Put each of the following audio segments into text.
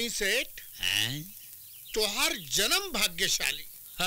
दानी सेठ हैं? तोहार जन्म भाग्यशाली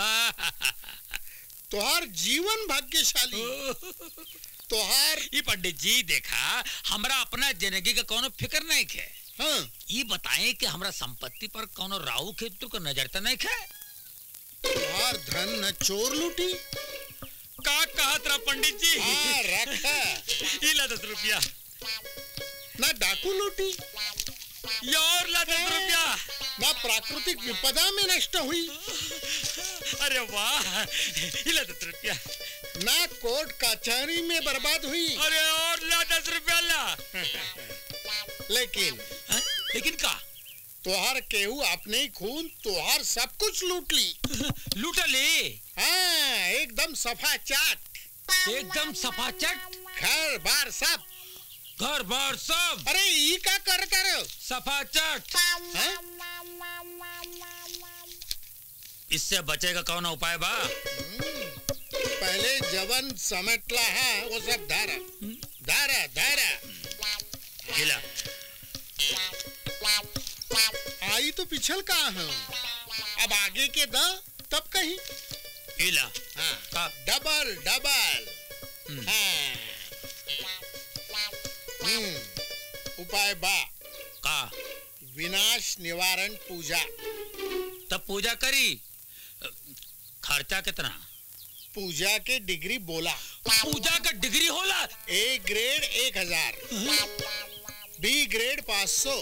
तोहार जीवन भाग्यशाली तोहार ई पंडित जी देखा हमरा अपना जिंदगी का कोनो फिक्र नहीं है हाँ ये बताएं कि हमरा संपत्ति पर कोनो राहु केतु का नजर तो नहीं है तोहार धन न चोर लूटी का कहत रहा पंडित जी हाँ रख ये ला दस रुपया न डाकू लूटी ये और ला दस रुपया न प्राकृतिक विपदा में नष्ट हुई अरे वाह ये ला दस रुपया न कोर्ट कचहरी में बर्बाद हुई अरे और ला दस रुपया ला लेकिन हैं? लेकिन का तोहार केहू अपने ही खून तोहार सब कुछ लूट ली लूटा ले हाँ एकदम सफा चाट एकदम सफाचट घर बार सब घर बार सब अरे ई का कर कर सफाचट हाँ? इससे बचेगा कौन उपाय बा पहले जवन समेटला है वो सब धारा धारा धारा गिला आई तो पिछल का है अब आगे के द तब कहीं गिला हाँ का डबल डबल हम्म। हाँ हम्म, उपाय बा का विनाश निवारण पूजा तब पूजा करी खर्चा कितना पूजा के डिग्री बोला पूजा का डिग्री होला ए ग्रेड एक हजार बी ग्रेड पाँच सौ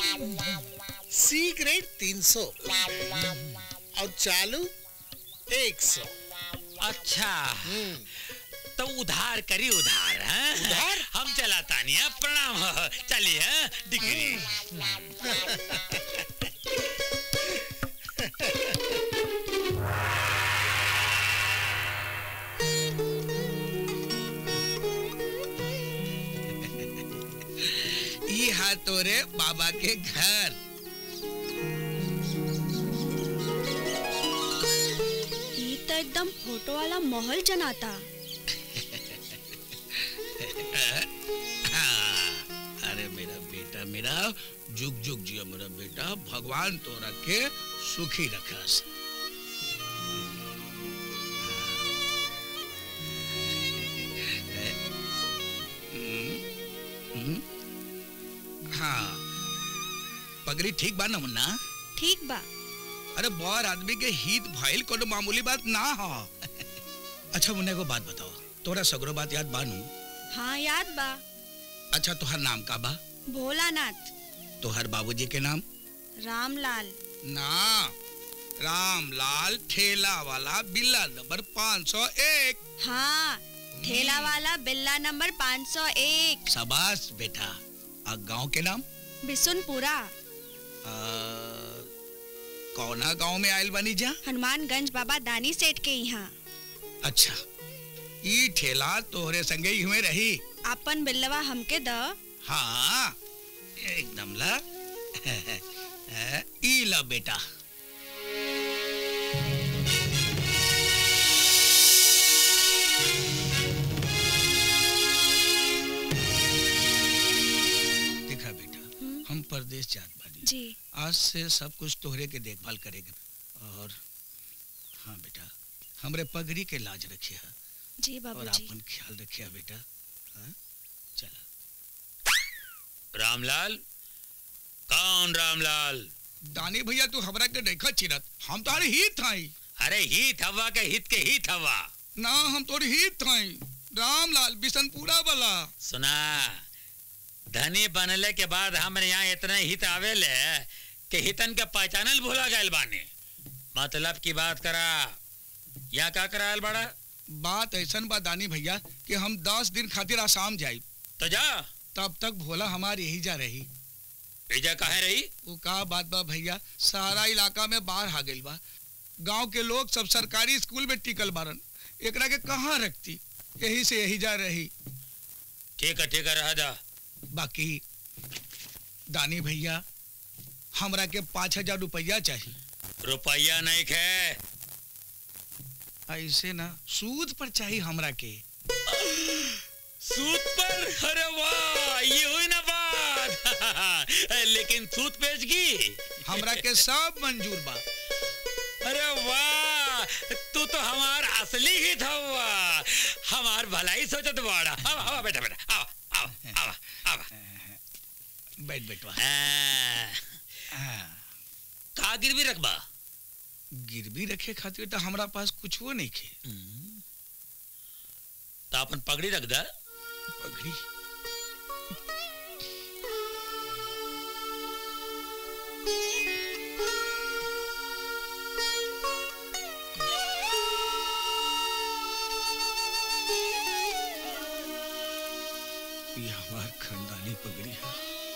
सी ग्रेड तीन सौ और चालू एक सौ अच्छा हम्म, तो उधार करी उधार हैं? उधार? हम चलाता नहीं हैं? प्रणाम चलिए हैं? डिग्री ई हा तोरे बाबा के घर ये तो एकदम फोटो वाला महल जनाता हाँ, अरे मेरा बेटा मेरा जुग जुग जियो मेरा बेटा भगवान तो रखे सुखी रखस हाँ पगड़ी ठीक बा ना मुन्ना ठीक बा अरे बहुत आदमी के हित भइल कोनो मामूली बात ना हो अच्छा मुन्ने को बात बताओ तोरा सगरो बात याद बानू हाँ याद बा अच्छा तोहर नाम का बा भोलानाथ तोहर बाबूजी के नाम रामलाल ना रामलाल ठेला वाला बिल्ला नंबर 501 हाँ ठेला वाला बिल्ला नंबर 501 शाबाश बेटा आ गांव के नाम बिसुनपुरा आ, कौना गांव में आयल बनी जा हनुमानगंज बाबा दानी सेठ के यहाँ अच्छा ई ठेला तोहरे संगे ही हुए रही अपन बिल्लवा हमके द हाँ एकदम ला ई ला बेटा देखा बेटा हम्म। हम परदेश जात बानी जी आज से सब कुछ तोहरे के देखभाल करेंगे और हाँ बेटा हमरे पगड़ी के लाज रखिए जी और बाबूजी अपन ख्याल रखिए बेटा हाँ चला रामलाल कौन रामलाल दानी भैया तू हमरा के देखा चिरत हम तोहरे हित हई अरे हित हवा के हित के हित हवा ना हम तोहरे हित हई रामलाल बिशनपुरा वाला सुना धनी बनले के बाद हमरे यहाँ इतने हित आवेले कि हितन के पहचानल भूला गए बानी मतलब की बात करा यहाँ का करायल बड़ा बात ऐसन बा दानी भैया कि हम दस दिन खातिर आसाम जाई तो जा तब तक भोला हमार यही जा रही भेजा कहे रही वो का बात बा भैया सारा इलाका में बाढ़ आ गइल बा गांव के लोग सब सरकारी स्कूल में टिकल बारन एकरा के कहाँ रखती यही से यही जा रही ठीक है ठीक है रह जा बाकी दानी भैया हमरा के पाँच हजार रुपया चाहिए रुपया नहीं खे ऐसे ना सूद पर चाहिए हमरा के सूत पर अरे वाह ये हुई ना बात लेकिन सूत बेच की हमरा के सब मंजूर बा अरे वाह तू तो हमार असली ही था वाह हमार भलाई सोचत बाड़ा आवा आवा बेटा बेटा आवा आवा आवा आवा बैठ बैठवा आ, का गिरवी रखबा गिरवी रखे खातिर तो हमरा पास कुछ वो नहीं खे तो अपन पगड़ी रख दा पगड़ी ये हमार खानदानी पगड़ी है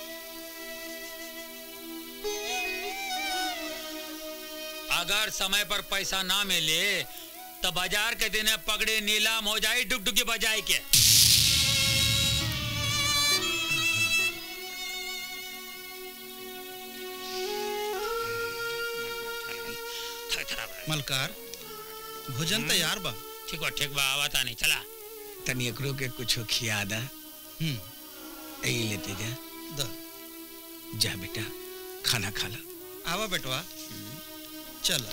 अगर समय पर पैसा ना मिले तो बाजार के दिन पगड़ी नीलाम हो जाए डुगडुगी बजाई के मलकार भोजन तैयार बा ठीक बा ठीक बा आवता नहीं चला तनी एकरो के कुछ खिया दा हम्म यही लेते जा द जा बेटा खाना खा ला आवा बेटवा चल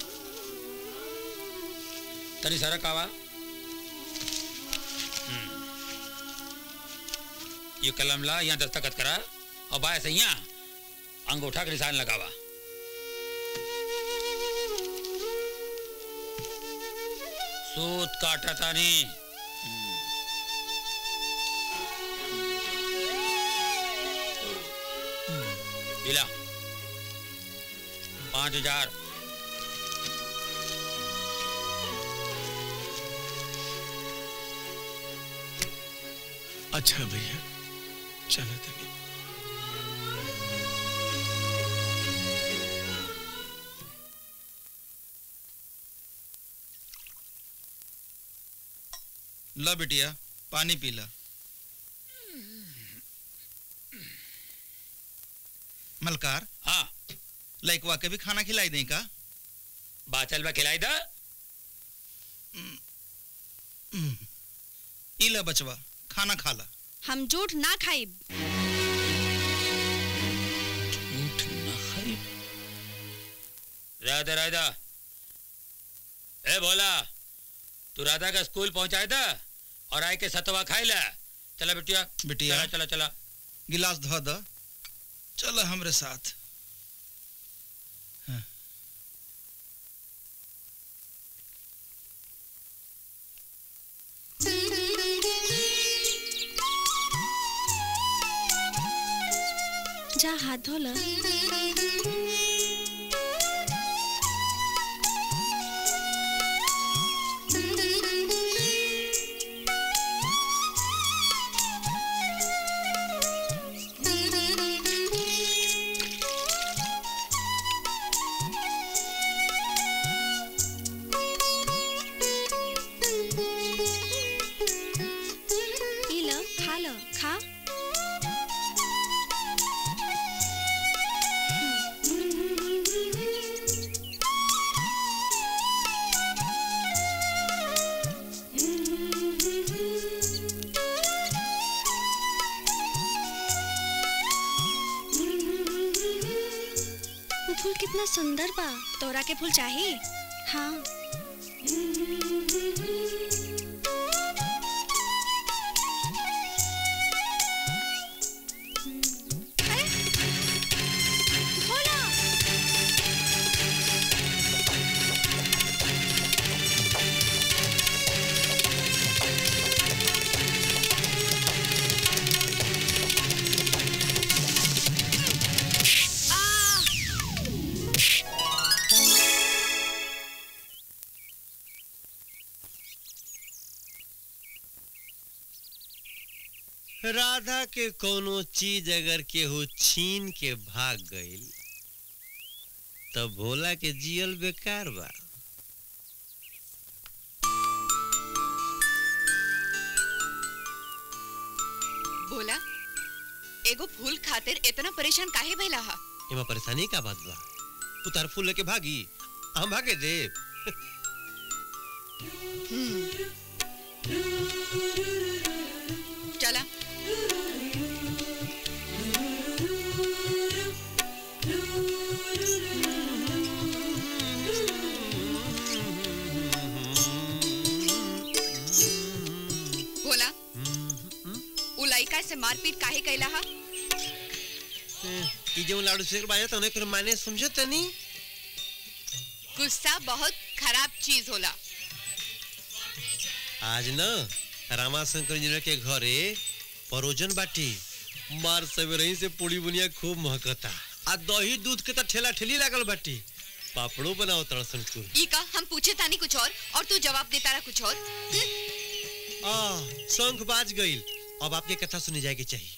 तनी सरक आवा ये कलम ला यहाँ दस्तखत करा और बाय से यहाँ अंगूठा के निशान लगावा सूत काटा तानी बिला पांच हजार अच्छा भैया चलो तनी ला बिटिया पानी पी ला मलकार हाँ लइकवा के भी खाना खिलाई दें का बाचल में खिलाई दा हम्म। ई ला बचवा खाना खा ला हम झूठ ना खाई झूठ न खाई राधा राधा ए बोला तू राधा का स्कूल पहुंचाए था और आए के सतवा खाई ला चला बिटिया बिटिया। चला चला चला गिलास धो द चल हमरे साथ जा हाथ धो ल ई ल खा ल खा वो फूल कितना सुंदर बा तोरा के फूल चाहिए हाँ अरे भोला राधा के कोनो चीज अगर केहू छीन के भाग गईल तब भोला के जियल बेकार बा बोला एगो फूल खातिर इतना परेशान काहे भइला हा एमा परेशानी का बात बा तू तार फूल लेके भागी हम भागे देव चला से मारपीट काहे कैला हा ई जो लाउड स्पीकर बाजा तने कर माने समझो तनी गुस्सा बहुत खराब चीज होला आज न रामाशंकर इंजीनियर के घरे परोजन बाटी मार सवेरे से पूरी बुनिया खूब महकता आ दही दूध के त ठेला ठेली लागल बाटी पापड़ो बनाओ तड़सन कुल ई का हम पूछे तानी कुछ और और तू जवाब देता रहा कुछ और हम्म? आ शंख बाज गइल अब आपके कथा सुनी जाए के चाहिए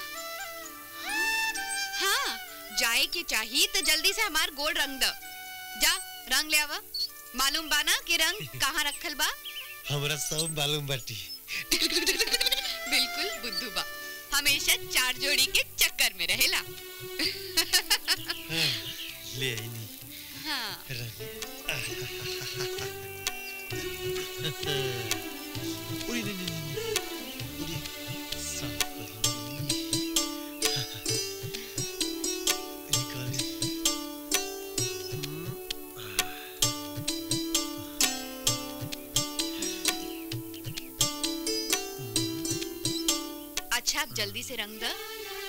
हाँ जाए के चाहिए तो जल्दी से हमार गोड़ रंग द जा रंग ले आवा मालूम बा ना कि रंग कहाँ रखल बा हमरा सब मालूम बाटी बिल्कुल बुद्धू बा हमेशा चार जोड़ी के चक्कर में रहेला ले आईनी हाँ रंग उरी नहीं नहीं नहीं उरी साफ करी निकाल अच्छा अब जल्दी से रंग द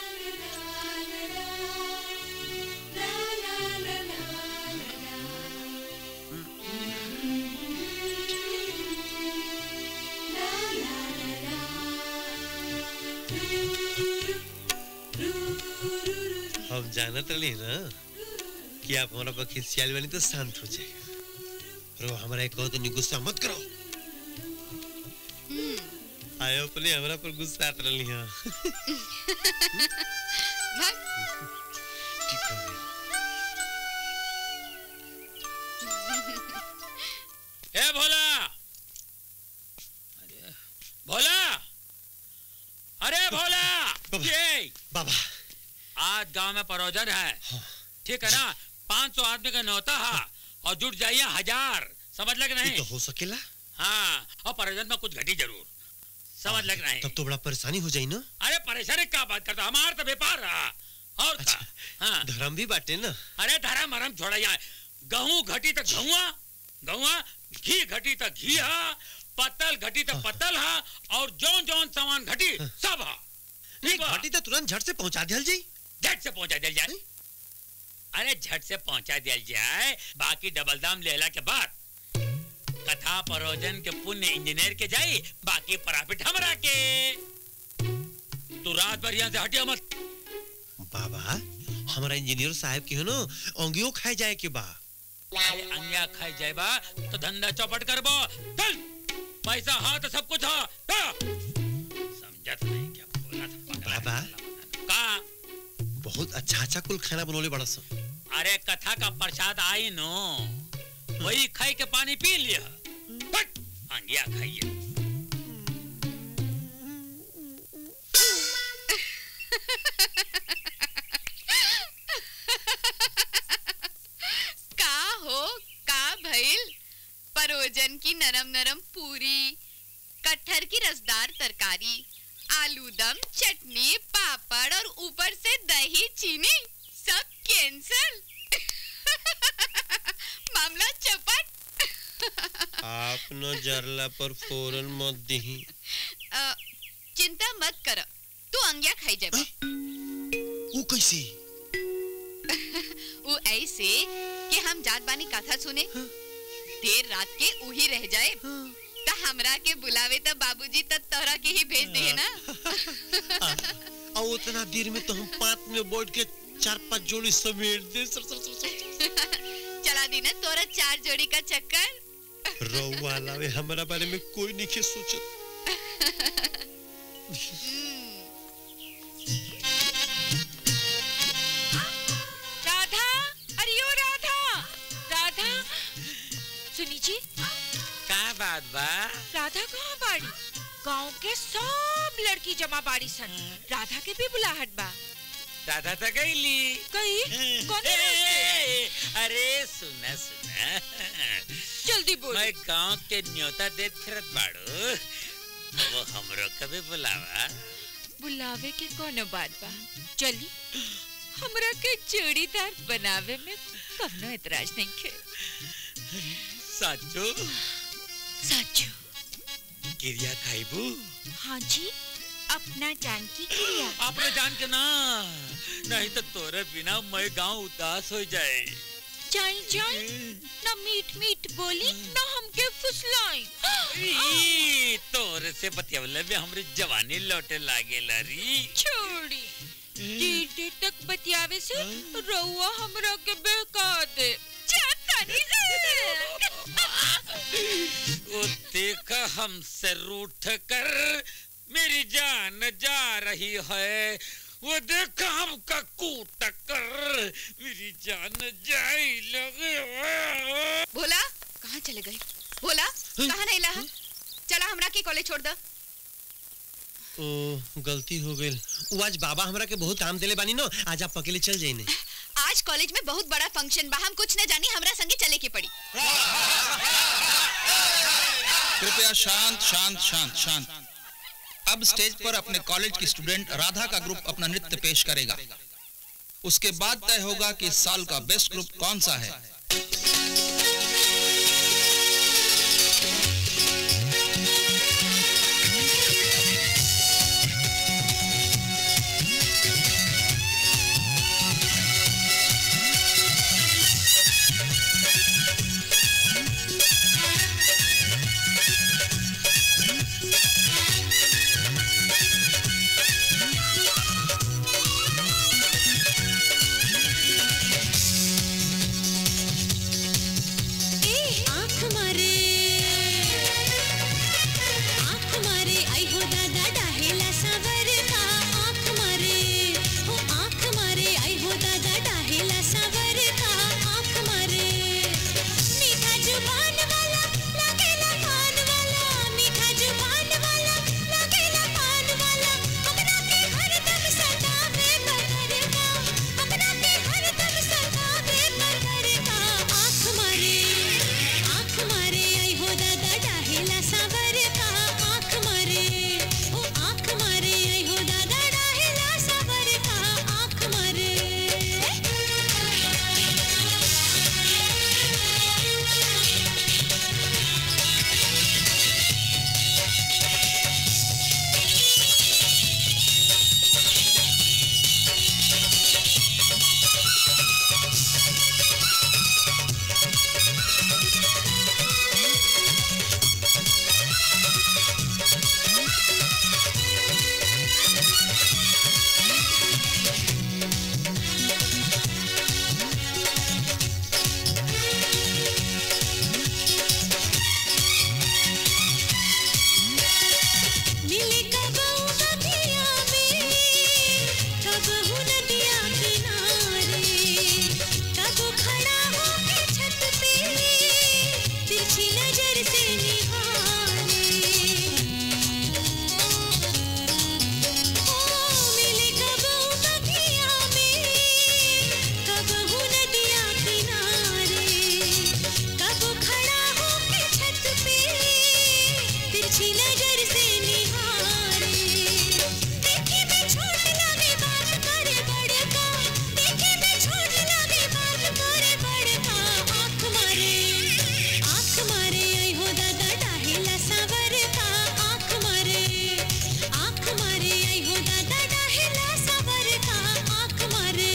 हम जानत रही ना कि आप हमारा पर खिसियाल बनी तो शांत हो जाएगा रो हमारा एक कहो तो नहीं गुस्सा मत करो आयो अपने हमारा पर गुस्सा आत रही हाँ भाग ठीक हो गया ए भोला अरे भोला अरे भोला बाबा। ये बाबा आज गांव में परोजन है हाँ। ठीक है ना पाँच सौ आदमी का न्योता है और जुट जाइए हजार समझ लग ये नहीं तो हो सकेला हाँ और परोजन में कुछ घटी जरूर समझ लग नहीं तब तो बड़ा परेशानी हो जाई ना अरे परेशानी क्या बात करता हमारा तो व्यापार रहा और का अच्छा। हाँ धर्म भी बाटे ना अरे धर्म मरम छोड़ा यहाँ गहूं घटी तो गहुआ गहुआ घी घटी तो घी हा पत्तल घटी तो पत्तल हा और जौन जौन सामान घटी सब हा नहीं ठीक बा? घाटी तो तुरंत झट से पहुंचा दिया जाई झट से पहुंचा दिया जाए अरे झट से पहुंचा दिया जाए बाकी डबल दाम लेला के बाद कथा परोजन के पुण्य इंजीनियर के जाई बाकी प्रॉफिट हमरा के तू रात भर यहाँ से हटिया मत बाबा हमारा इंजीनियर साहब की हो ना अंगियो खाए जाए के बा अरे अंगिया खाई जाए बा तो धंधा चौपट करबो चल पैसा हा तो सब कुछ हा हा। समझत नहीं क्या बोला था पगला बाबा। का बहुत अच्छा अच्छा कुल खाना बनोले बड़ा सा अरे कथा का प्रसाद आई नो वही खाई के पानी पी लिया बट अंगिया खाइए का हो का भइल परोजन की नरम नरम पूरी कटहर की रसदार तरकारी आलू दम चटनी पापड़ और ऊपर से दही चीनी सब कैंसल मामला चपट आप न जरला पर फौरन मत दही अ, चिंता मत कर तू अंगिया खाई जाबा वो कैसे वो ऐसे कि हम जात बानी कथा सुने देर रात के उही रह जाए त हमरा के बुलावे त बाबूजी त तोहरा के ही भेज दिए ना और उतना देर में तो हम पात में बैठ के चार पांच जोड़ी समेट दे सर सर सर सर चला दी ना तोरा चार जोड़ी का चक्कर रउआ लावे हमारा बारे में कोई नहीं के सोचत राधा अरे ओ राधा राधा सुनी जी का बात बा राधा कहाँ बाड़ी गांव के सब लड़की जमा बाड़ी सन राधा के भी बुलाहट बा राधा तो गईली कही कौन ए, है ए, ए, अरे सुना सुना जल्दी बोल मैं गांव के न्योता देत फिरत बाड़ू वो हमरो कभी बुलावा बुलावे के कोनो बात बा चली हमरा के जोड़ीदार बनावे में कवनो एतराज नहीं के साचो साचू क्रिया खाइबू हाँ जी अपना जान की क्रिया आपने जान के ना नहीं तो तोरे बिना मैं गांव उदास हो जाए चल चल ना मीठ मीठ बोली ना हमके फुसलाई ई, तोरे से बतियवले में हमरी जवानी लौटे लागे लरी छोड़ी देर देर तक बतियावे से रउआ हमरा के बहका दे चातानी से वो देखा हमसे रूठ कर मेरी जान जा रही है वो देखा हमका कूट कर मेरी जान जाई लगे भोला कहाँ चले गए भोला कहाँ नहीं लहा चला हमरा के कॉलेज छोड़ द ओ गलती हो गई वो आज बाबा हमरा के बहुत काम देले बानी नो आज आप अकेले चल जाइने आज कॉलेज में बहुत बड़ा फंक्शन बा हम कुछ न जानी हमरा संगे चले के पड़ी कृपया शांत शांत शांत शांत अब स्टेज पर अपने कॉलेज की स्टूडेंट राधा का ग्रुप अपना नृत्य पेश करेगा उसके बाद तय होगा कि इस साल का बेस्ट ग्रुप कौन सा है आँख मारे आँख मारे आई हो दादा डाहेला सावर का आँख मारे हो आँख मारे आई हो दादा डाहेला सावर का आँख मारे मीठा जुबान वाला लगेला पान वाला मीठा जुबान वाला लगेला पान वाला अपना के हरदम सतावे पकड़ेगा अपना के हरदम सतावे पकड़ेगा आँख मारे आँख मारे आई हो दादा डाहेला सावर का आँख मारे ओ आँख मारे आई हो दादा डाहेला सावर का आँख मारे मिले कब नदिया में कब हूँ नदिया किनारे कब खड़ा हो के छत पे तिरछी नजर से निहारे ओ मिले कब नदिया में कब हूँ नदिया किनारे कब खड़ा हो के छत पे तिरछी नजर से निहारे देखे में छोट लगे बात करे बड़का देखे में छोट लगे बात करे बड़का आँख मारे आँख मारे आई हो दादा डाहेला सावर का आँख मारे आँख मारे आई हो दादा डाहेला सावर का आँख मारे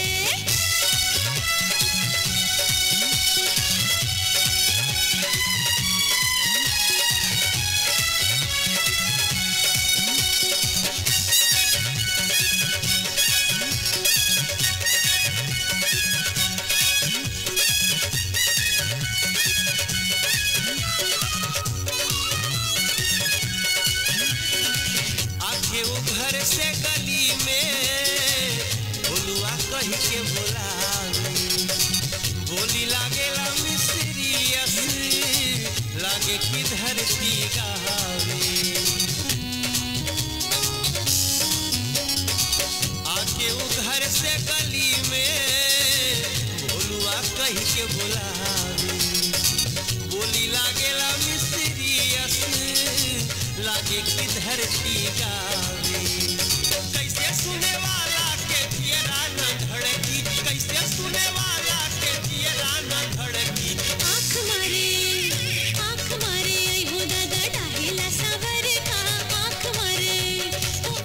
आखे वो घर से गली में बोलुआ कही के बोलावे बोली लागेला मिस्ट्रियस लागे कि धरती गहावे आके वो घर से गली में बोलुआ कही के बोलावे बोली लागेला मिस्ट्रियस लागे कि धरती गावे कैसे सुने वाला के पियरा न धड़की कैसे सुने वाला के पियरा न धड़की आँख मारे आँख मारे आई हो दादा डाहेला सावर का आँख मारे ओ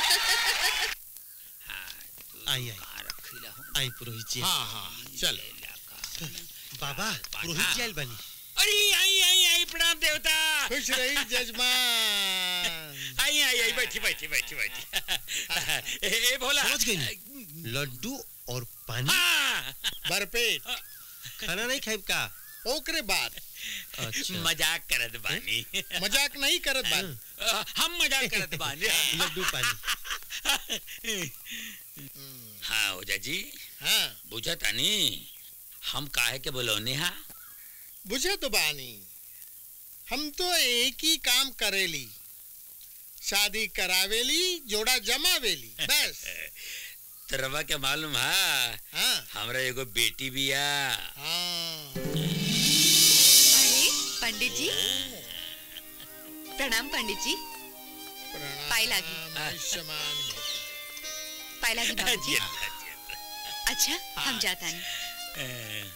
आई आई आई पुरोहित जी हाँ हाँ चल बाबा पुरोहित जी आइल बनी अरे आई आई आई प्रणाम देवता खुश रही जजमान आई आई आई बैठी बैठी बैठी बैठी ए, ए भोला समझ गई लड्डू और पानी हाँ भरपेट खाना नहीं खाइब का ओकरे बाद अच्छा मजाक करत बानी मजाक नहीं करत बात अ, हम मजाक करत बानी लड्डू पानी हाँ ओजा जी हाँ बुझत आनी हम काहे के बोलौने हा बुझे तो बानी हम तो एक ही काम करेली शादी करावेली जोड़ा जमावेली बस तरवा के मालूम हा हाँ हमरा एगो बेटी बिया हाँ अरे पंडित जी प्रणाम पंडित जी पाई लागी। प्रणाम आयुष्मान भव। पाई लागी बाबूजी जिया, जिया। अच्छा हम जाता नहीं अ,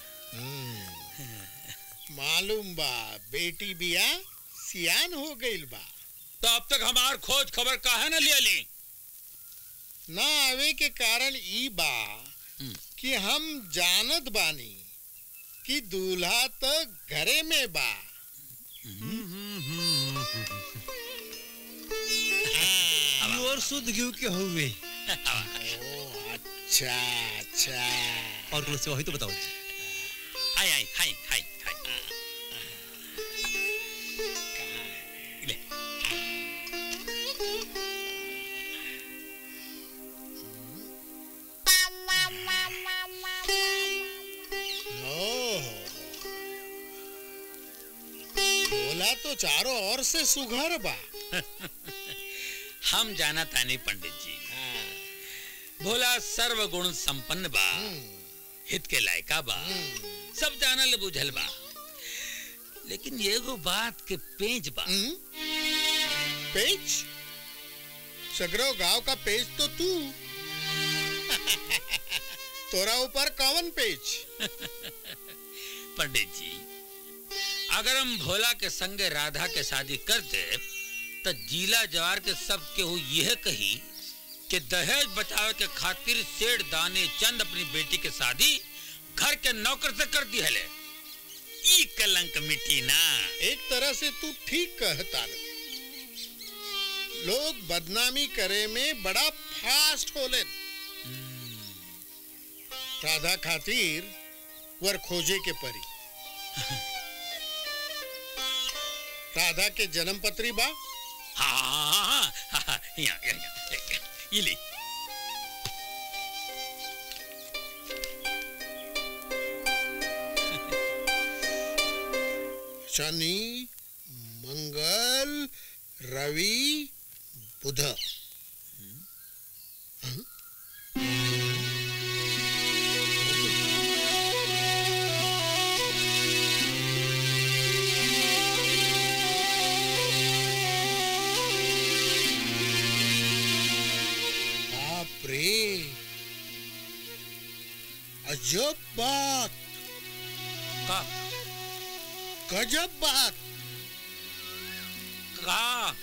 हम्म। मालूम बा बेटी बिया सियान हो गईल बा तो अब तक हमार खोज खबर काहे न लिया ली ना आवे के कारण ई बा हम्म। कि हम जानत बानी कि दूल्हा तो घरे में बा प्योर शुद्ध घी के हुए ओ अच्छा अच्छा और कुछ वही तो बताओ आई आई हाय हाय हाय ले ओह बोला तो चारों ओर से सुघर बा हम जाना तानी पंडित जी भोला सर्व गुण संपन्न बा हित के लायका बा सब जानल बुझल बा लेकिन एगो बात के पेंच बा हम्म? पेच सगरो गांव का पेच तो तू तोरा ऊपर कौन पेच पंडित जी अगर हम भोला के संगे राधा के शादी कर दे तो जीला जवार के सब केहू यह कही कि दहेज बचावे के खातिर सेठ दाने चंद अपनी बेटी के शादी घर के नौकर से कर दी हले ई कलंक मिटी ना एक तरह से तू ठीक कहता रे। लोग बदनामी करे में बड़ा फास्ट होले राधा खातिर वर खोजे के परी राधा के जन्म पत्री बा हाँ हाँ हाँ हाँ हाँ यहाँ यहाँ यहाँ ये ले शनि मंगल रवि बुध बाप रे अजब बात का गजब बात का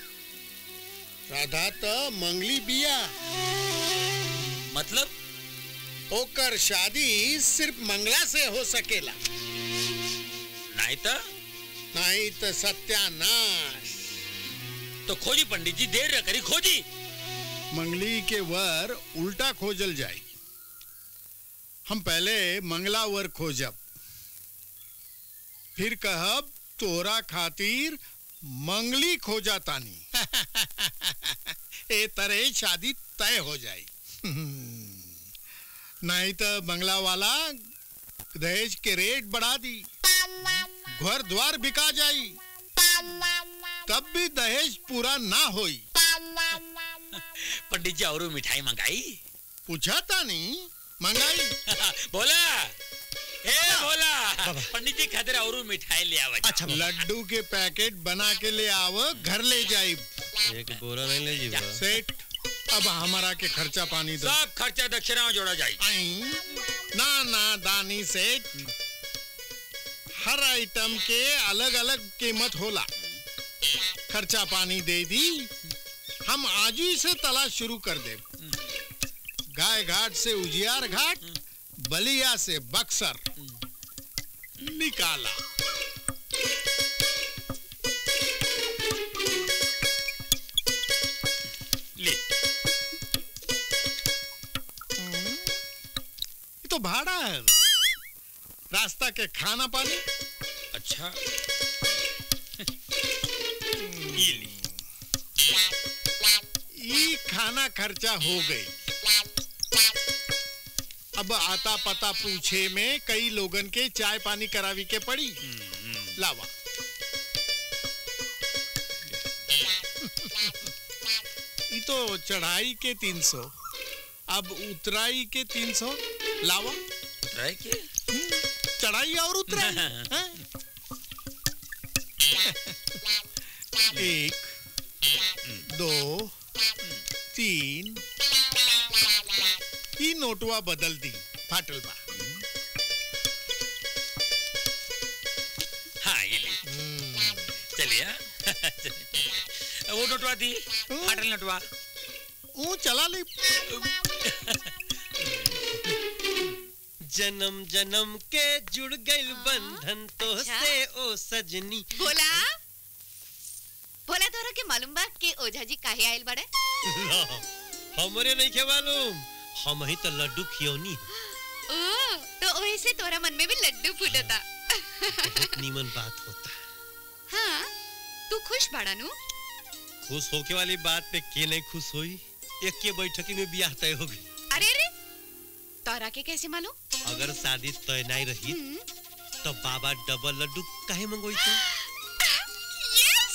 राधा त मंगली बिया मतलब ओकर शादी सिर्फ मंगला से हो सकेला नहीं तो नहीं तो सत्यानाश तो खोजी पंडित जी देर न करी खोजी मंगली के वर उल्टा खोजल जाई हम पहले मंगला वर खोजब फिर कहब तोरा खातिर मंगली खोजा तानी ए तरह शादी तय हो जाई नहीं तो बंगला वाला दहेज के रेट बढ़ा दी घर द्वार बिका जाई तब भी दहेज पूरा ना होई पंडित जी और मिठाई मंगाई पूछा तानी मंगाई बोला ए बोला पंडित जी खातिर और मिठाई ले आवा अच्छा लड्डू के पैकेट बना के ले आव घर ले जाई एक बोरा नहीं ले जीवा सेठ अब हमारा के खर्चा पानी दो सब खर्चा दक्षिणा में जोड़ा जाए आई ना ना दानी सेठ हर आइटम के अलग अलग कीमत होला खर्चा पानी दे दी हम आज ही से तलाश शुरू कर दे गाय घाट से उजियार घाट बलिया से बक्सर निकाला ले ये तो भाड़ा है रास्ता के खाना पानी अच्छा ये ले ई खाना खर्चा हो गई अब आता पता पूछे में कई लोगन के चाय पानी करावी के पड़ी लावा ई तो चढ़ाई के तीन सौ अब उतराई के तीन सौ लावा उतराई के चढ़ाई और उतराई हैं? एक दो तीन ई नोटवा बदल दी फाटल बा हाँ ये ले चलिए हाँ। वो नोटवा दी फाटल नोटवा ऊ चला ले जन्म जन्म के जुड़ गइल बंधन तो अच्छा। से ओ सजनी भोला भोला तोरा के मालूम बा कि ओझा जी काहे आइल बड़े हमरे नहीं के मालूम हम ही तो लड्डू खियौनी ओ तो ओही से तोरा मन में भी लड्डू फूटता बहुत नीमन बात होता हाँ तू खुश बाड़ा नु खुश होके वाली बात पे के नहीं खुश हुई एक के बैठकी में ब्याह तय हो गई अरे अरे तोरा के कैसे मालूम अगर शादी तय नहीं रही तो बाबा डबल लड्डू काहे मंगोई तो यस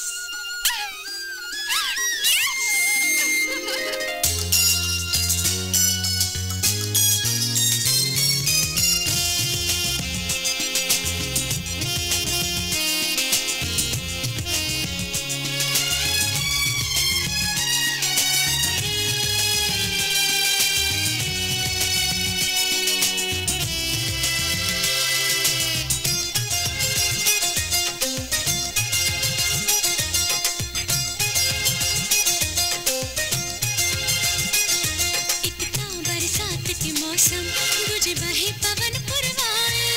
इतना बरसात के मौसम गुज बहे पवन पुरवाए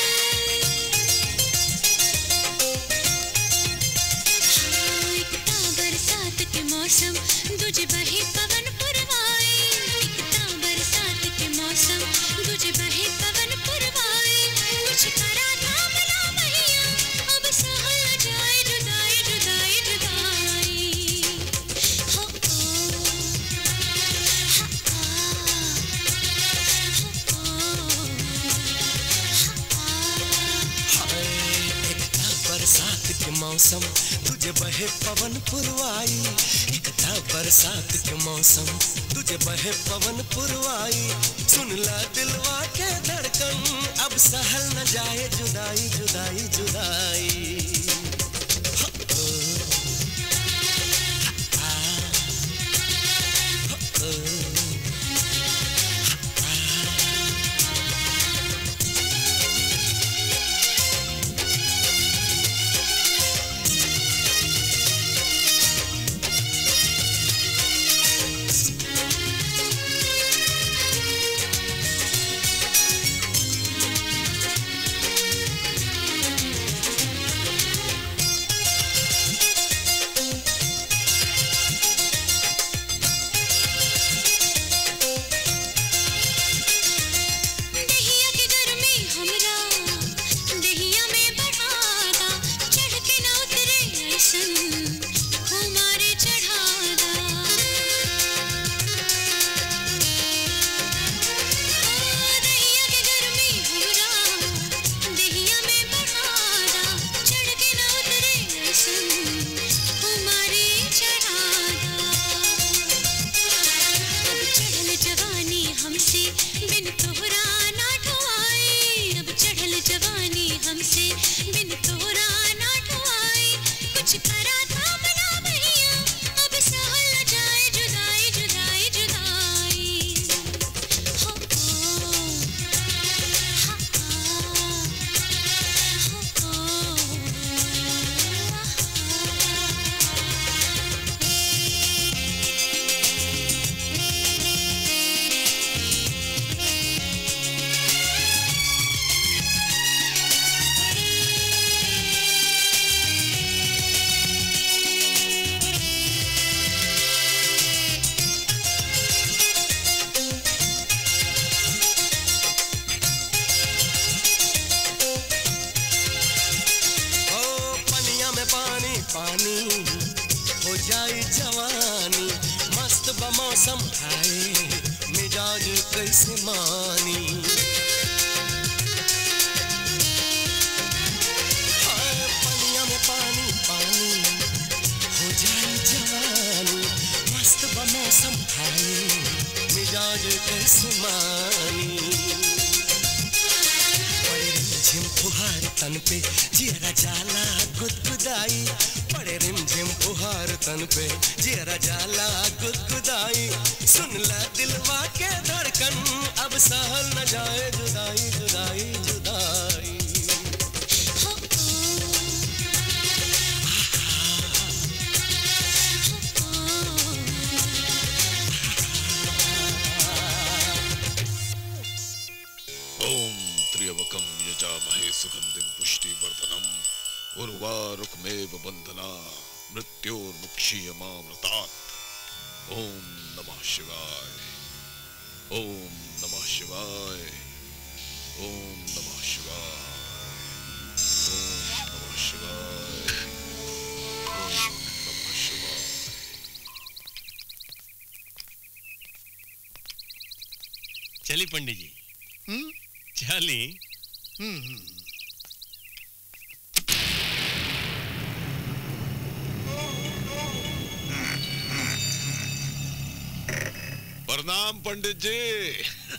हाँ, इतना बरसात के मौसम गुज बहे पवन पुरवाए इतना बरसात के मौसम गुज बहे पवन पुरवाए कुछ करा था बला मैया अब सहल जाए जुदाई जुदाई जुदाई हो ओ एकता बरसात के मौसम तुझे बहे पवन पुरवाई एकता बरसात के मौसम तुझे बहे पवन पुरवाई सुन ला दिलवा के धड़कन अब सहल न जाए जुदाई जुदाई जुदाई हो, ओ, हा, आ, हो, ओ, दहिया के गर्मी हमरा दहिया में बढ़ादा चढ़ के ना उतरे ऐसन हमारे चढ़ादा दहिया के गर्मी हमरा दहिया में बढ़ादा चढ़ के ना उतरे ऐसन हमारे चढ़ादा अब चढ़ल जवानी हमसे बिन तोहरा ना ढोआई अब चढ़ल जवानी हमसे बिन तोहरा ना ढोआई कुछ करा था बना भैया अब सहल न जाए जुदाई जुदाई जुदाई हो ओ हा आ हो ओ पानी हो जाए जवानी मस्त बमौसम आए मिजाज कैसे मानी हाय पनिया में पानी पानी हो जाए जवानी मस्त बमौसम आए मिजाज कैसे मानी पड़े रिमझिम फुहार तन पे जियरा जाला गुदगुदाई पड़े रिमझिम फुहार तन पे जियरा जाला गुदगुदाई सुन ला दिलवा के धड़कन अब सहल न जाए जुदाई जुदाई जुदाई ओम त्र्यंबकम यजामहे सुगंधिम पुष्टिवर्धनम उर्वारुकमेव बंधना मृत्योर्मुक्षीयमामृतात् ओम नमः शिवाय ओम नमः शिवाय ओम नमः शिवाय ओम नमः शिवाय ओम नमः शिवाय चली पंडित जी हम्म चली हम्म हम्म। प्रणाम पंडित जी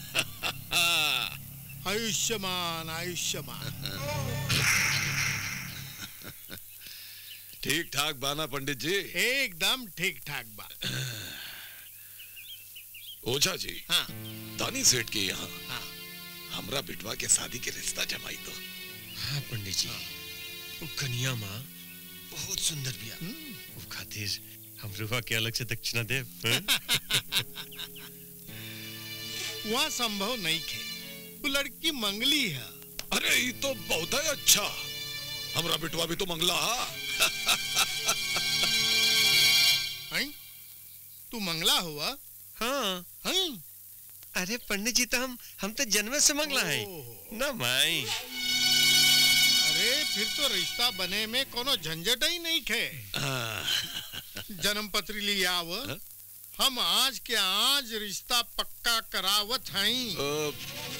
आयुष्यमान आयुष्यमान ठीक ठाक बाना पंडित जी एकदम ठीक ठाक बा ओझा जी हाँ दानी सेठ के यहाँ हाँ हमरा बिटवा के शादी के रिश्ता जमाई दो हाँ पंडित जी वो कन्या माँ बहुत सुंदर बिया वो खातिर हम रुआ के अलग से दक्षिणा दे वहाँ संभव नहीं खे वो लड़की मंगली है अरे ये तो बहुत ही अच्छा हमरा बिटवा भी तो मंगला हा हैं? तू मंगला हुआ हाँ हैं? अरे पंडित जी तो हम हम तो जन्म से मंगला है ओहो। ना माई अरे फिर तो रिश्ता बने में कोनो झंझट ही नहीं खे जन्म पत्री लिए आव हम आज के आज रिश्ता पक्का करावत हई अ,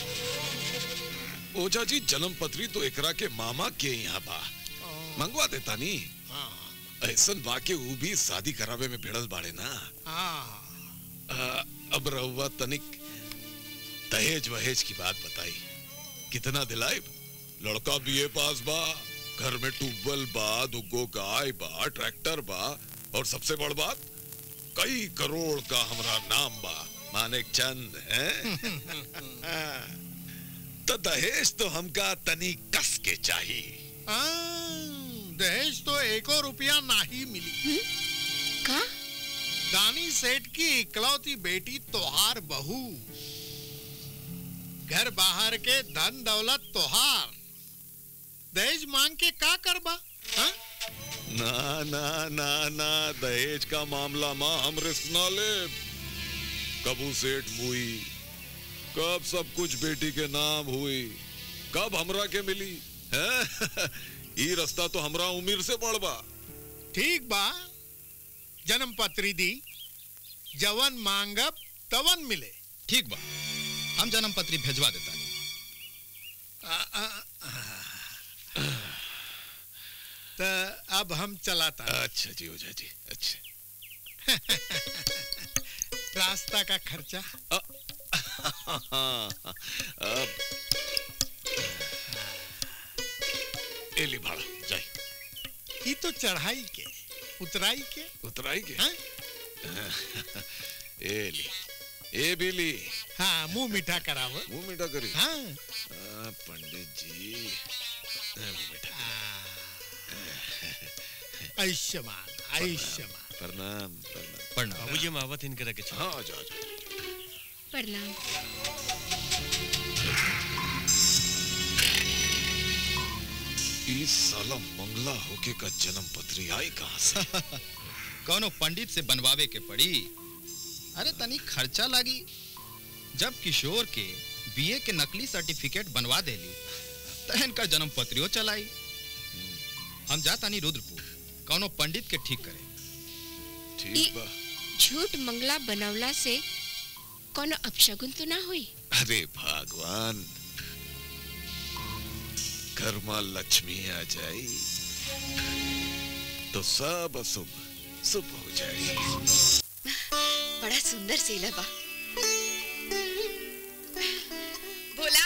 ओझा जी जन्म पत्री तो एकरा के मामा के यहाँ बा मंगवा देता नी ऐसन बा के ऊ भी शादी करावे में भिड़ल बाड़े ना अ, अब रहुआ तनिक दहेज वहेज की बात बताई कितना दिलाइब लड़का बीए पास बा घर में ट्यूबवेल बा दुगो गाय बा ट्रैक्टर बा और सबसे बड़ बात कई करोड़ का हमरा नाम बा मानिक चंद है तो दहेज तो हमका तनी कस के चाहिए दहेज तो एको रुपया नहीं मिली का दानी सेठ की इकलौती बेटी तोहार बहू घर बाहर के धन दौलत तोहार दहेज मांग के का करबा हाँ? ना ना ना ना दहेज का मामला माँ हम रिस्क ना ले कबू सेठ मुई कब सब कुछ बेटी के नाम हुई कब हमरा के मिली है ई रास्ता तो हमरा उम्र से बढ़बा ठीक बा जन्म पत्री दी जवन मांगब तवन मिले ठीक बा हम जन्म पत्री भेजवा देता आ, आ, आ। तो अब हम चलाता अच्छा जी ओझा जी अच्छा रास्ता का खर्चा अब एली भाड़ा जाए ये तो चढ़ाई के उतराई के उतराई के हाँ? एली ए बिली हाँ मुंह मीठा कराव मुंह मीठा करी हाँ आ, पंडित जी आ, मुंह मीठा आयुष्यमान आयुष्यमान प्रणाम प्रणाम प्रणाम बाबूजी हम आवत इनके रखे हाँ आ जाओ आ जाओ प्रणाम इस साला मंगला होके का जन्म पत्री आई कहाँ से कौनो पंडित से बनवावे के पड़ी अरे तनी खर्चा लागी जब किशोर के बीए के नकली सर्टिफिकेट बनवा देली तहन का जन्म पत्रियो चलाई हम जा तानी रुद्रपुर कौनो पंडित के ठीक करे ठीक बा झूठ मंगला बनवला से कोनो अपशगुन तो ना हुई अरे भगवान घर में लक्ष्मी आ जाई तो सब अशुभ शुभ हो जाए बड़ा सुंदर सेला बा भोला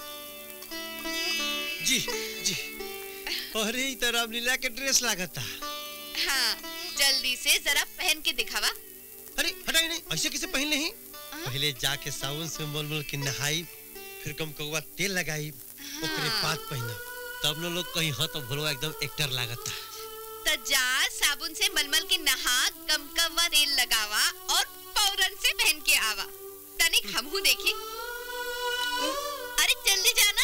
जी जी अरे ई तो रामलीला के ड्रेस लागता हाँ जल्दी से जरा पहन के दिखावा अरे हटाई नहीं ऐसे किसे पहन नहीं पहले जाके साबुन से मल मल के नहाई फिर कम कौवा तेल लगाई ओकरे पात पहना तब न लोग कहीं हाँ तो भोलवा एकदम एक्टर लागता तो जा साबुन से मलमल के नहा कमकवा तेल लगावा और फौरन से पहन के आवा तनिक हमहू देखी अरे जल्दी जाना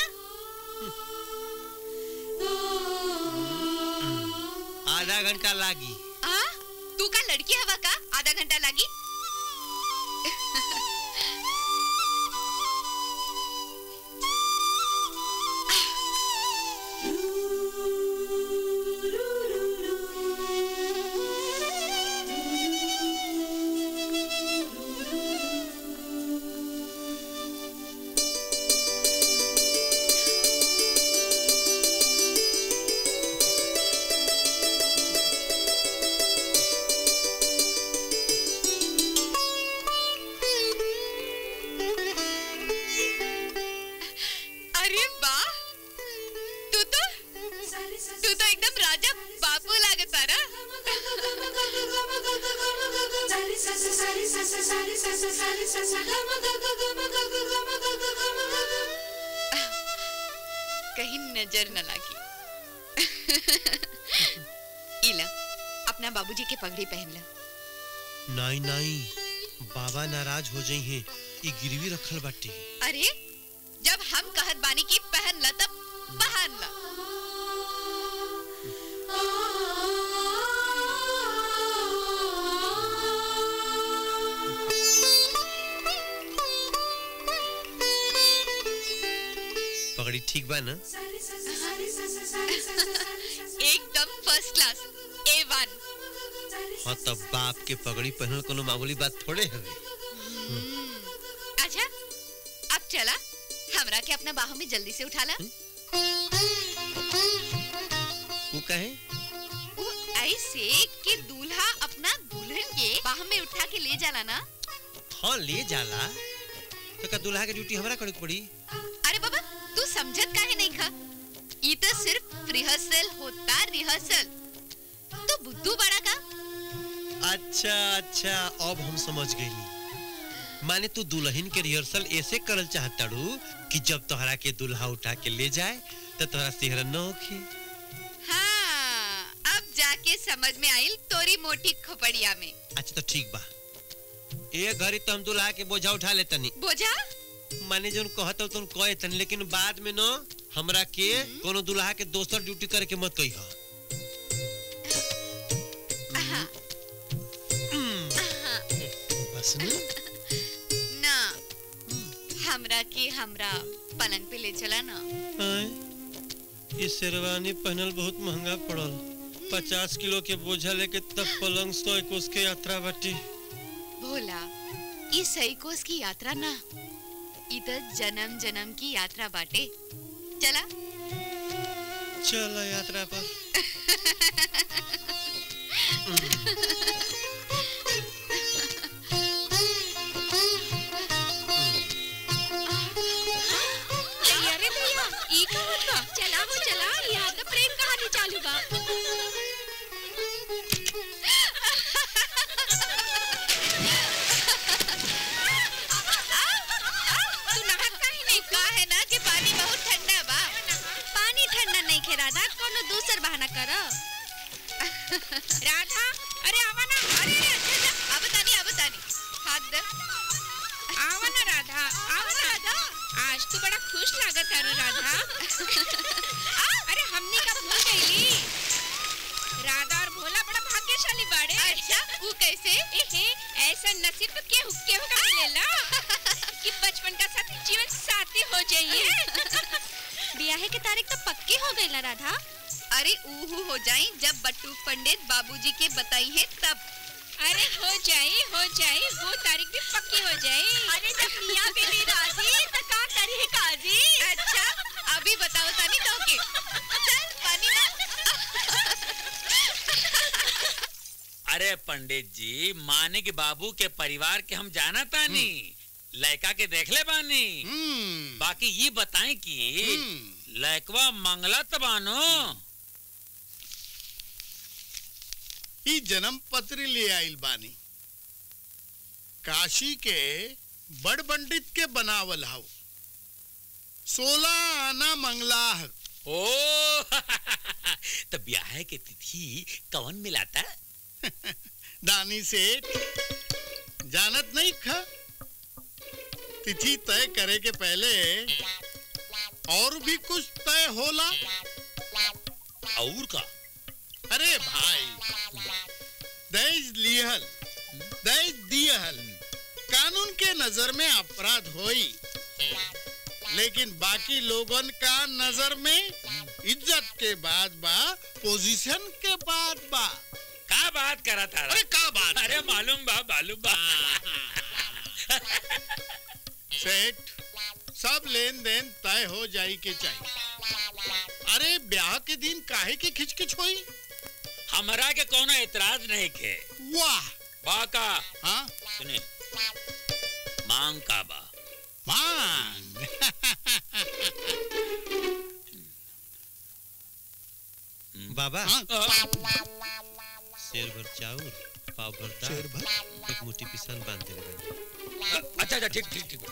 आधा घंटा लागी आ तू का लड़की हवा का आधा घंटा लगी अरे वाह तू तो तू तो एकदम राजा बापू लागता रा कहीं नजर न लगी इला अपना बाबूजी के पगड़ी पहन ला नहीं नहीं बाबा नाराज हो जाई हैं ई गिरवी रखल बाटी अरे जब हम कहत बानी की पहन ला तब पहन ला पगड़ी ठीक बा ना एकदम फर्स्ट क्लास ए वन हाँ तब बाप के पगड़ी पहनल कोनो मामूली बात थोड़े हवे अच्छा अब चला हमरा के अपना बाहों में जल्दी से उठा ला वो कहे वो ऐसे कि दूल्हा अपना दुल्हन के बाह में उठा के ले जाला ना हाँ ले जाला तो का दूल्हा के ड्यूटी हमरा करे के पड़ी अरे बाबा तू समझत काहे नहीं खा ये तो सिर्फ रिहर्सल होता रिहर्सल तो बुद्धू बड़ा का अच्छा अच्छा अब हम समझ गईली माने तू दुल्हन के रिहर्सल ऐसे करल चाहताड़ू कि जब तोहरा के दूल्हा उठा के ले जाए तो तोहरा सिहरन न होखे हाँ अब जाके समझ में आइल तोरी मोटी खोपड़िया में अच्छा तो ठीक बा ए घड़ी तो हम दूल्हा के बोझा उठा लेतनी बोझा माने जोन कहत तुम कहे तनी लेकिन बाद में न हमरा के कोनो दूल्हा के दोसर ड्यूटी करे के मत कहियो बस न ना हमरा के हमरा पलंग पे ले चला ना आय, ये शेरवानी पहनल बहुत महंगा पड़ल पचास किलो के बोझा लेके तब पलंग सौ कोस के यात्रा बाटी भोला ई सही कोस की यात्रा ना ई तो जन्म जन्म की यात्रा बाटे चला चल यात्रा पर अरे भैया ई का होत बा चला हो चला यहाँ तो प्रेम कहानी चालू बा तू नहात काहे नहीं का है ना कि पानी बहुत ठंडा बा पानी ठंडा नहीं खे राधा कोनो दूसर बहाना करो राधा अरे आवा ना अरे अरे अच्छा अच्छा अब तानी अब तानी हाथ दे आवा ना राधा आवा ना राधा आज तो बड़ा खुश लागत है राधा अरे हमने का भूल गईली राधा और भोला बड़ा भाग्यशाली बाड़े अच्छा वो कैसे एहे ऐसा नसीब के हुक्के होगा मिलेला कि बचपन का साथी जीवन साथी हो जाइए ब्याहे की तारीख तो पक्की हो गई ना राधा अरे ऊहू हो जाए जब बट्टू पंडित बाबूजी के बताई है तब अरे हो जाए हो जाए वो तारीख भी पक्की हो जाए अरे जब मियां बीवी राजी तो का करी काजी अच्छा अभी बताओ तानी तो के चल पानी ला अरे पंडित जी मानिक बाबू के परिवार के हम जाना तानी लड़का के देख ले बानी बाकी ये बताएं कि लड़कवा मंगलत बानो ई जन्म पत्र ले आइल बानी काशी के बड़ पंडित के बनावल हाउ सोलह आना मंगलाह ओ तो ब्याह के तिथि कौन मिलाता दानी सेठ जानत नहीं खा तिथि तय करे के पहले और भी कुछ तय होला और का अरे भाई दहेज लिहल दहेज दिहल कानून के नजर में अपराध होई लेकिन बाकी लोगन का नजर में इज्जत के बाद बा पोजीशन के बाद बा का बात करा था अरे का बात अरे मालूम बा मालूम बा सेठ सब लेन देन तय हो जाई के चाहिए अरे ब्याह के दिन काहे की खिचकिच होई हमरा के कोनो एतराज नहीं के वाह बाका हाँ सुने मांग का बा मांग बाबा हाँ? शेर भर चाउर पाव भर दाल शेर भर? एक मुट्ठी पिसान बांध देले बानी अच्छा अच्छा ठीक ठीक ठीक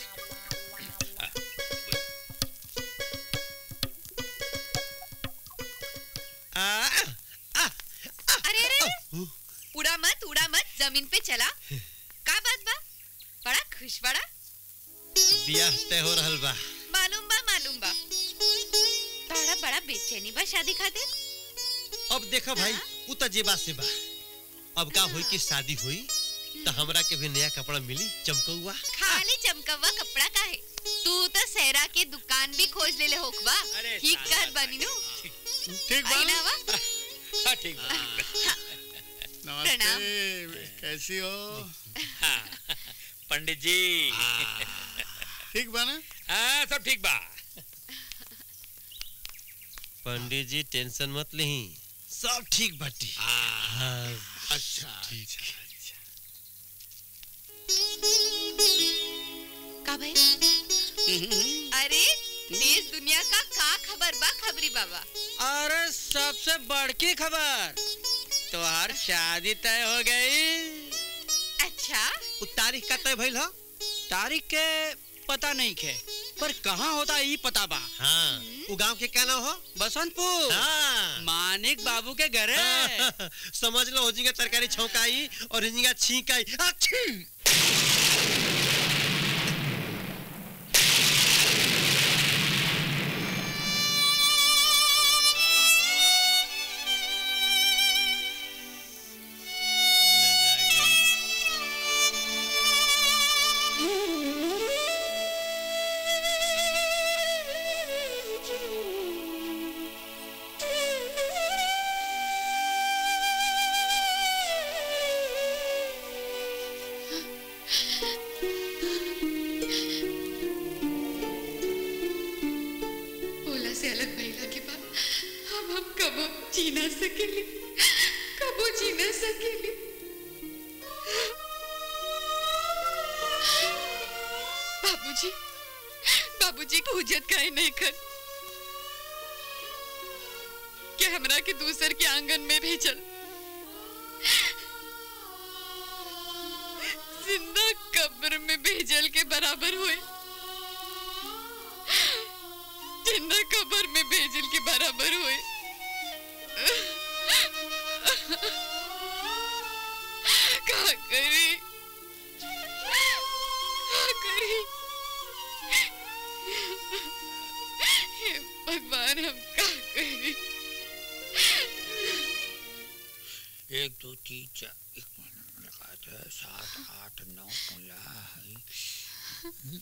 आ, अरे अरे उड़ा मत उड़ा मत जमीन पे चला का बात बा बड़ा खुश बड़ा बियाह तय हो रहल बा मालूम बा मालूम बा तोहरा बड़ा बेचैनी बा शादी खातिर अब देखा भाई उ त जेबा से बा अब का होई कि शादी हुई तो हमरा के भी नया कपड़ा मिली चमकौआ खाली चमकवा कपड़ा का है तू तो सहरा के दुकान भी खोज ले ले होखबा अरे ठीक साला कहत बानी नु ठीक बा आई ना वा हाँ, ठीक बा, ठीक बा। नमस्ते कैसी हो हाँ, पंडित जी ठीक बा ना हाँ सब ठीक बा पंडित जी टेंशन मत लही सब ठीक बाटी हाँ, अच्छा अच्छा अच्छा का भाई अरे देश दुनिया का का खबर बा खबरी बाबा अरे सबसे बड़की खबर तोहार शादी तय हो गई अच्छा उ तारीख का तय भइल ह तारीख के पता नहीं खे पर कहाँ होता ई पता बा हाँ उ गांव के क्या नाम हो बसंतपुर हाँ मानिक बाबू के घरे समझ लो होजिंगा तरकारी छौकाई और हिजिंगा छींकाई अच्छी ओला से अलग भइला के बाद अब हम कबो जी ना सकेली कबो जी ना सकेली बाबूजी बाबूजी पूजत काहे नहीं कर के हमरा के दूसर के आंगन में भेजल जिंदा कब्र में भेजल के बराबर हुए जिंदा कब्र में भेजल के बराबर हुए का करी का करी हे भगवान हम का करी एक दो तीन चार एक मिनट लगा दे सात आठ नौ सोलह हम्म।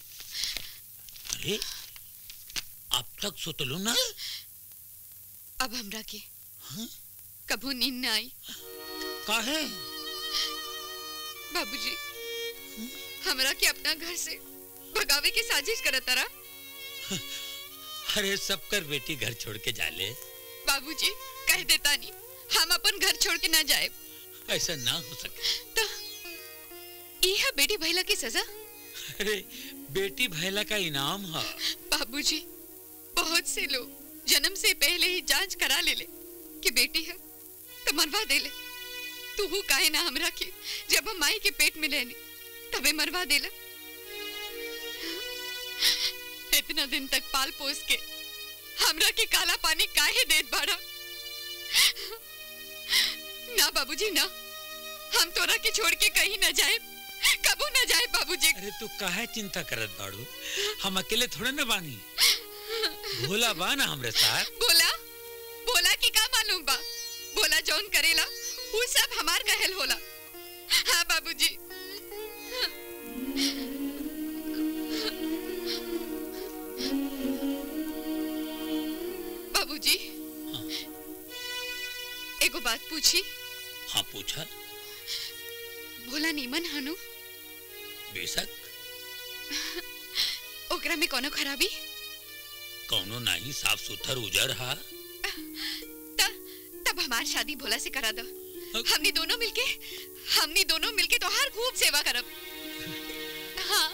अरे अब तक सुतलू ना अब हमरा के कभू नींद न आई काहे बाबूजी हमरा के अपना घर से भगावे की साजिश करत रहा अरे सब कर बेटी घर छोड़ के जाले बाबूजी कह देता नहीं हम अपन घर छोड़ के ना जाए ऐसा ना हो सके ये है बेटी भैला की सजा अरे बेटी भैला का इनाम है बाबूजी बहुत से लोग जन्म से पहले ही जांच करा ले ले कि बेटी है तो मरवा दे ले तू हु काहे ना हमरा के जब हम माई के पेट में रहने तबे मरवा देला इतना दिन तक पाल पोस के हमरा के काला पानी काहे देत बाड़ा ना बाबूजी ना हम तोरा के छोड़ के कहीं ना जाए कबू ना जाए बाबूजी अरे तू काहे चिंता करत बाड़ू हम अकेले थोड़े न बानी भोला बा ना हमरे साथ बोला बोला कि का मालूम बा बोला जौन करेला वो सब हमार कहल होला हाँ बाबूजी बाबूजी एगो बात पूछी हाँ पूछा भोला नीमन हनु बेशक ओकरा में कोनो खराबी कौनो नहीं साफ सुथर उजर हा तब हमार शादी भोला से करा दो हमनी दोनों मिलके हमनी दोनों मिलके तो हर खूब सेवा करब हाँ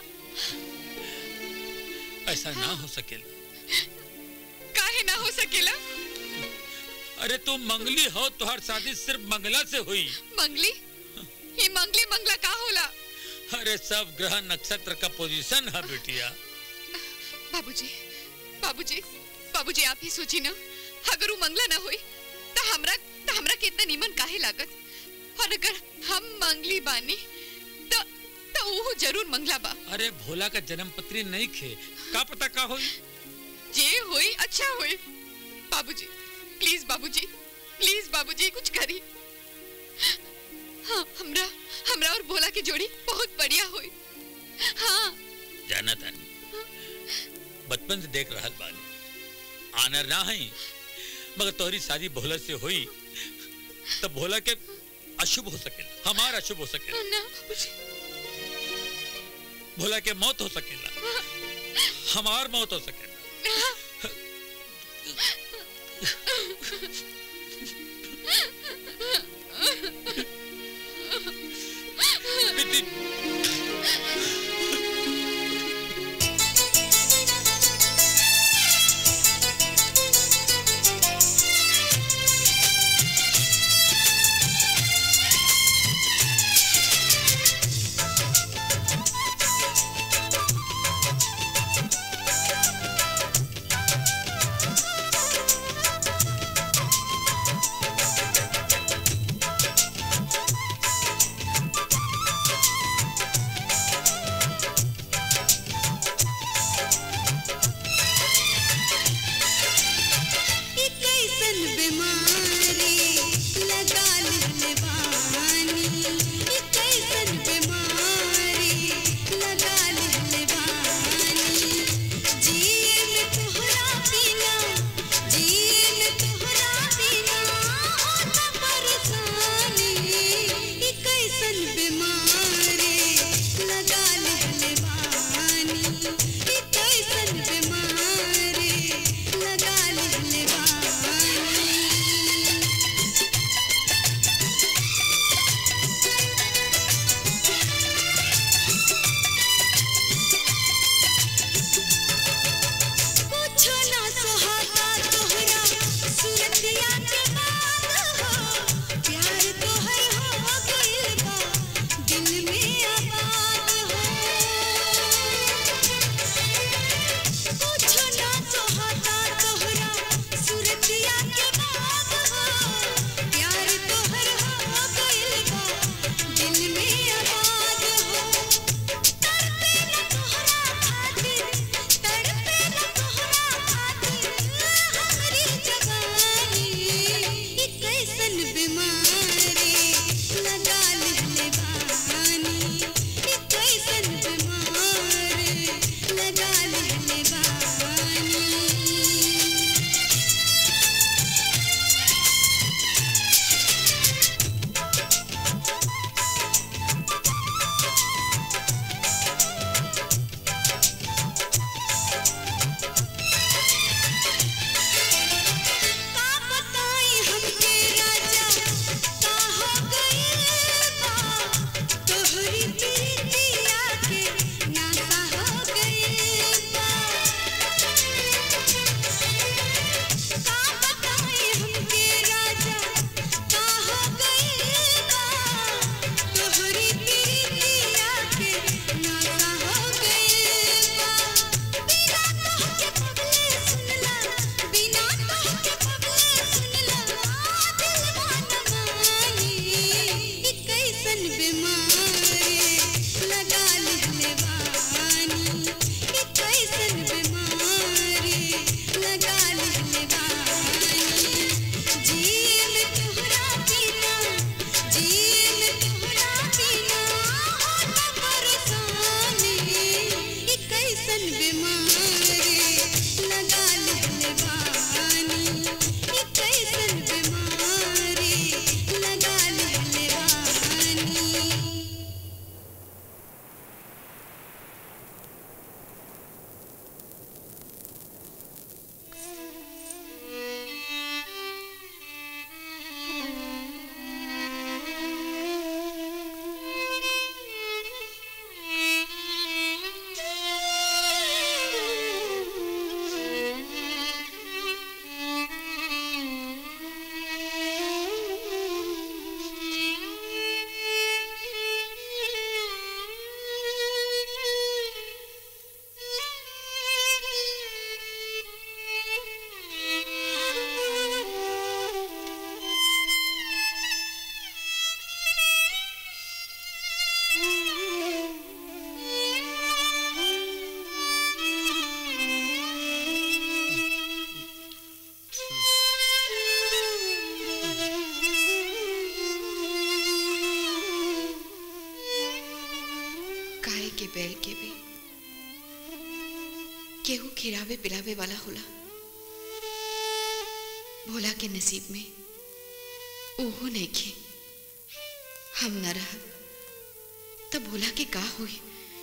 ऐसा ना हो सकेला काहे ना हो सकेला अरे तू मंगली हो तुहार शादी सिर्फ मंगला से हुई मंगली ये मंगली मंगला का होला अरे सब ग्रह नक्षत्र का पोजीशन है बेटिया बाबूजी बाबूजी बाबूजी आप ही सोची ना अगर वो मंगला ना हुई तो हमरा तो हमरा के इतना नीमन काहे लागत और अगर हम मंगली बानी तो तो वो जरूर मंगला बा अरे भोला का जन्म पत्री नहीं खे का पता का होई जे होई अच्छा होई बाबूजी प्लीज बाबूजी प्लीज बाबूजी कुछ करी हाँ हमरा हमरा और भोला की जोड़ी बहुत बढ़िया हुई हाँ जाना तानी बचपन से देख रहा बानी आनर ना है मगर तोहरी शादी भोला से हुई तब भोला के अशुभ हो सकेला हमारा अशुभ हो सकेला ना बाबूजी भोला के मौत हो सकेला हमार मौत हो सकेला के बैल के भी केहू खिरावे पिलावे वाला होला भोला के नसीब में ओहो नहीं खे हम न रह तब भोला के का हुई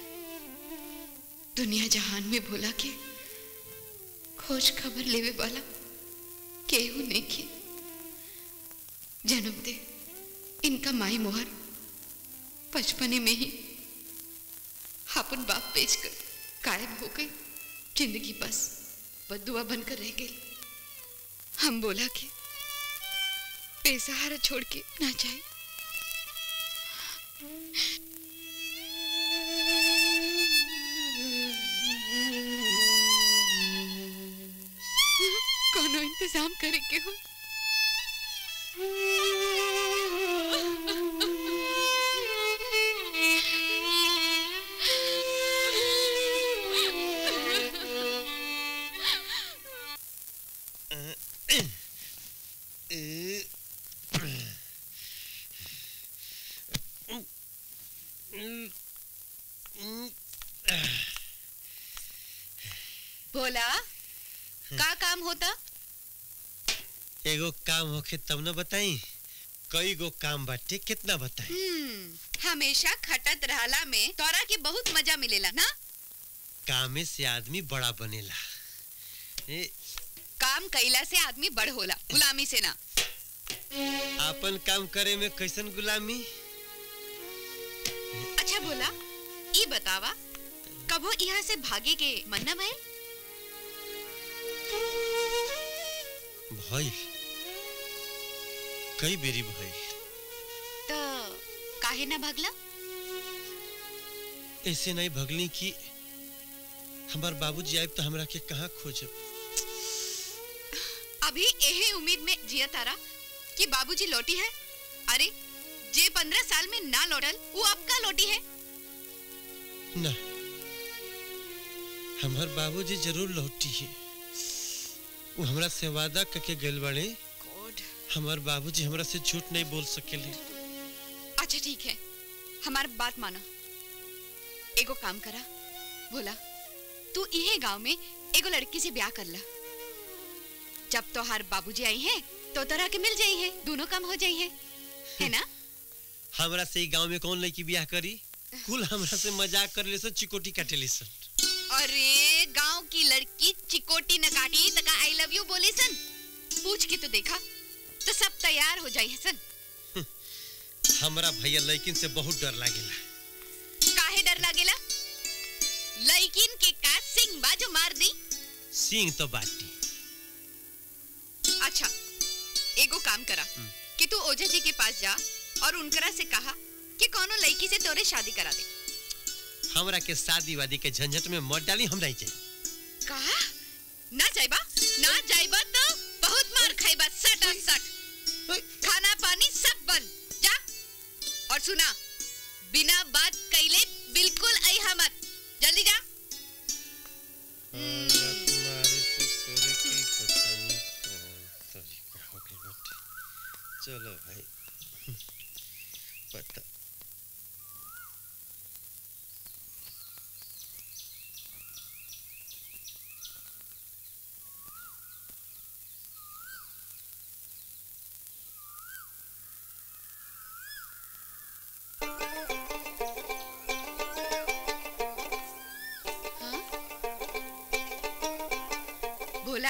दुनिया जहान में भोला के खोज खबर लेवे वाला केहू नहीं खे जन्म दे इनका माई मोहर बचपने में ही अपन बाप बेचकर गायब हो गई जिंदगी बस बदुआ बनकर रह गई हम बोला कि बेसहारा छोड़ के ना जाए कोनो इंतजाम करे के हो भोला का काम होता एगो काम होखे तब न बताई कई गो काम बाटे कितना बताई हम्म हमेशा खटत रहला में तोरा के बहुत मजा मिलेला ना कामे से आदमी बड़ा बनेला ए, काम कैला से आदमी बड़ होला गुलामी से ना आपन काम करे में कैसन गुलामी अच्छा बोला ई बतावा कबो यहाँ से भागे के मन न भइल भइल कई बेरी भइल तो काहे न भागला ऐसे नहीं भगली कि हमार बाबूजी आए तो हमरा के कहाँ खोजब अभी यही उम्मीद में जिया तारा कि बाबूजी लौटी है अरे जे पंद्रह साल में ना लौटल वो आपका लौटी है ना हमार बाबूजी जरूर लौटी है वो हमरा से वादा करके गइल बाड़े हमार बाबूजी हमरा से झूठ नहीं बोल सकेले अच्छा ठीक है हमार बात मानो एगो काम करा बोला तू इहे गांव में एगो लड़की से ब्याह कर ला जब तोहार बाबूजी आई हैं तो तरह के मिल जाई है दोनों काम हो जाई है है ना हमरा से ई गांव में कौन लड़की ब्याह करी कुल हमरा से मजाक कर ले चिकोटी काटे ले सन अरे गांव की लड़की चिकोटी न काटी तका आई लव यू बोले सन पूछ के तो देखा तो सब तैयार हो जाई है सन हमरा भैया लड़किन से बहुत डर लागेला काहे डर लागेला लड़किन के का सिंह बाजू मार दी सिंह तो बाटी अच्छा एगो काम करा कि तू ओझा जी के पास जा और उनकरा से कहा कि कोनो लड़की से तोरे शादी करा दे हमरा के शादी वादी के झंझट में मत डाली हम नहीं चाहिए कहा ना जाइबा ना जाइबा तो बहुत मार खाइबा सट और सट खाना पानी सब बंद जा और सुना बिना बात कैले बिल्कुल अइहा मत जल्दी जा चलो भाई पता बोला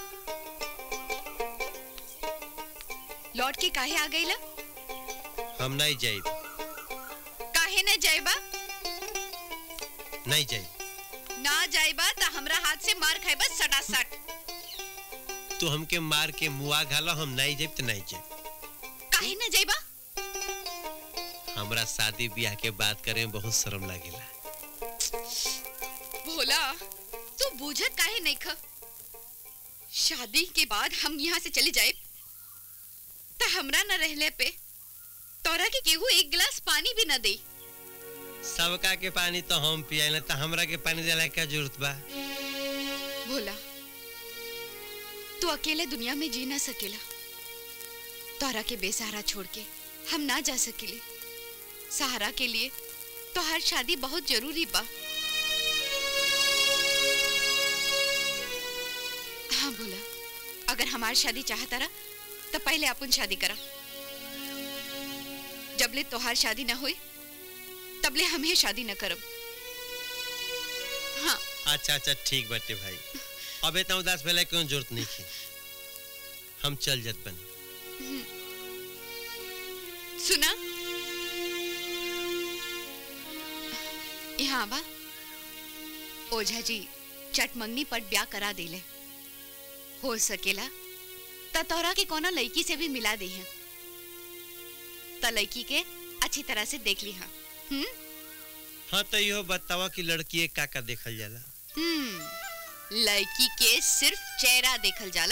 लौट के काहे आ गईला हम नहीं जाए काहे न जाइबा नहीं जाए ना जाइबा तो हमरा हाथ से मार खाइबा सटा सट तू हमके मार के मुआ घाला हम नहीं जाए तो नहीं जाए काहे न जाइबा हमरा शादी ब्याह के बात करे में बहुत शर्म लागेला भोला तू बूझत काहे नहीं ख शादी के बाद हम यहाँ से चली जाए तो हमरा न रहले पे तोरा के केहू एक गिलास पानी भी न दे सबका के पानी तो हम पियाला तो हमरा के पानी देला क्या जरूरत बा भोला तू अकेले दुनिया में जी ना सकेला तोरा के बेसहारा छोड़ के हम ना जा सकेले सहारा के लिए तो हर शादी बहुत जरूरी बा हाँ बोला अगर हमार शादी चाहता रहा तो पहले अपन शादी करा जबले तोहार शादी ना हुई तबले हमें शादी न करब हाँ अच्छा अच्छा ठीक बाटे भाई अब इतना उदास भेला क्यों जरूरत नहीं थी हम चल जात बन सुना यहाँ बा ओझा जी चटमंगनी पर ब्याह करा देले हो सकेला त तोरा के कोनो लड़की से भी मिला दे हैं त लड़की के अच्छी तरह से देख ली हाँ हम्म हाँ तो यो बतावा कि लड़की का का देखल जाला हम्म लड़की के सिर्फ चेहरा देखल जाला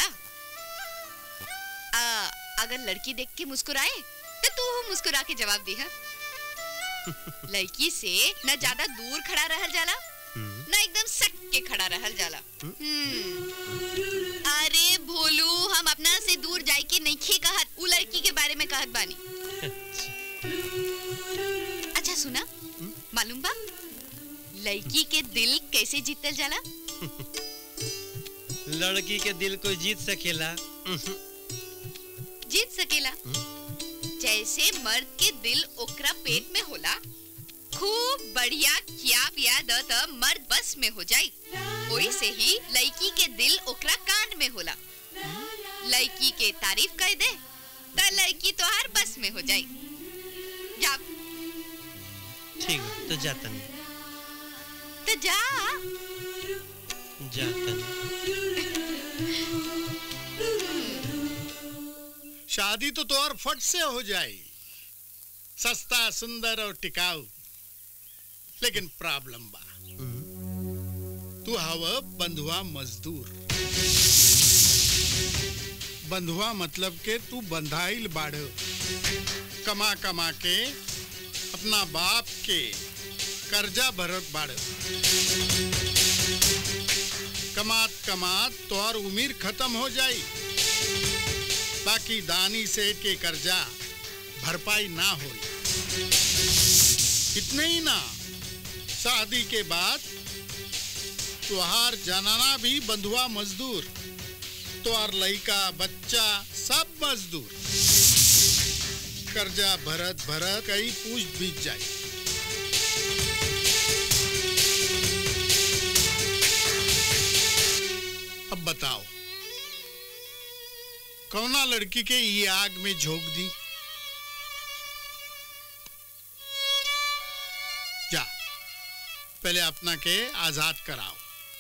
आ, अगर लड़की देख के मुस्कुराए तो तू मुस्कुरा के जवाब दी है लड़की से न ज्यादा दूर खड़ा रहल जाला न एकदम सट के खड़ा रहल जाला हम्म। अरे भोलू हम अपना से दूर जाए के नहीं कहत उ लड़की के बारे में कहत बानी अच्छा सुना मालूम बा लड़की के दिल कैसे जीतल जाला लड़की के दिल को जीत सकेला जीत सकेला जैसे मर्द के दिल ओकरा पेट में होला खूब बढ़िया खिया पिया द त मर्द बस में हो जाई ओही से ही लड़की के दिल ओकरा कान में होला लड़की के तारीफ कर दे त लड़की तोहार बस में हो जाई जा ठीक है तो जाता नहीं तो जा जाता नहीं शादी तो तोर फट से हो जाए सस्ता सुंदर और टिकाऊ लेकिन प्रॉब्लम बा तू हव बंधुआ मजदूर बंधुआ मतलब के तू बंधाइल बाढ़ कमा कमा के अपना बाप के कर्जा भरत बाढ़ कमात कमात तोहर उम्र खत्म हो जाई बाकी दानी सेठ के कर्जा भरपाई ना हो इतने ही ना शादी के बाद तुहार जनाना भी बंधुआ मजदूर तुहार लड़का बच्चा सब मजदूर कर्जा भरत भरत कई पूछ बीत जाए अब बताओ कौना लड़की के ये आग में झोंक दी जा पहले अपना के आजाद कराओ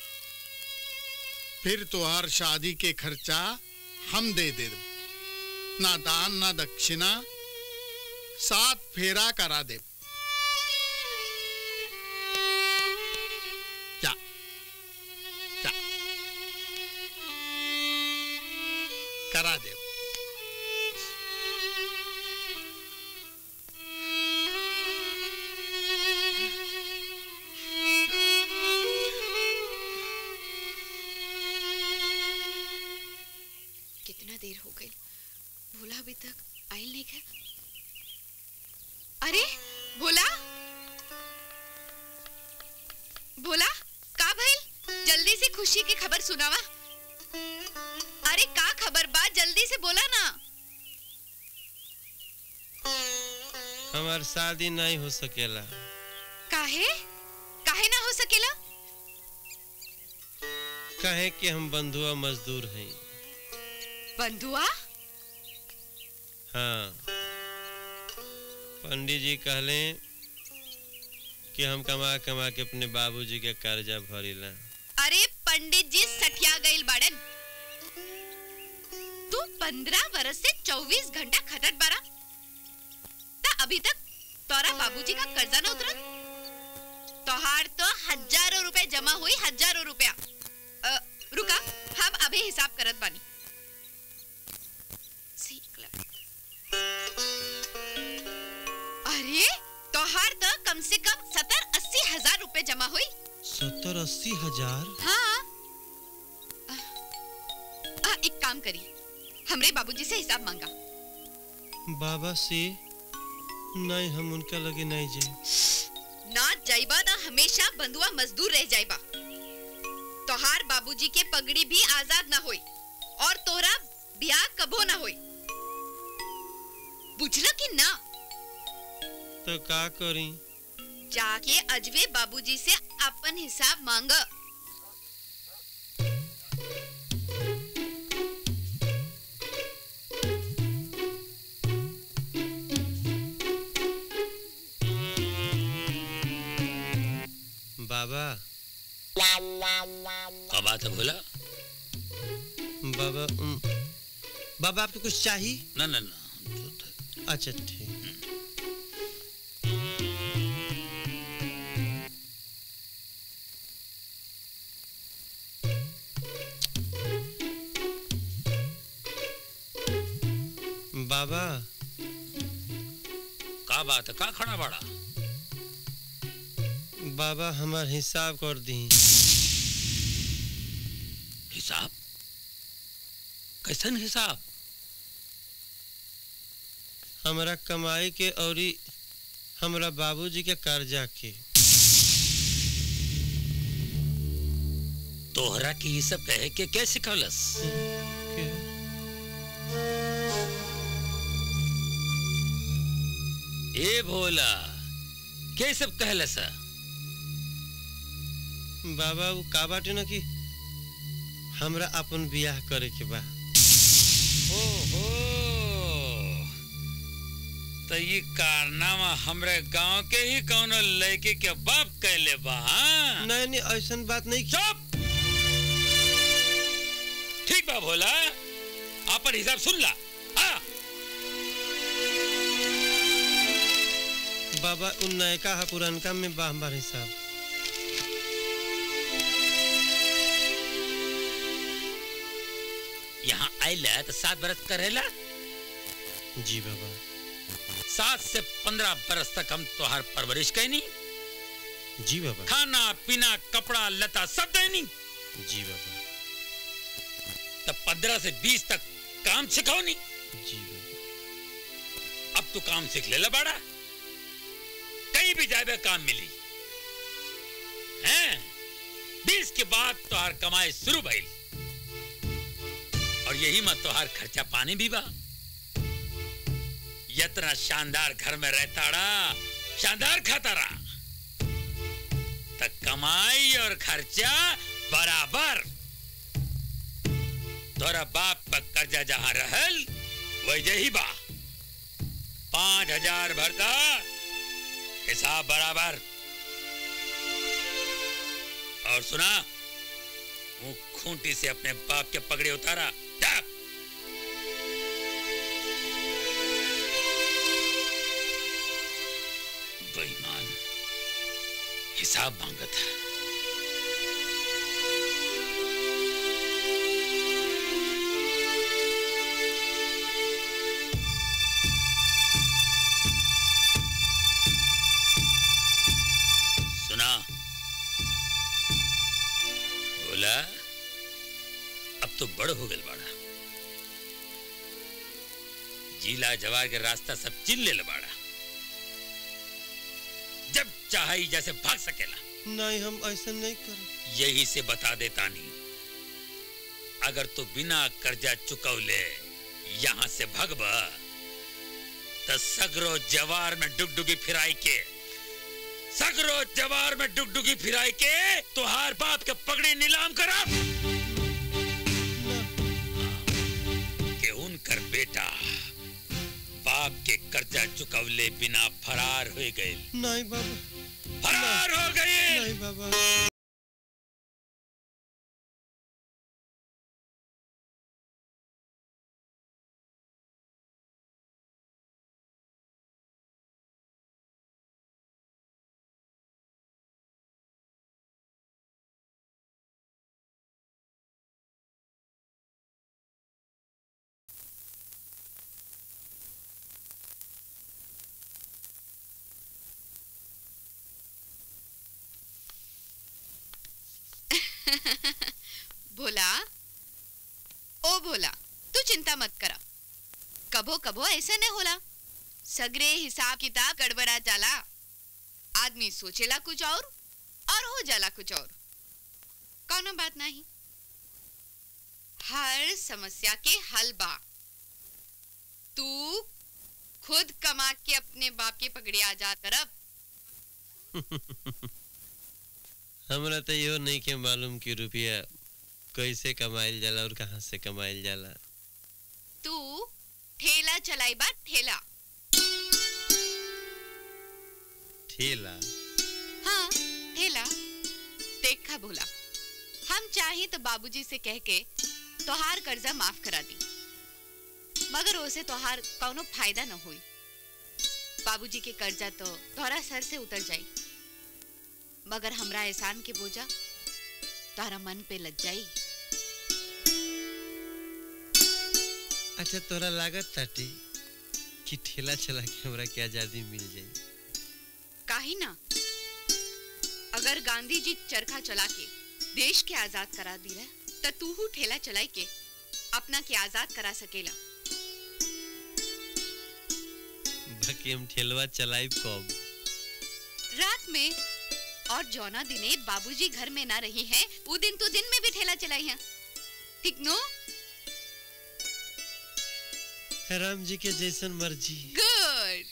फिर तुहार शादी के खर्चा हम दे दे ना दान ना दक्षिणा सात फेरा करा दे जा जा करा दे कितना देर हो गई भोला अभी तक आयल नहीं है अरे भोला भोला का भइल जल्दी से खुशी की खबर सुनावा अरे का खबर बा जल्दी से बोला ना हमार शादी नहीं हो सकेला काहे काहे ना हो सकेला कहे कि हम बंधुआ मजदूर हैं बंधुआ हाँ पंडित जी कहले कि हम कमा कमा के अपने बाबूजी के कर्जा भरीला अरे पंडित जी सठिया गईल बाड़न तू पंद्रह बरस से चौबीस घंटा खटत बारा ता अभी तक तोरा बाबूजी का कर्जा न उतरत तोहार तो हजारों रुपए जमा हुई हजारों रुपया अ, रुका हम अभी हिसाब करत बानी सीख ला। अरे तोहार तो कम से कम सत्तर अस्सी हजार रुपए जमा हुई सत्तर अस्सी हजार हाँ आ, एक काम करी हमरे बाबूजी से हिसाब मांगा बाबा से नहीं हम उनका लगे नहीं जाए ना जाइबा ना हमेशा बंधुआ मजदूर रह जाइबा तोहार बाबूजी के पगड़ी भी आजाद ना होई और तोरा ब्याह कबो ना होई बुझला कि ना तो का करी जाके अजवे बाबूजी से अपन हिसाब मांग बाबा क्या बात है बोला बाबा उम, बाबा आपको कुछ चाहिए ना ना ना अच्छा ठीक बाबा का बात है का खड़ा बड़ा बाबा हमार हिसाब कर दी हिसाब कैसन हिसाब हमरा कमाई के औरी हमरा बाबूजी के कर्जा के तोहरा के ये सब कहे के के सिखौलस ए भोला के सब कहलस बाबा वो का बाटे न कि हमरा अपन बियाह करे के बा ओहो तो ये कारनामा हमरे गांव के ही कौनो लड़के के बाप कहले बा हाँ? नहीं नहीं ऐसन बात नहीं चुप ठीक बा भोला आपन हिसाब सुन ला हाँ बाबा उन नयका हा पुरनका में बा हमार हिसाब यहाँ आइला तो सात बरस करेला जी बाबा सात से पंद्रह बरस तक हम तोहार परवरिश कैनी जी बाबा खाना पीना कपड़ा लता सब देनी जी बाबा तब पंद्रह से बीस तक काम सिखौनी जी अब तू काम सीख ले बाड़ा कहीं भी जाए काम मिली हैं बीस के बाद तोहार कमाई शुरू भइल और यही मत तोहार खर्चा पानी भी बा इतना शानदार घर में रहता रहा शानदार खाता रहा तक कमाई और खर्चा बराबर तोरा बाप का कर्जा जहां रहल वही ही बा पांच हजार भरदा हिसाब बराबर और सुना वो खूंटी से अपने बाप के पगड़े उतारा जा। बेईमान हिसाब मांगत है सुना बोला अब तो बड़ हो गल बाड़ा जिला जवार के रास्ता सब चिन ले बाड़ा जब चाहे जैसे भाग सकेला नहीं हम ऐसा नहीं कर यही से बता देता नहीं अगर तू बिना कर्जा चुकौले यहां से भगब तो सगरो जवार में डुगडुगी फिराई के सगरो जवार में डुगडुगी फिराई के तुहार बाप के पगड़ी नीलाम करा के उनकर बेटा बाप के कर्जा चुकवले बिना फरार हो गए नहीं बाबा फरार हो गए नहीं बाबा भोला ओ भोला तू चिंता मत करा कभो कभो ऐसे नहीं होला सगरे हिसाब किताब गड़बड़ा जाला आदमी सोचेला कुछ और और हो जाला कुछ और कौनो बात नहीं हर समस्या के हल बा तू खुद कमा के अपने बाप के पकड़े आजाद करब हमरा तो इहो नहीं के मालूम कि रुपया कैसे कमाइल जाला और कहाँ से कमाइल जाला तू ठेला चलाई बा ठेला ठेला हाँ ठेला देखा भोला हम चाहे तो बाबूजी से कह के तोहार कर्जा माफ करा दी मगर उसे तोहार कौनो फायदा न हुई बाबूजी के कर्जा तो तोहरा सर से उतर जाई मगर हमरा एहसान के बोझा तोहरा मन पे लग जाई अच्छा तोरा लागत ताटी कि ठेला चला के हमरा के आजादी मिल जाई काहे ना अगर गांधी जी चरखा चला के देश के आजाद करा दी रहे तो तू हु ठेला चलाई के अपना के आजाद करा सकेला बाकी हम ठेलवा चलाइब कब रात में और जौना दिने बाबूजी घर में ना रही हैं वो दिन तो दिन में भी ठेला चलाई है ठीक नो राम जी के जैसन मर्जी गुड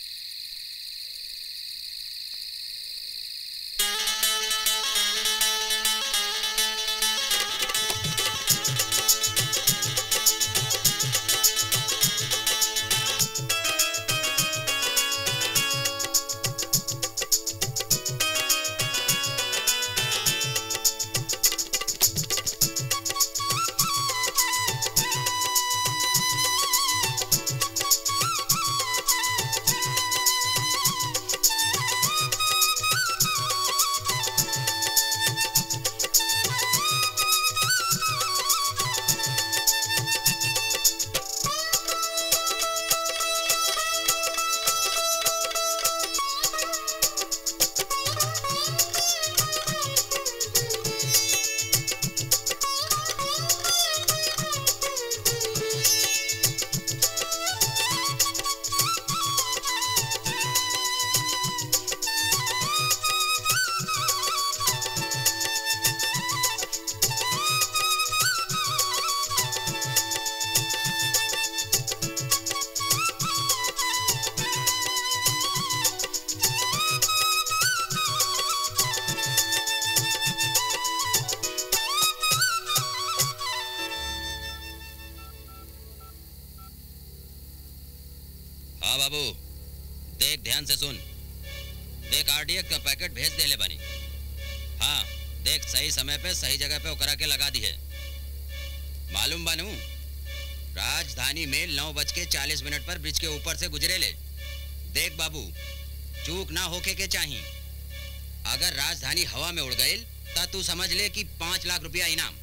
हाँ बाबू देख ध्यान से सुन देख आरडीएक्स का पैकेट भेज दे ले बनी हाँ देख सही समय पे सही जगह पे ओकरा के लगा दी है मालूम बनू राजधानी में नौ बज के चालीस मिनट पर ब्रिज के ऊपर से गुजरे ले देख बाबू चूक ना होके के चाहिए अगर राजधानी हवा में उड़ गई ता तू समझ ले कि पांच लाख रुपया इनाम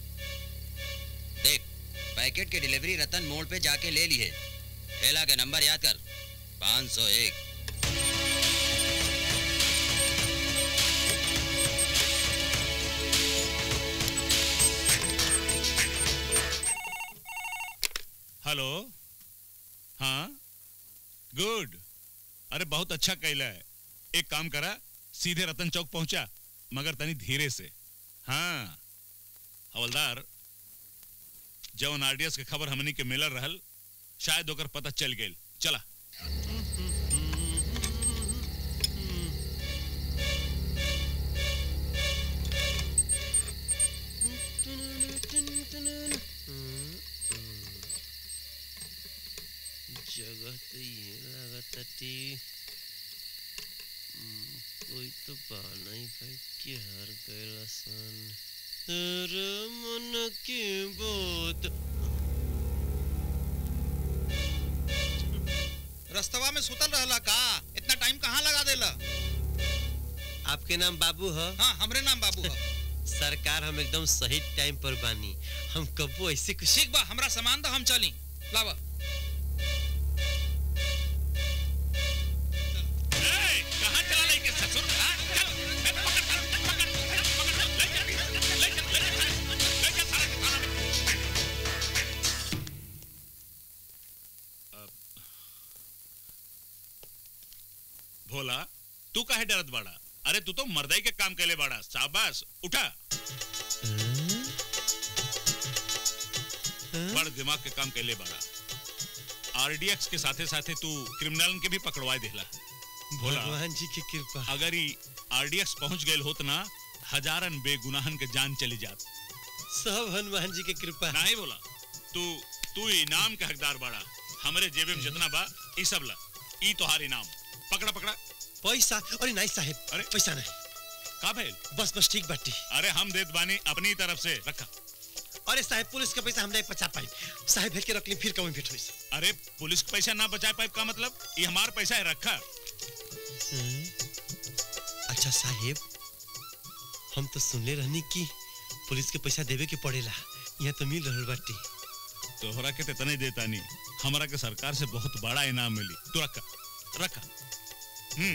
देख पैकेट की डिलीवरी रतन मोड़ पे जाके ले ली है ठेला के नंबर याद कर पाँच सौ एक हेलो हाँ गुड अरे बहुत अच्छा कैला है एक काम करा सीधे रतन चौक पहुंचा मगर तनी धीरे से हाँ हवलदार जवन आरडीएस के खबर हमनी के मिलल रहल शायद ओकर पता चल गई चला जगह तो ये लागताटी हम्म, कोई तो बहाना ही भाई कि हर गैला सन तेरे मन की बात रस्तवा में सुतल रहला का इतना टाइम कहाँ लगा देला आपके नाम बाबू है हाँ हमरे नाम बाबू है सरकार हम एकदम सही टाइम पर बानी हम कबो ऐसे कुछ ठीक बा हमरा सामान दो हम चली लावा कहाँ चला लेके ससुर हाँ, चल, ए, पकड़, चल, पकड़, चल, पकड़, चल, ले चल, ले चल, ले चल, ले चल, सारा के सारा। अब, भोला तू काहे डरत बाड़ा अरे तू तो मर्दाई के काम कैले बाड़ा शाबाश उठा बड़ दिमाग के काम कैले बाड़ा आरडीएक्स के साथे साथे तू क्रिमिनल के भी पकड़वा देला भोला भगवान जी की कृपा अगर ही आरडीएक्स पहुंच गए होत ना हजारन बेगुनाहन के जान चली जात सब हनुमान जी की कृपा नहीं बोला तू तू इनाम के हकदार बाड़ा हमरे जेबे में जितना बा ई सब ला ई तोहार इनाम पकड़ा पकड़ा पैसा अरे नहीं साहेब अरे पैसा नहीं का भइल बस बस ठीक बाटी अरे हम देत बानी अपनी तरफ से रखा अरे साहेब पुलिस का पैसा हम नहीं बचा पाई साहेब भेज के रख ली फिर कभी भेट हुई अरे पुलिस के पैसा ना बचा पाए का मतलब ये हमार पैसा है रखा अच्छा साहेब हम तो सुनले रहनी कि पुलिस के पैसा देवे के पड़ेला यहाँ तो मिल रहल बाटी तोहरा के तने देता नहीं हमारा के सरकार से बहुत बड़ा इनाम मिली तू रखा रखा हम्म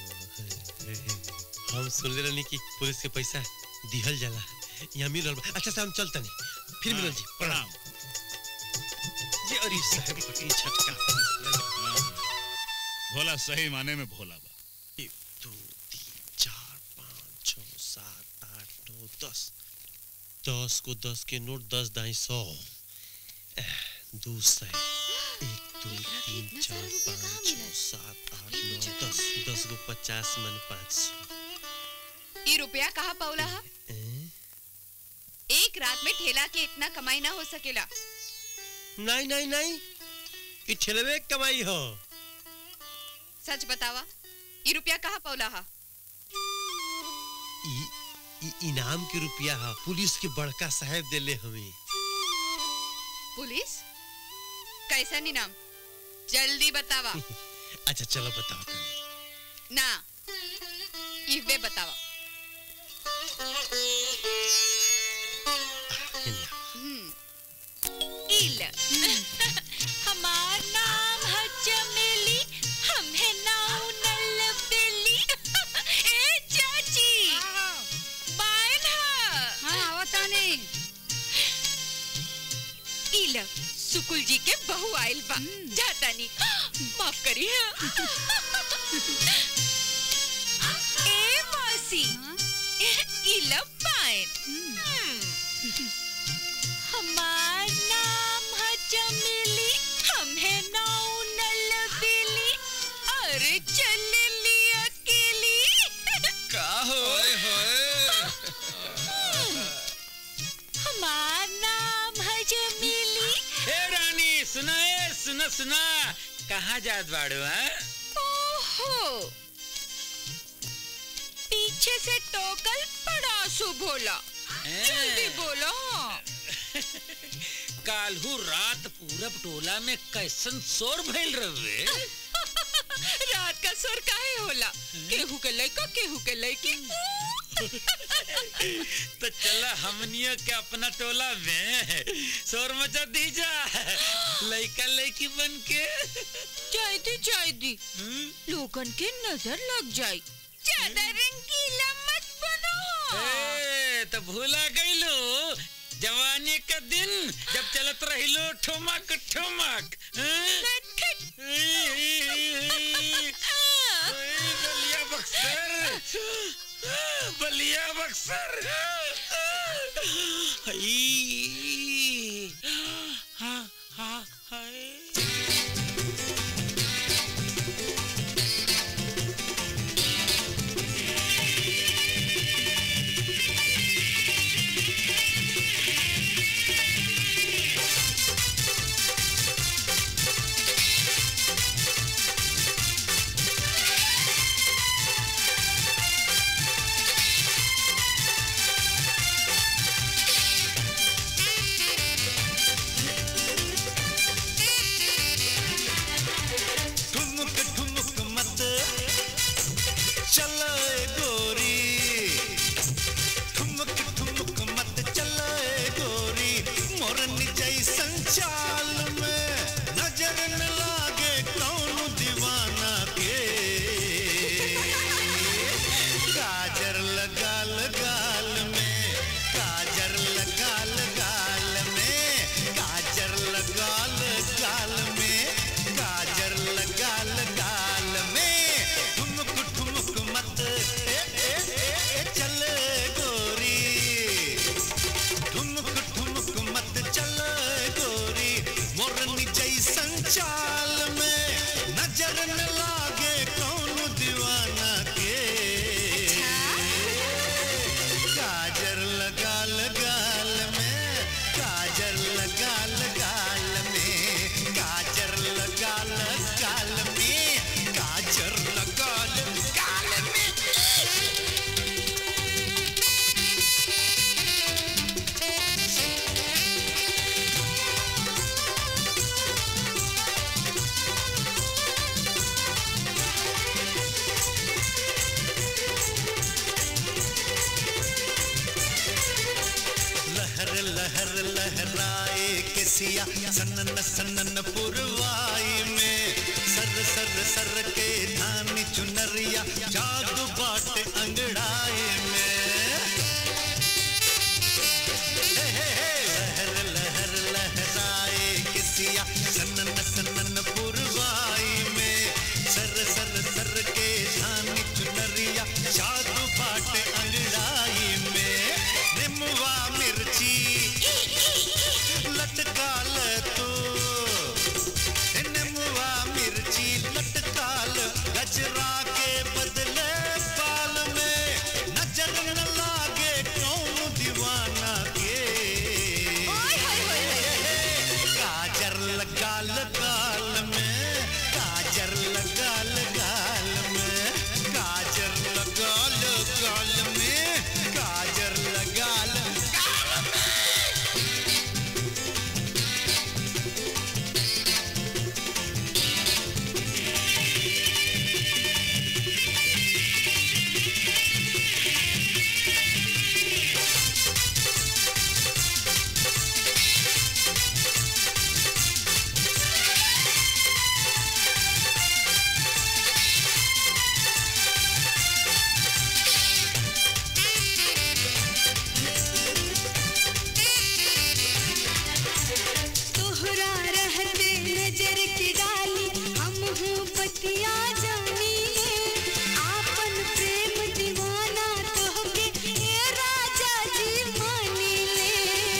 हम सुनले रहनी कि पुलिस के पैसा दिहल जाला यहाँ मिल रहल बा अच्छा से हम चलता नहीं फिर मिलल जी प्रणाम जी अरे साहेब पति झटका भोला सही माने में भोला बा एक दो तीन चार पाँच छ सात आठ नौ दस दस को दस के नोट दस दाई सौ एह, दो सौ एक दो तीन चार पाँच छ सात आठ नौ दस दस को पचास मन पाँच सौ ये रुपया कहाँ पौला हा एक रात में ठेला के इतना कमाई ना हो सकेला नहीं नहीं नहीं ई ठेलवे के कमाई हो सच बतावा ये रुपया कहाँ पौला हा ई ई इनाम के रुपया हा पुलिस के बड़का साहेब देले हमें पुलिस कैसा इनाम जल्दी बतावा अच्छा चलो बताओ तनी ना इवे बतावा इल हमार नाम है चमेली हम है नाउ नल बेली ए चाची बायन हां आवताने इल सुकुल जी के बहू आइल बा जातानी माफ करी ए मौसी इल बायन हमार नाम है चमेली हम है नाउ नल बेली अरे चल ली अकेली का होए हमार नाम है चमेली ए रानी सुना ए सुना सुना कहाँ जात बाड़ू हैं ओहो पीछे से टोकल बड़ा शुभ होला जल्दी बोलो कालहू रात पूरब टोला में कैसन शोर भइल रहे रात का सुर काहे होला केहू के लइका केहू के लइकी तो चला हमनियो के अपना टोला में शोर मचा दी जा लइका लइकी बन के चाय दी चाय दी लोगन के नजर लग जाई ज्यादा रंगीला मत बनो ए तो भूला गईलो जवानी का दिन जब चलत रहिलो ठुमक ठुमक बलिया बक्सर बलिया बक्सर हाँ हाँ हाय Thank किसिया सनन सनन पुरवाई में सर सर सर के धानी चुनरिया जादू बाटे अंगड़ाई में हे हे हे लहर लहर लहराए किसिया सनन सनन पुरवाई में सर सर सर के धानी चुनरिया जादू बाटे अंगड़ाई में निमवा मिर्ची लटकाल तू निमवा मिर्ची लटकाल गजरा के बदले बाल में नजर न लागे कौन दीवाना के काजर लगाल गाल में काजर लगाल गाल में काजर लगाल गाल में काजर लगाल गाल में तोहरा रहते नजर की डाली हम हूँ पतिया जानी ले आपन प्रेम दीवाना तोहके ए राजा जी मानी ले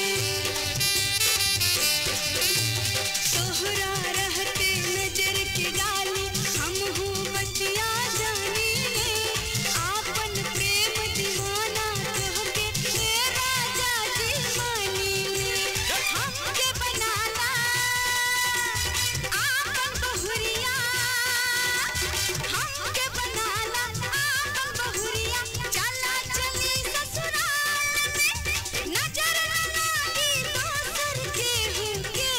तोहरा रहते नजर की डाली हम हूँ पतिया जानी ले आपन प्रेम दीवाना तोहके ए राजा जी मानी ले हमके बनाना आपन बहुरिया हमके बनाना आपन बहुरिया चला चली ससुराल में नजर न लागी दोसर के हुके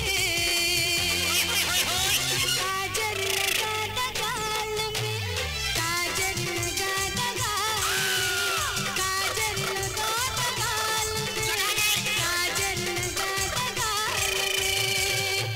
काजर लगा दगाल में काजर लगा दगाल में काजर लगा दगाल में काजर लगा दगाल में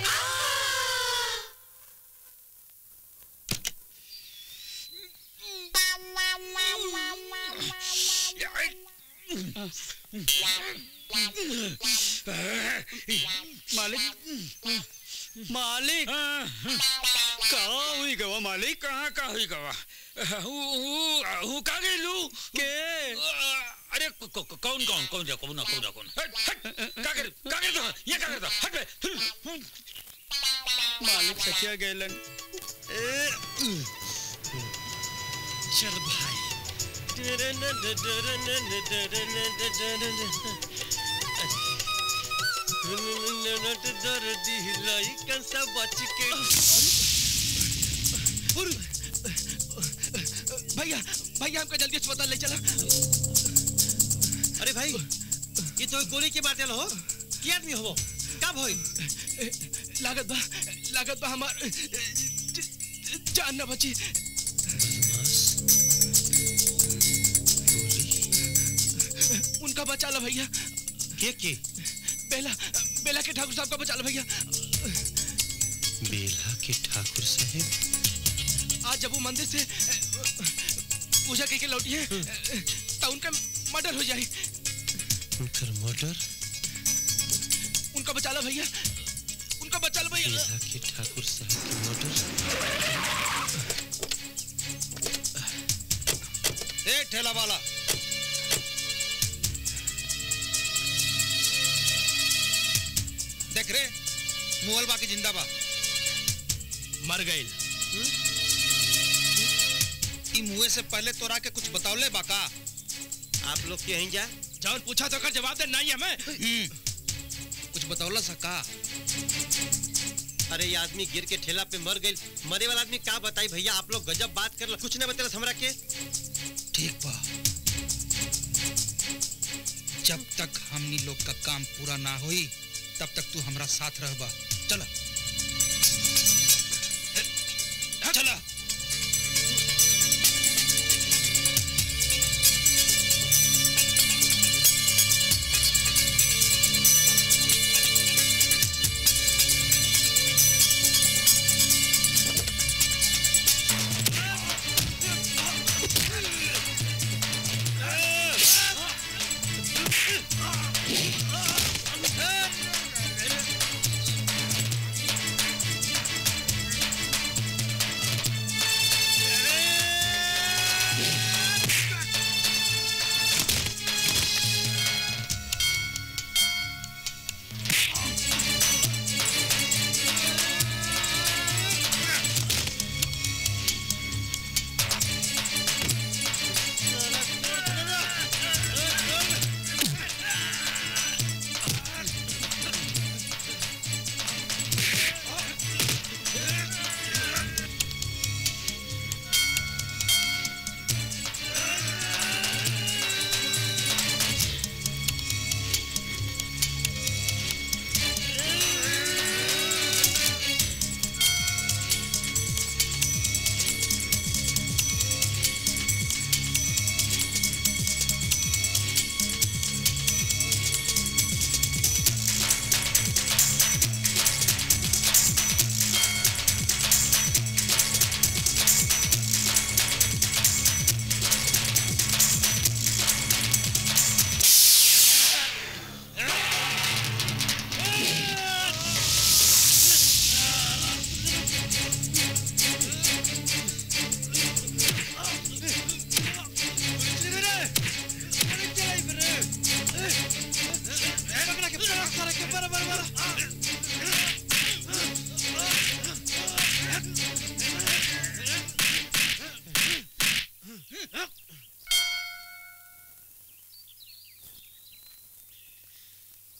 मालिक मालिक कहाँ हुई गवा मालिक कहाँ का हुई गवा हूँ का गई लू के अरे क- क- कौन कौन कौन जा कौन कौन कौन हट हट का कर का कर दो ये का कर दो हट बे मालिक सचिया गैलन चल भाई दर्दी लइकन से बच के भैया भैया हमको जल्दी अस्पताल ले चला अरे भाई ये तो गोली की बात हो की आदमी हो कब होई लागत बा लागत बा हमार जान न बची उनका बचा लो भैया के के बेला बेला के ठाकुर साहब का बचा लो भैया बेला के ठाकुर साहब आज जब वो मंदिर से पूजा करके लौटी है तो उनका मर्डर हो जाए उनकर मर्डर उनका बचा लो भैया उनका बचा लो भैया बेला के ठाकुर साहब के मर्डर ए ठेला वाला देख रे मुगल बाकी जिंदा बा मर गए ई मुए से पहले तोरा के कुछ बतौले बा का आप लोग के यहीं जा जौन पूछा तो कर जवाब दे नहीं हमें कुछ बतौला सा का अरे ये आदमी गिर के ठेला पे मर गई मरे वाला आदमी का बताई भैया आप लोग गजब बात कर कुछ नहीं बतेला हमरा के ठीक बा जब तक हमनी लोग का काम पूरा ना होई तब तक तू हमरा साथ रहबा चला चला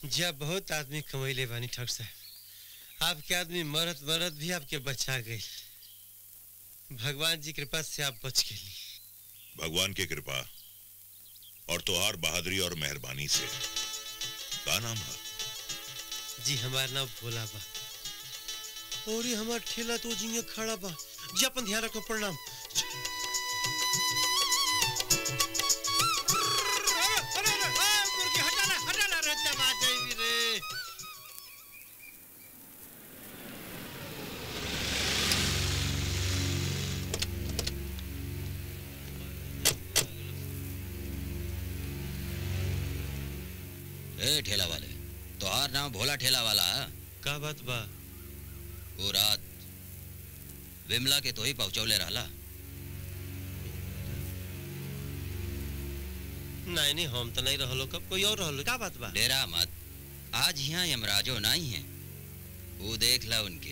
जब बहुत आदमी कमैले बानी ठग साहब आपके आदमी मरत मरत भी आपके बचा गई भगवान जी कृपा से आप बच गई भगवान की कृपा और तोहार बहादुरी और मेहरबानी से का नाम है जी हमारा नाम भोला बा और ये हमार ठेला तो जिंगे खड़ा बा जी अपन ध्यान रखो प्रणाम ए ठेला वाले तोहार नाम भोला ठेला वाला है? का बात बा वो रात विमला के तो ही पहुंचौले रहला नहीं नहीं हम तो नहीं रहलो कब कोई और रहलो का बात बा डेरा मत आज यहाँ यमराजो नहीं है वो देख ला उनके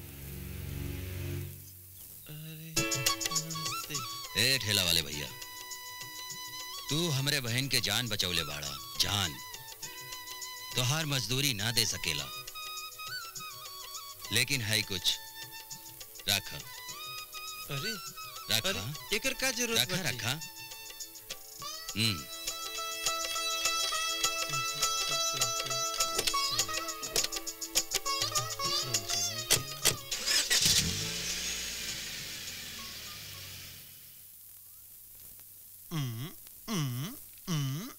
ए ठेला वाले भैया तू हमरे बहन के जान बचौले बाड़ा जान तोहार मजदूरी ना दे सकेला लेकिन है कुछ रख अरे रखा अरे एकर का जरूरत रखा बाटे? रखा हम्म हम्म, हम्म, हम्म,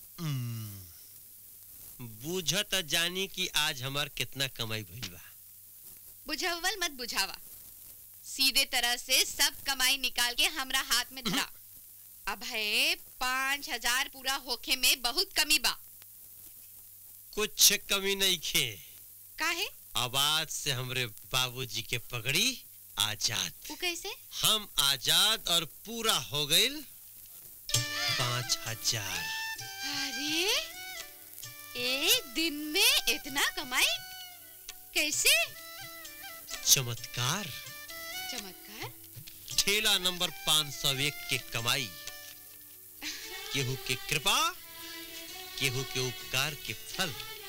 हम्म। बूझत जानी कि आज हमार कितना कमाई भइल बा बुझावल मत बुझावा सीधे तरह से सब कमाई निकाल के हमरा हाथ में धरा अब है पाँच हजार पूरा होखे में बहुत कमी बा कुछ कमी नहीं खे काहे आवाज से हमरे बाबूजी के पगड़ी आजाद वो कैसे हम आजाद और पूरा हो गईल पाँच हजार अरे एक दिन में इतना कमाई कैसे चमत्कार चमत्कार ठेला नंबर पाँच सौ एक के कमाई केहू के कृपा केहू के उपकार के फल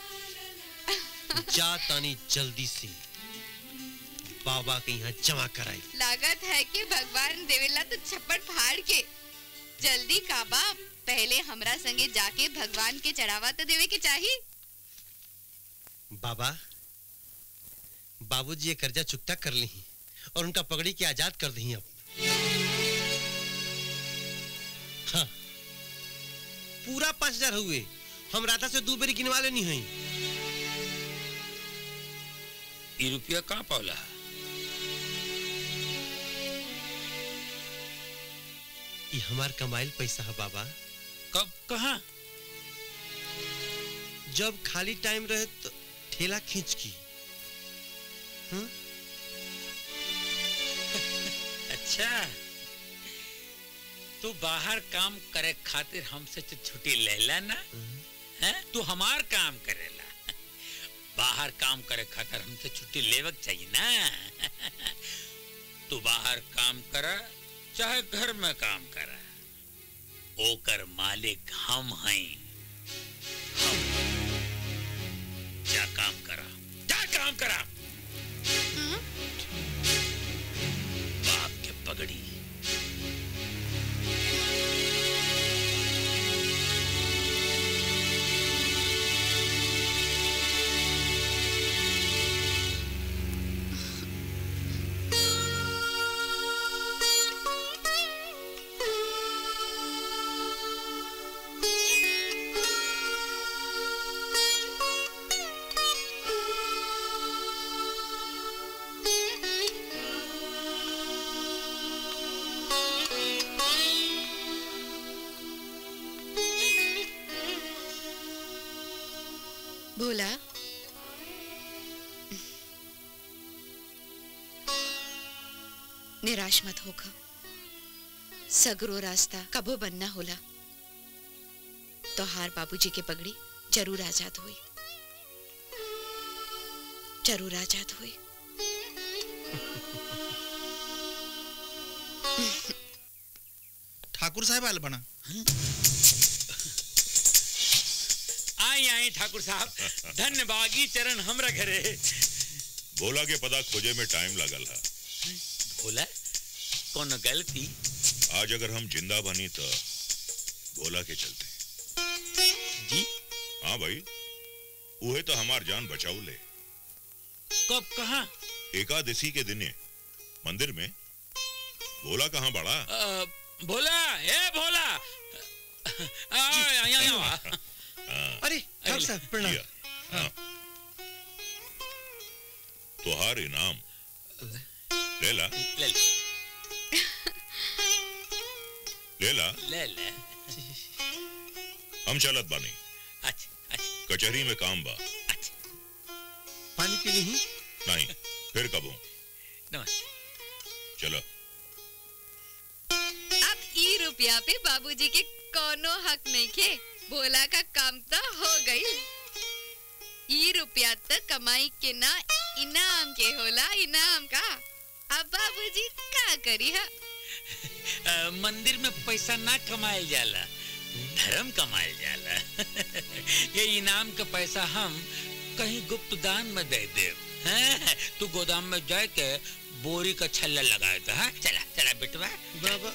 जा तानी जल्दी से बाबा के यहाँ जमा कराई लागत है कि भगवान देवेला तो छप्पड़ फाड़ के जल्दी काबा पहले हमरा संगे जाके भगवान के चढ़ावा तो देवे के चाहिए बाबा बाबूजी ये कर्जा चुकता कर ली और उनका पगड़ी के आजाद कर दी अब हाँ, पूरा पांच हजार हुए हम राधा से दो बेरी गिनवा लेनी है ये रुपया कहाँ पावला ये हमार कमाइल पैसा है बाबा कब कहाँ जब खाली टाइम रहे तो ठेला खींच की हाँ? अच्छा तू बाहर काम करे खातिर हमसे तो छुट्टी ले ला ना हैं तू हमार काम करेला बाहर काम करे खातिर हमसे छुट्टी लेवक चाहिए ना तू बाहर काम कर चाहे घर में काम कर ओकर मालिक हम हैं हम। जा काम करा जा काम करा बाप के पगड़ी भोला निराश मत होखा सगरो रास्ता कबो बनना होला तो हार बाबूजी के पगड़ी जरूर आजाद हुई जरूर आजाद हुई ठाकुर साहब आल बना आई आई ठाकुर साहब धन्यवादी चरण हमरा घरे भोला के पता खोजे में टाइम लगल है भोला कौन गलती आज अगर हम जिंदा बनी तो भोला के चलते जी हाँ भाई उहे तो हमार जान बचाऊ ले कब कहा एकादशी के दिने मंदिर में भोला कहाँ बड़ा भोला ए भोला आ, आ, यहाँ, यहाँ। अरे ठाकुर साहब प्रणाम हाँ। तुहार इनाम लेला ले ले लेला ले ले हम चलत बानी कचहरी में काम बा पानी पी ली नहीं फिर कब हूँ नमस्ते चलो अब ई रुपया पे बाबूजी के कोनो हक नहीं खे भोला का काम तो हो गई ई रुपया तो कमाई के ना इनाम के होला इनाम का अब बाबूजी का करी हा आ, मंदिर में पैसा ना कमायल जाला धर्म कमायल जाला ये इनाम का पैसा हम कहीं गुप्त दान में दे दे हैं? तू गोदाम में जाके बोरी का छल्ला लगाए तो हाँ चला चला बेटवा बाबा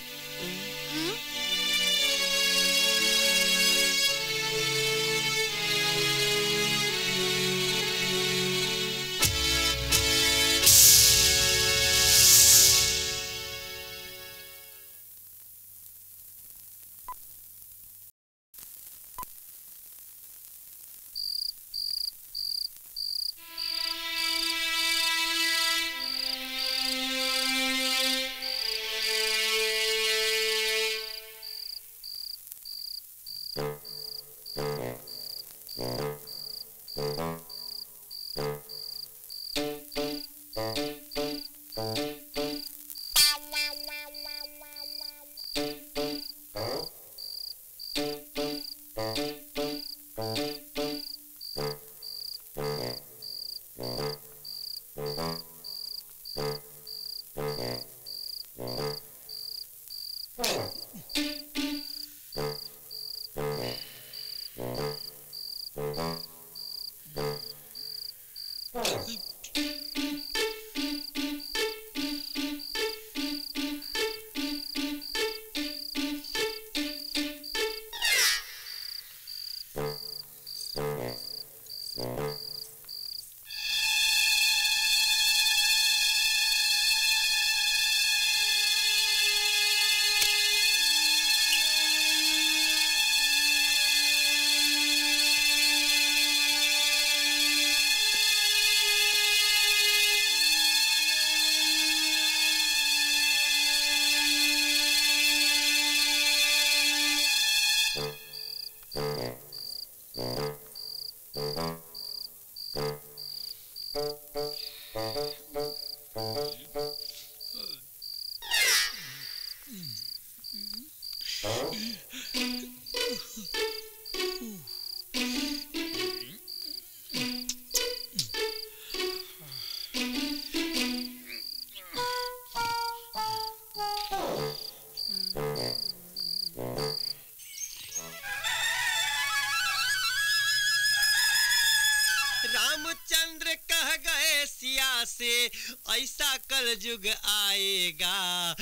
रामचंद्र कह गए सिया से ऐसा कल युग आएगा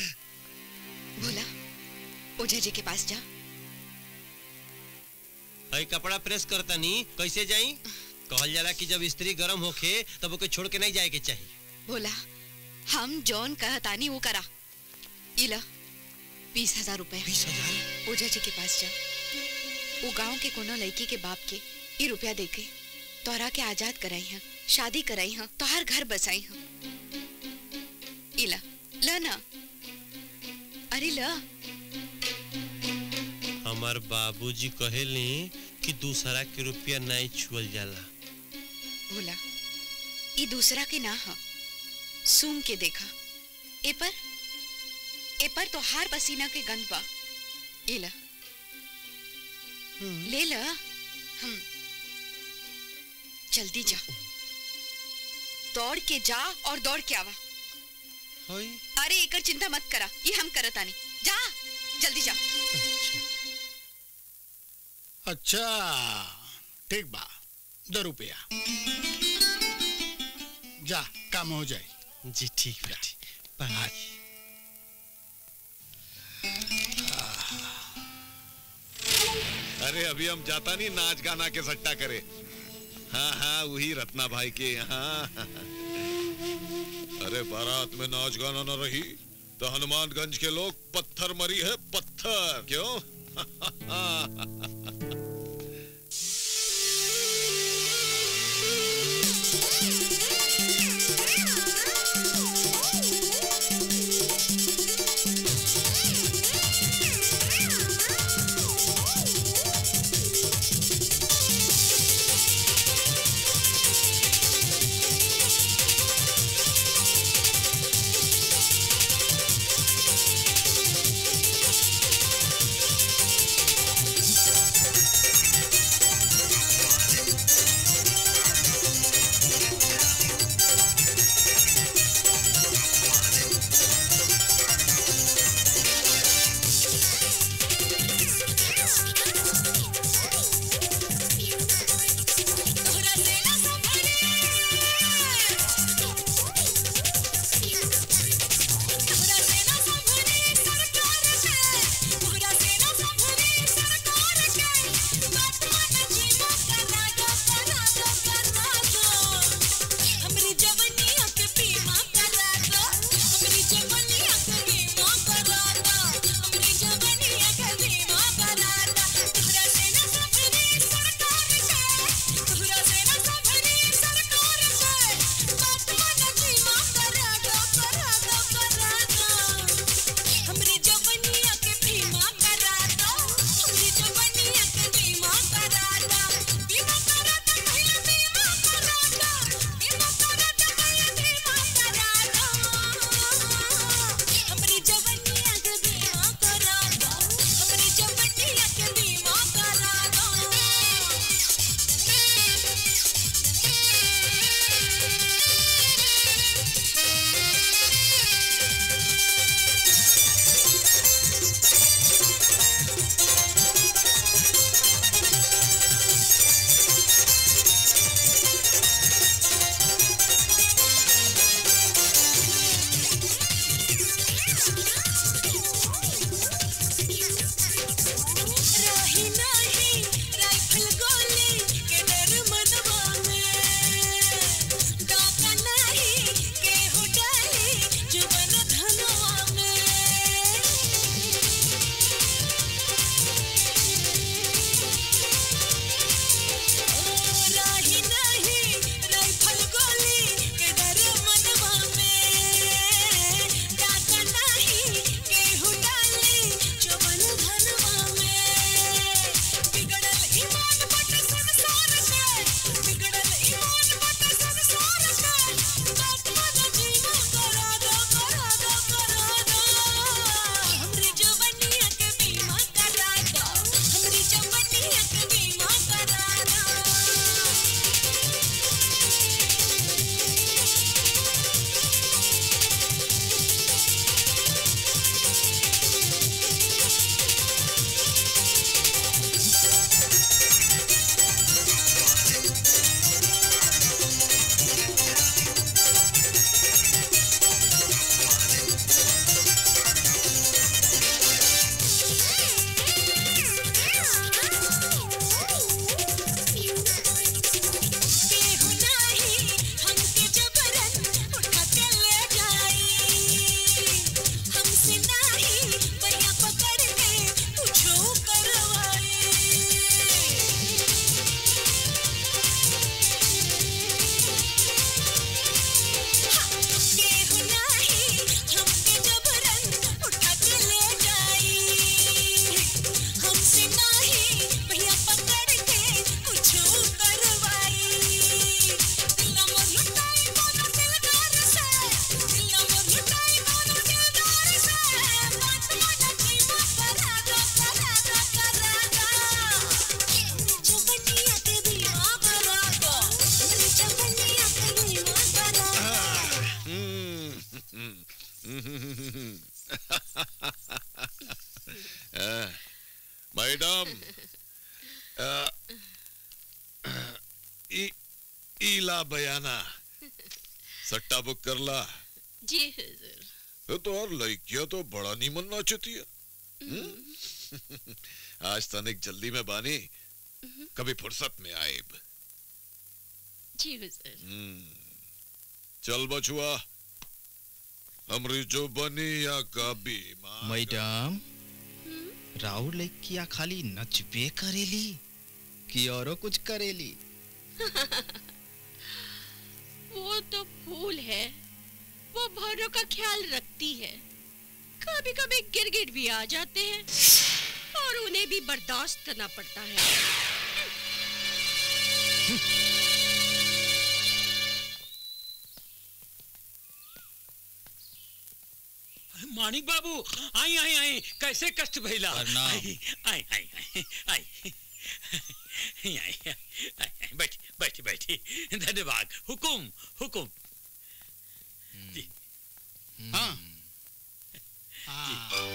भोला ओझा जी के पास जा अई कपड़ा प्रेस करता नी कैसे जाई कहल जाला कि जब स्त्री गरम होखे तब ओके छोड़ के नहीं जाए के चाहिए भोला हम जौन कहतानी वो करा इला बीस हजार रुपए बीस हजार ओझा जी के पास जा वो गांव के कोनो लड़की के बाप के ये रुपया दे के तोरा के आजाद कराई हैं शादी कराई हैं तोहार घर बसाई हैं इला ल ना अरे ल हमार बाबूजी कहेले कि दूसरा के रुपया नहीं छुअल जाला भोला ये दूसरा के ना हा सूंघ के देखा ए पर ए पर तो हार पसीना के गंध बा ये ला ले ला हम जल्दी जा दौड़ के जा और दौड़ के आवा अरे एकर चिंता मत करा ये हम करतानी जा जल्दी जा अच्छा ठीक बा दो रुपया जा काम हो जाए जी ठीक बेटी बाय अरे अभी हम जाता नहीं नाच गाना के सट्टा करे हाँ हाँ वही रत्ना भाई के यहाँ अरे बारात में नाच गाना न रही तो हनुमानगंज के लोग पत्थर मरी है पत्थर क्यों मैडम अ, ई ईला बयाना सट्टा बुक कर ला जी हुजूर ये तो और लड़कियां तो बड़ा नीमन नाचती है हम्म? आज तनिक जल्दी में बानी कभी फुर्सत में आएब जी हुजूर हम्म। चल बछुआ हमरी जो बनी या कभी मैडम राउर लड़किया खाली नचबे करेली कि औरो कुछ करेली वो तो फूल है वो भौरों का ख्याल रखती है कभी कभी गिरगिट भी आ जाते हैं और उन्हें भी बर्दाश्त करना पड़ता है मानिक बाबू आई आई आई कैसे कष्ट भइला प्रणाम। आई आई आई आई आई आई आई आई बैठी बैठी बैठी धन्यवाद हुकुम हुकुम जी हाँ हाँ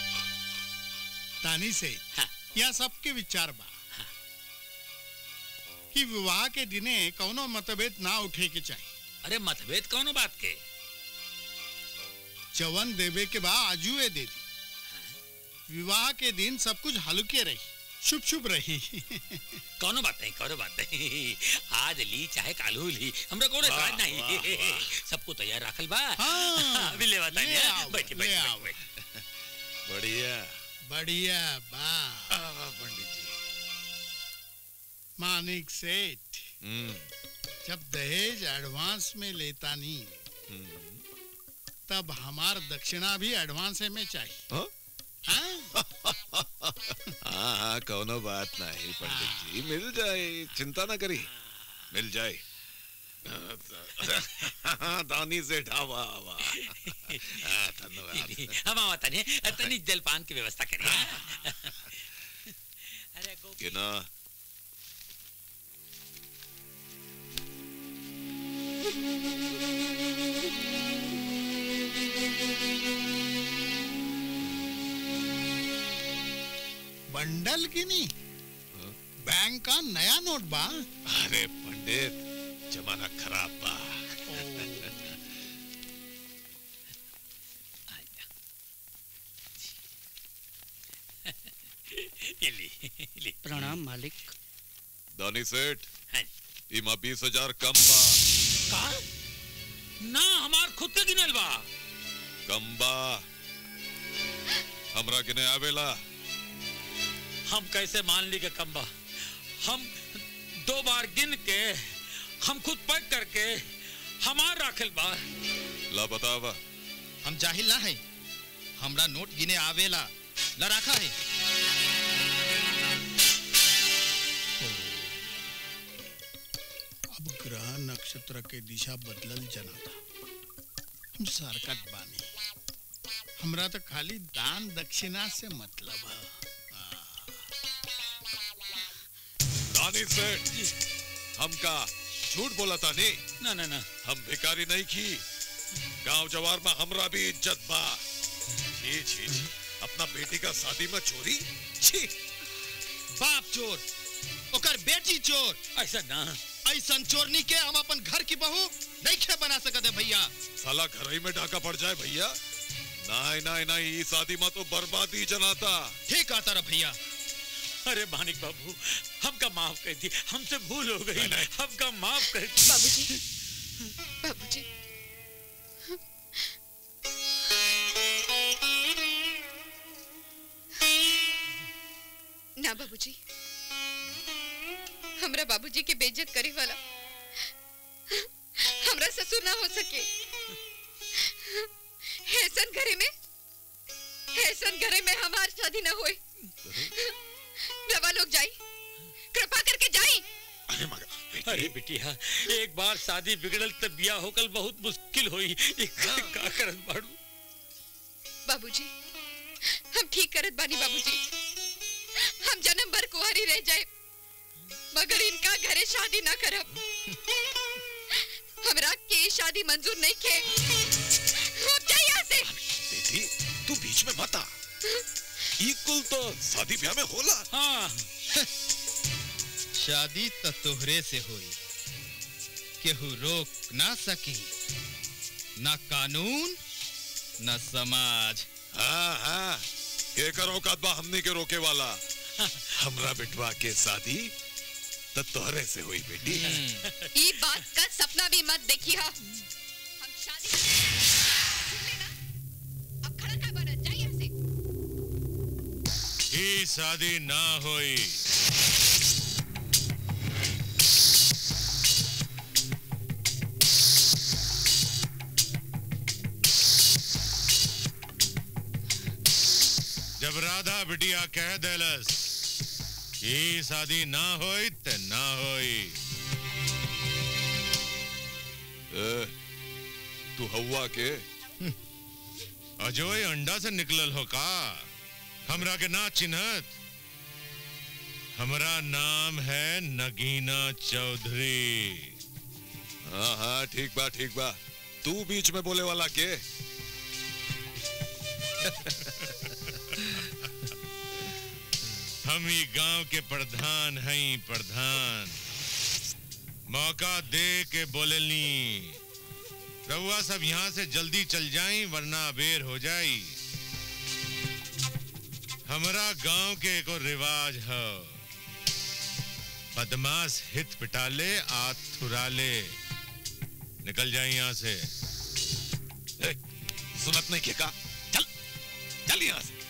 तानी से यह सबके विचार बा कि विवाह के दिने कौनो मतभेद ना उठे के चाहिए अरे मतभेद कौनो बात के जवन देवे के बा आजुए दे दी विवाह के दिन सब कुछ हल्के रही शुभ शुभ रही कौनो बात नहीं कौनो बात नहीं आज ली चाहे कालू ली हमरा कोनो वाह, इतराज नहीं वाह, वाह। सबको तैयार रखल बा हाँ, अभी ले बता ले आओ, बैठी ले बैठी आओ। बैठी बढ़िया बढ़िया बा पंडित जी मानिक सेठ हम्म जब दहेज एडवांस में लेता नहीं तब हमार दक्षिणा भी एडवांस में चाहिए हाँ? हाँ? हाँ हाँ कोनो बात नहीं पंडित जी मिल जाए चिंता ना करी मिल जाए हाँ, दानी से ढावा आवा हाँ, धन्यवाद हम आवत नहीं तनी जलपान की व्यवस्था करिए अरे गो कि ना बंडल की नहीं बैंक का नया नोट बा अरे पंडित जमाना खराब बा ये ली ली प्रणाम मालिक दानी सेठ हाँ इमा बीस हजार कम बा का ना हमार खुद के गिनल बा कम बा हमरा किने आवेला हम कैसे मान ली के कम बा हम दो बार गिन के हम खुद पैक करके हमार राखल बा ला बतावा हम जाहिल ना है हमरा नोट गिने आवेला ला रखा है अब ग्रह नक्षत्र के दिशा बदलल जना था हम सरकत बानी हमरा तो खाली दान दक्षिणा से मतलब है दानी सेठ हमका झूठ बोला था नहीं ना ना ना हम भिखारी नहीं की गांव जवार में हमरा भी इज्जत बा छी छी छी। अपना बेटी का शादी में चोरी छी बाप चोर ओकर बेटी चोर ऐसा ना ऐसन चोरनी के हम अपन घर की बहू नहीं खे बना सकते भैया साला घर ही में डाका पड़ जाए भैया नहीं नहीं नहीं ये शादी में तो बर्बादी जनाता ठीक आता रहा भैया अरे मानिक बाबू हमका माफ कर दी हमसे भूल हो गई हमका माफ कर दी बाबूजी बाबूजी ना बाबूजी हमरा बाबूजी के बेइज्जत करे वाला हमरा ससुर ना हो सके ऐसन घरे में ऐसन घरे में हमार शादी ना होए रवा लोग जाई कृपा करके जाई अरे बिटिया एक बार शादी बिगड़ल तब बिया होकल बहुत मुश्किल होई एक का करत बाड़ू बाबूजी हम ठीक करत बानी बाबूजी हम जन्म भर कुंवारी रह जाए मगर इनका घरे शादी ना करब हमरा के शादी मंजूर नहीं खे अब जा यहाँ से बेटी तू बीच में मत आ ई कुल तो शादी ब्याह में होला हाँ शादी त तोहरे से होई केहू रोक ना सकी ना कानून ना समाज हाँ हाँ के करो कदबा हमने के रोके वाला हमरा बिटवा के शादी तो तोहरे से हुई बेटी ई बात का सपना भी मत देखिए हम शादी सुन लेना अब खड़ा का बना जाइए यहाँ से ही शादी ना होई जब राधा बिटिया कह देलस ये शादी ना होई ते ना होई ए, तू हवा के अजोय अंडा से निकलल हो का हमरा के ना चिन्हत हमरा नाम है नगीना चौधरी हाँ हाँ ठीक बा ठीक बा तू बीच में बोले वाला के हम ही गांव के प्रधान हैं प्रधान मौका दे के बोलेली रउआ सब यहाँ से जल्दी चल जाई वरना बेर हो जाई हमरा गांव के एको रिवाज है बदमाश हित पिटाले आत थुराले निकल जाए यहाँ से ए, सुनत नहीं के का चल चल यहाँ से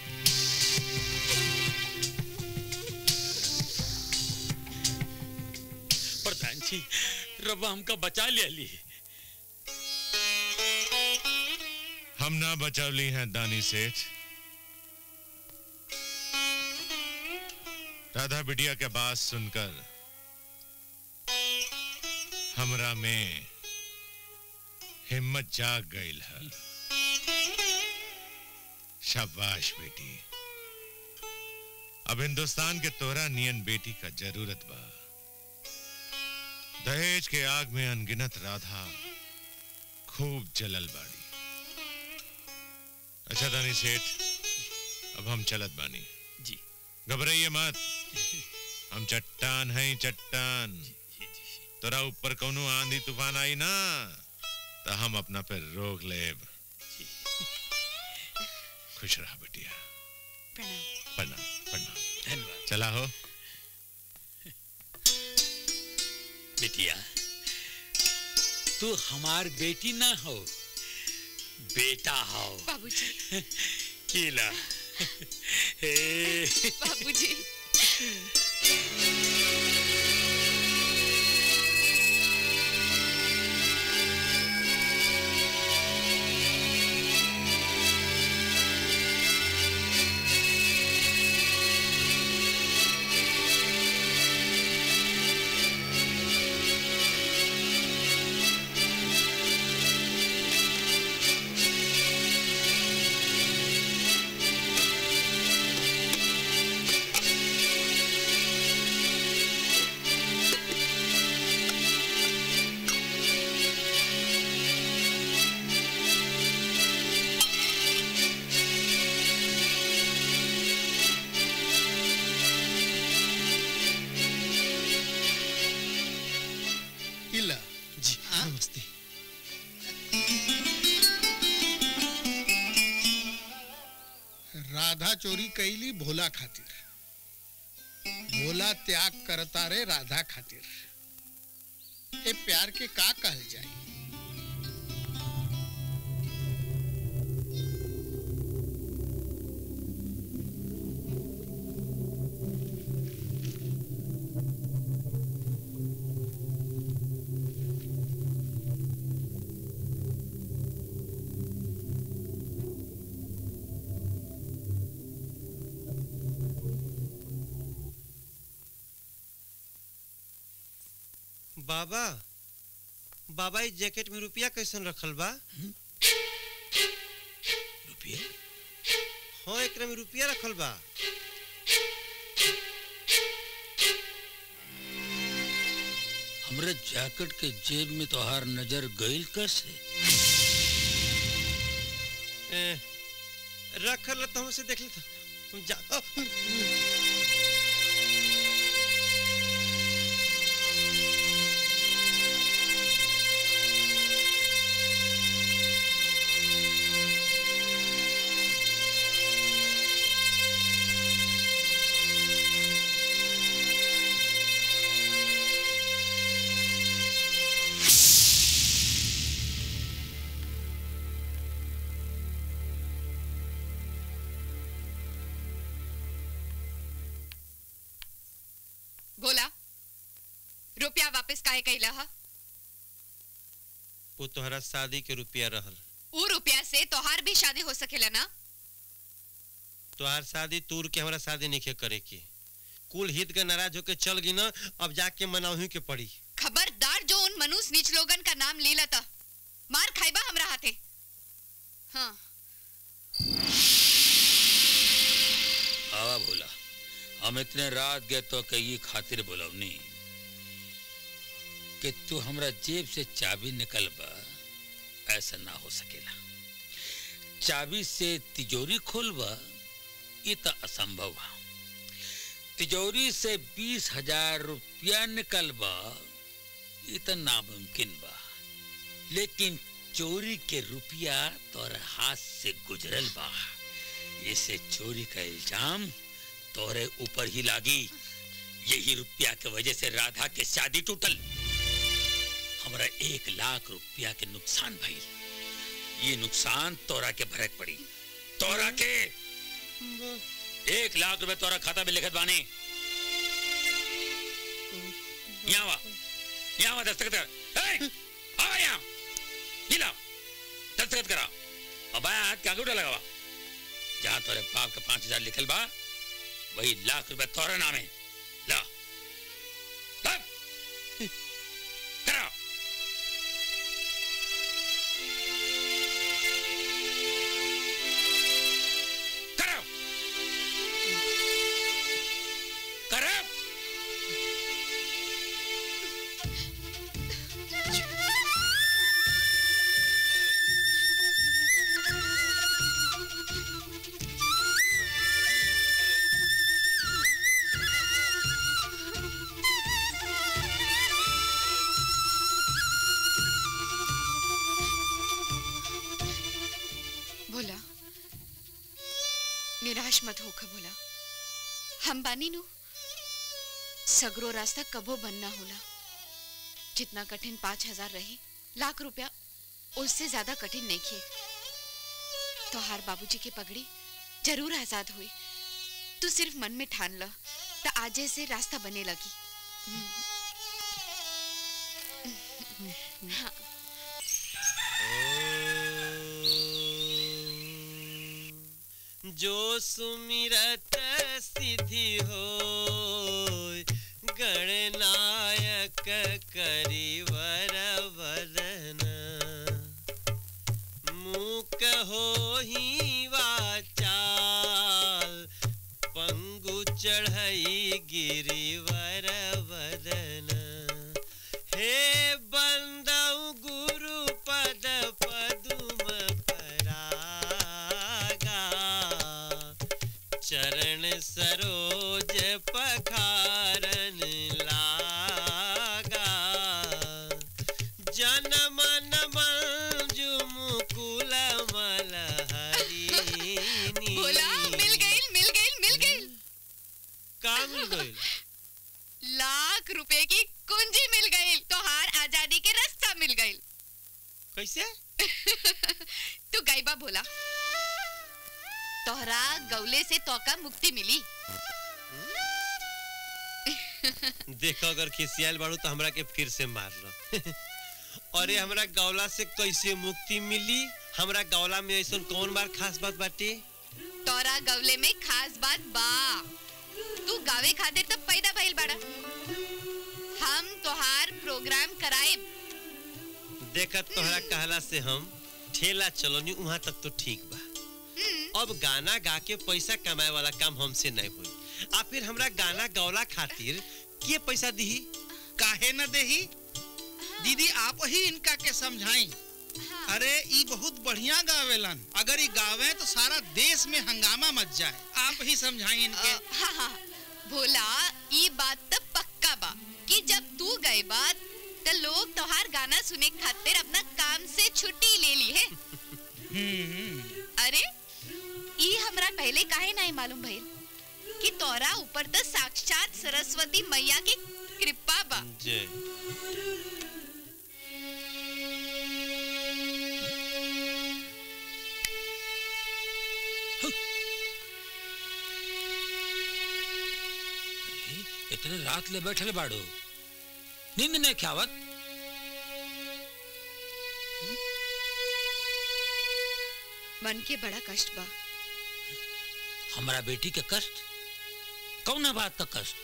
प्रधान जी रब्बा हमका बचा लिया ली हम ना बचौली हैं दानी सेठ राधा बिटिया के बात सुनकर हमरा में हिम्मत जाग गई है शाबाश बेटी अब हिंदुस्तान के तोरा नियन बेटी का जरूरत बा दहेज के आग में अनगिनत राधा खूब जलल बाड़ी अच्छा दानी सेठ अब हम चलत बानी जी घबराइए मत हम चट्टान हैं चट्टान तोरा ऊपर कौनो आंधी तूफान आई ना तो हम अपना पे रोक लेब खुश रहा बेटिया प्रणाम प्रणाम प्रणाम धन्यवाद चला हो बिटिया तू हमार बेटी ना हो बेटा हो बाबूजी कीला हे बाबूजी इला जी नमस्ते राधा चोरी कैली भोला खातिर भोला त्याग करता रे राधा खातिर ए प्यार के का कहल जाई बाबा बाबा इस जैकेट में रुपया कैसन रखल बा रुपये हाँ एकरा में रुपया रखल बा हमरे जैकेट के जेब में तोहार नजर गईल कैसे ए, रखल तो हमसे देख लेता हम जा अ, रुपया वापस काहे कैला हा वो तोहरा शादी के रुपया रहल ऊ रुपया से तोहार भी शादी हो सकेला ना तोहार शादी तूर के हमारा शादी नहीं करे की कुल हित के नाराज होके चल गई ना अब जाके मनाही के पड़ी खबरदार जो उन मनुष्य नीच लोगन का नाम ले लता मार खाइबा हमरा हाथे हाँ आवा भोला हम इतने रात गए तो कई खातिर बोलवनी कि तू हमरा जेब से चाबी निकल बा ऐसा ना हो सकेला चाबी से तिजोरी खोलबा ये तो असंभव है तिजोरी से बीस हजार रुपया निकल बा ये तो नामुमकिन बा लेकिन चोरी के रुपया तोर हाथ से गुजरल बा इसे चोरी का इल्जाम तोरे ऊपर ही लागी यही रुपया के वजह से राधा के शादी टूटल हमरा एक लाख रुपया के नुकसान भइल ये नुकसान तोरा के भरक पड़ी तोरा के एक लाख रुपए तोरा खाता में लिखत बानी यहाँ वा यहाँ वा दस्तखत कर ए, आ यहाँ ये ला दस्तखत करा अब आया हाथ के अंगूठा लगावा जहाँ तोरे बाप का पांच हजार लिखल बा वही लाख रुपए तोरे नामे ला ला। करा करा करा भोला निराश मत होकर भोला हम बानी नु सगरो रास्ता कबो बनना होला जितना कठिन पाँच हजार रहे लाख रुपया उससे ज्यादा कठिन नहीं खे तोहार बाबूजी की पगड़ी जरूर आजाद हुई तू सिर्फ मन में ठान ल तो आजे से रास्ता बने लगी हाँ जो सुमिरत सिद्धि हो गणनायक करिवर वदन मूक हो ही वाचाल पंगु चढ़ई गिरिवर वदन हे बंदऊ गुरु पद पदुम परागा चरण सरोज पखारन लागा जन मन मंजु मुकुल मल हरिनी भोला मिल गई मिल गई मिल गई का मिल गई लाख रुपए की कुंजी मिल गई तोहार आजादी के रास्ता मिल गई कैसे तू गायबा भोला तोहरा गौले से तोका मुक्ति मिली देखो अगर खिसियाल बाड़ू तो हमरा के फिर से मार लो अरे हमरा गौला से कैसे मुक्ति मिली हमरा गौला में ऐसा कौन बार खास बात बाटे तोरा गौले में खास बात बा तू गावे खातिर तो पैदा भइल बाड़ा हम तोहार प्रोग्राम कराए देखत तोहरा कहला से हम ठेला चलोनी वहां तक तो ठीक बा अब गाना गा के पैसा कमाए वाला काम हमसे नहीं हुई आ फिर हमरा गाना गौला खातिर के पैसा दीही काहे न देही दीदी आप ही इनका के समझाई अरे ई बहुत बढ़िया गावेलन अगर ई गावे तो सारा देश में हंगामा मच जाए आप ही समझाई इनके हाँ हाँ भोला ई बात तो पक्का बा कि जब तू गए बात तो लोग तोहार गाना सुने खातिर अपना काम से छुट्टी ले ली है अरे ई हमरा पहले काहे नहीं मालूम भइल कि तोरा ऊपर तो साक्षात सरस्वती मैया की कृपा बा जय इतने रात ले बैठल बाड़ो नींद नहीं ख्यावत मन के बड़ा कष्ट बा हमारा बेटी के कष्ट कौन है बात का कष्ट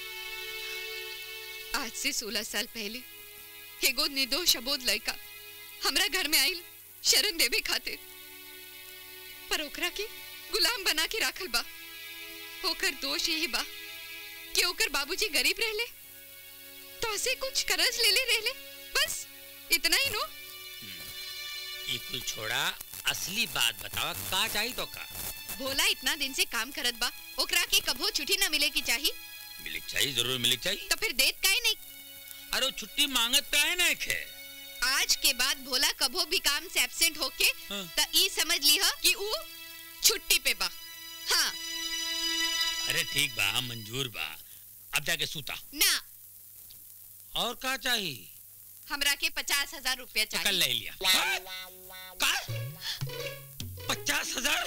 आज से सोलह साल पहले एगो निर्दोष अबोध लड़का हमरा घर में आइल शरण देवे खातिर पर ओकरा के गुलाम बना के राखल बा ओकर दोष यही बा कि ओकर बाबूजी गरीब रहले तो ऐसे कुछ कर्ज ले ले रहले बस इतना ही नो ये कुल छोड़ा असली बात बतावा का चाहिए तो का भोला इतना दिन से काम करत बा ओकरा के कभो छुट्टी ना मिले की चाहिए मिलिक चाहिए जरूर मिलिक चाहिए तो फिर देत काहे नहीं अरे वो छुट्टी मांगत काहे नहीं खे आज के बाद भोला कभो भी काम से एब्सेंट होके त ई समझ लीह कि ऊ छुट्टी पे बा हाँ अरे ठीक बा मंजूर बा अब जाके सूता ना और का चाहिए हमरा के पचास हजार रुपया तो कल चाहिए ले लिया का पचास हजार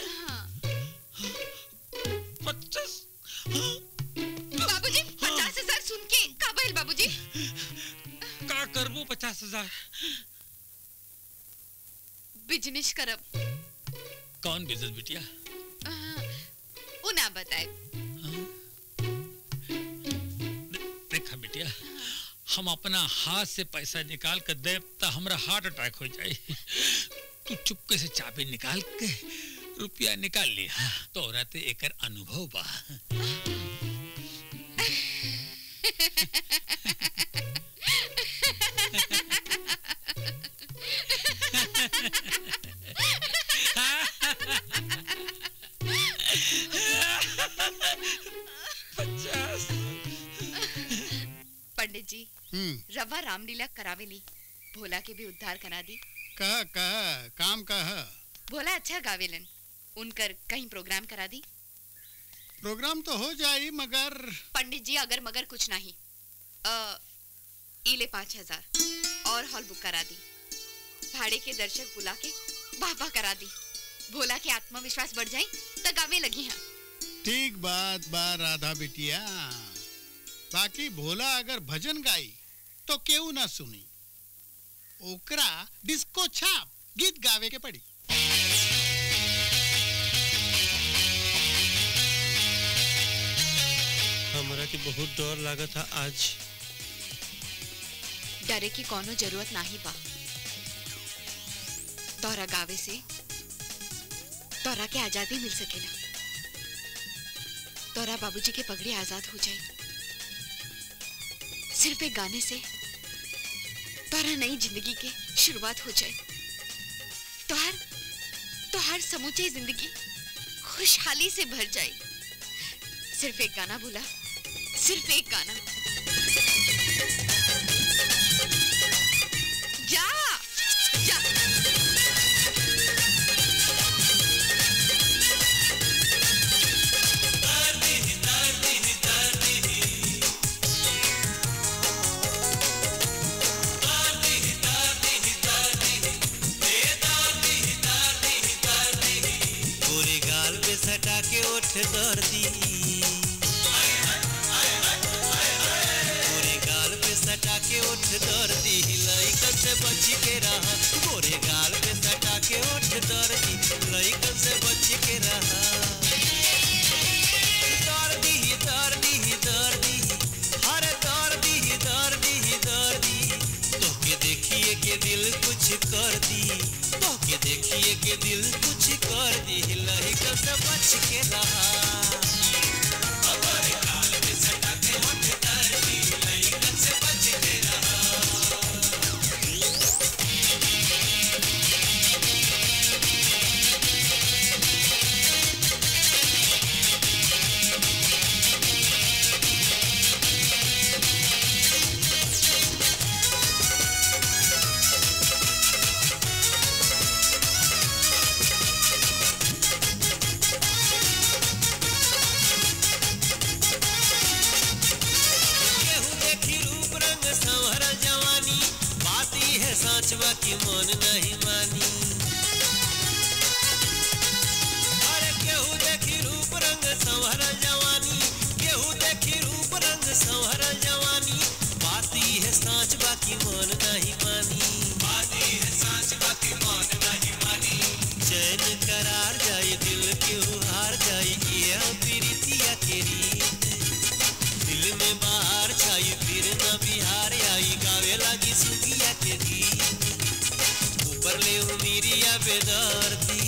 पचास बाबूजी पचास हजार सुन के का भइल बाबूजी का करबो पचास हजार बिजनेस करब कौन बिजनेस बिटिया ऊ ना बताए देखा बिटिया हम अपना हाथ से पैसा निकाल कर दे तो हमरा हार्ट अटैक हो जाए तू चुपके से चाबी निकाल के रुपया निकाल लिया तोरा ते एकर अनुभव बा पचास पंडित जी हम्म रवा रामलीला करावेली भोला के भी उद्धार करा दी कह कह काम कह भोला अच्छा गावेलन उनकर कहीं प्रोग्राम करा दी प्रोग्राम तो हो जाई मगर पंडित जी अगर मगर कुछ नहीं अ, इले पाँच हजार और हॉल बुक करा दी भाड़े के दर्शक बुला के वाह वाह करा दी भोला के आत्मविश्वास बढ़ जाए तो गावे लगी हैं ठीक बात बा राधा बिटिया बाकी भोला अगर भजन गाई तो केहू ना सुनी ओकरा डिस्को छाप गीत गावे के पड़ी हमरा के बहुत डर लागत था आज डरे की कोनो जरूरत नाही बा तोरा गावे से तोरा के आजादी मिल सकेला तोरा बाबूजी के पगड़ी आजाद हो जाए सिर्फ एक गाने से तोरा नई जिंदगी के शुरुआत हो जाए तोहर तोहर समूचे जिंदगी खुशहाली से भर जाए सिर्फ एक गाना बोला सिर्फ एक गाना जा जा गोरे गाल पे सटा के ओठ दर दी गोरे गाल पे सटा के ओठ दर दी लइकन से बच के रहा गोरे गाल पे सटा के ओठ दर दी लइकन से बच के रहा दर दी दर दी दर दी हर दर दी दर दी दर दी तोके देखिए के दिल कुछ कर दी तोके देखिए के दिल कुछ कर दी लहिकन से बच के रहा अगर काल में सटा के होठ कर दी लहिकन से बच के केहू देखी रूप रंग संवर जवानी बात ई है साँचवा की मन नहीं मानी अरे केहू देखी रूप रंग संवर जवानी केहू देखी रूप रंग संवर जवानी बात ई है उमिरिया बेदर्दी